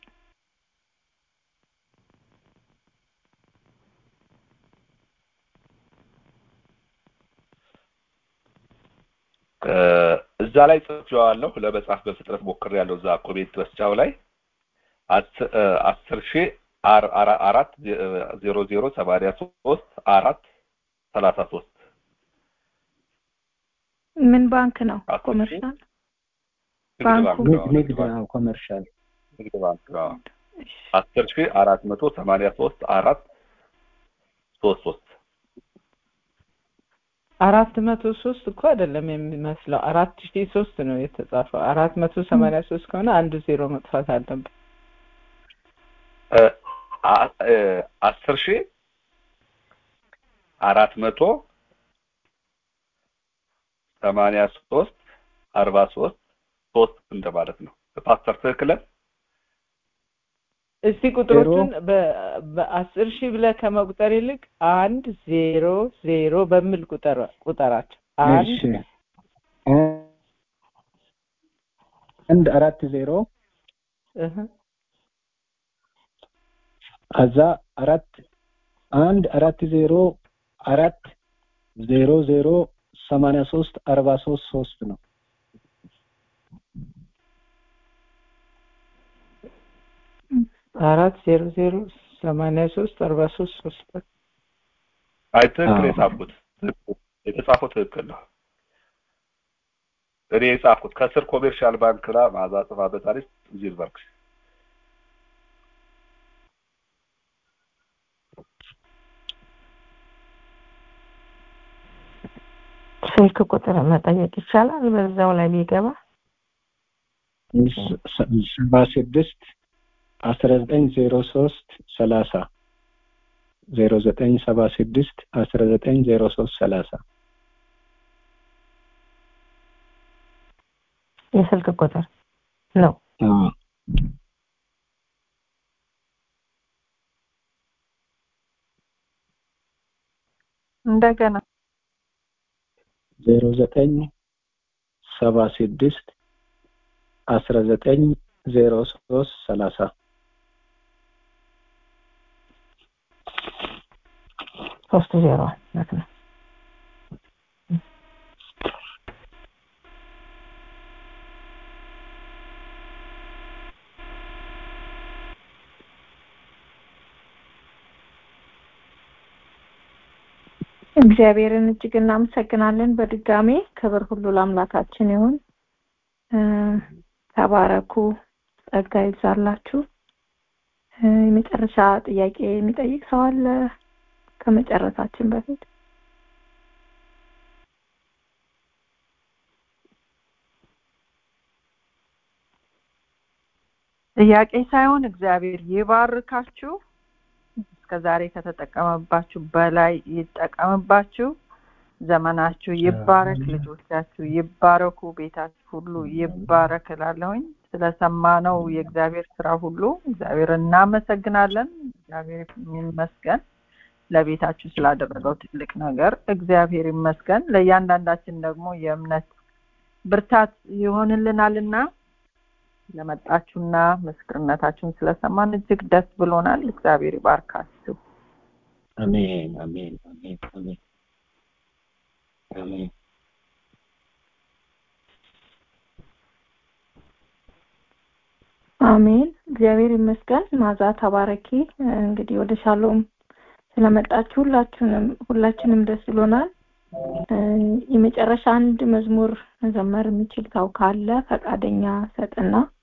እዛ ላይ ጽፌዋለሁ። ለመጻፍ በፍጥነት ሞክሬያለሁ። እዛ ኮሜንት መስጫው ላይ አስር ሺህ አራት ዜሮ ዜሮ ሰማንያ ሶስት አራት ሰላሳ ሶስት ምን ባንክ ነው? ኮመርሻል ባንኩ ንግድ ነው። ኮመርሻል ንግድ ባንክ ነው። አስር ሺህ አራት መቶ ሰማንያ ሶስት አራት ሶስት ሶስት አራት መቶ ሶስት እኮ አይደለም የሚመስለው አራት ሺህ ሶስት ነው የተጻፈው። አራት መቶ ሰማንያ ሶስት ከሆነ አንዱ ዜሮ መጥፋት አለበት። አስር ሺህ አራት መቶ ሰማንያ ሶስት አርባ ሶስት ሶስት እንደማለት ነው። ፓስተር ትክክለን እስቲ ቁጥሮቹን በአስር ሺህ ብለህ ከመቁጠር ይልቅ አንድ ዜሮ ዜሮ በሚል ቁጠር ቁጠራቸው። አንድ አንድ አራት ዜሮ ከዛ አራት አንድ አራት ዜሮ አራት ዜሮ ዜሮ ሰማንያ ሶስት አርባ ሶስት ሶስት ነው። አራት ዜሮ ዜሮ ሰማንያ ሶስት አርባ ሶስት ሶስት አይ ትክክል የጻፍኩት የተጻፈው ትክክል ነው። እኔ የጻፍኩት ከስር ኮሜርሻል ባንክ ላ ማዛ ጽፋበታለች ዚልበርግ ስልክ ቁጥር መጠየቅ ይቻላል በዛው ላይ ቢገባ ሰባ ስድስት አስራ ዘጠኝ ዜሮ ሶስት ሰላሳ ዜሮ ዘጠኝ ሰባ ስድስት አስራ ዘጠኝ ዜሮ ሶስት ሰላሳ የስልክ ቁጥር ነው። እንደገና ዜሮ ዘጠኝ ሰባ ስድስት አስራ ዘጠኝ ዜሮ ሶስት ሰላሳ ሶስት ዜሮ ማለት ነው። እግዚአብሔርን እጅግ እናመሰግናለን። በድጋሜ ክብር ሁሉ ለአምላካችን ይሁን። ተባረኩ፣ ጸጋ ይብዛላችሁ። የመጨረሻ ጥያቄ የሚጠይቅ ሰው አለ ከመጨረሳችን በፊት? ጥያቄ ሳይሆን እግዚአብሔር ይባርካችሁ። እስከ ዛሬ ከተጠቀመባችሁ በላይ ይጠቀምባችሁ። ዘመናችሁ ይባረክ፣ ልጆቻችሁ ይባረኩ፣ ቤታችሁ ሁሉ ይባረክ እላለሁኝ። ስለሰማነው የእግዚአብሔር ስራ ሁሉ እግዚአብሔር እናመሰግናለን። እግዚአብሔር ይመስገን ለቤታችሁ ስላደረገው ትልቅ ነገር እግዚአብሔር ይመስገን። ለእያንዳንዳችን ደግሞ የእምነት ብርታት ይሆንልናልና ለመጣችሁና ምስክርነታችሁን ስለሰማን እጅግ ደስ ብሎናል። እግዚአብሔር ይባርካችሁ። አሜን፣ አሜን፣ አሜን፣ አሜን፣ አሜን። አሜን። እግዚአብሔር ይመስገን። ማዛ ተባረኪ። እንግዲህ ወደ ሻሎም ስለመጣችሁ ሁላችሁንም ሁላችንም ደስ ብሎናል። የመጨረሻ አንድ መዝሙር መዘመር የሚችል ሰው ካለ ፈቃደኛ ሰጥና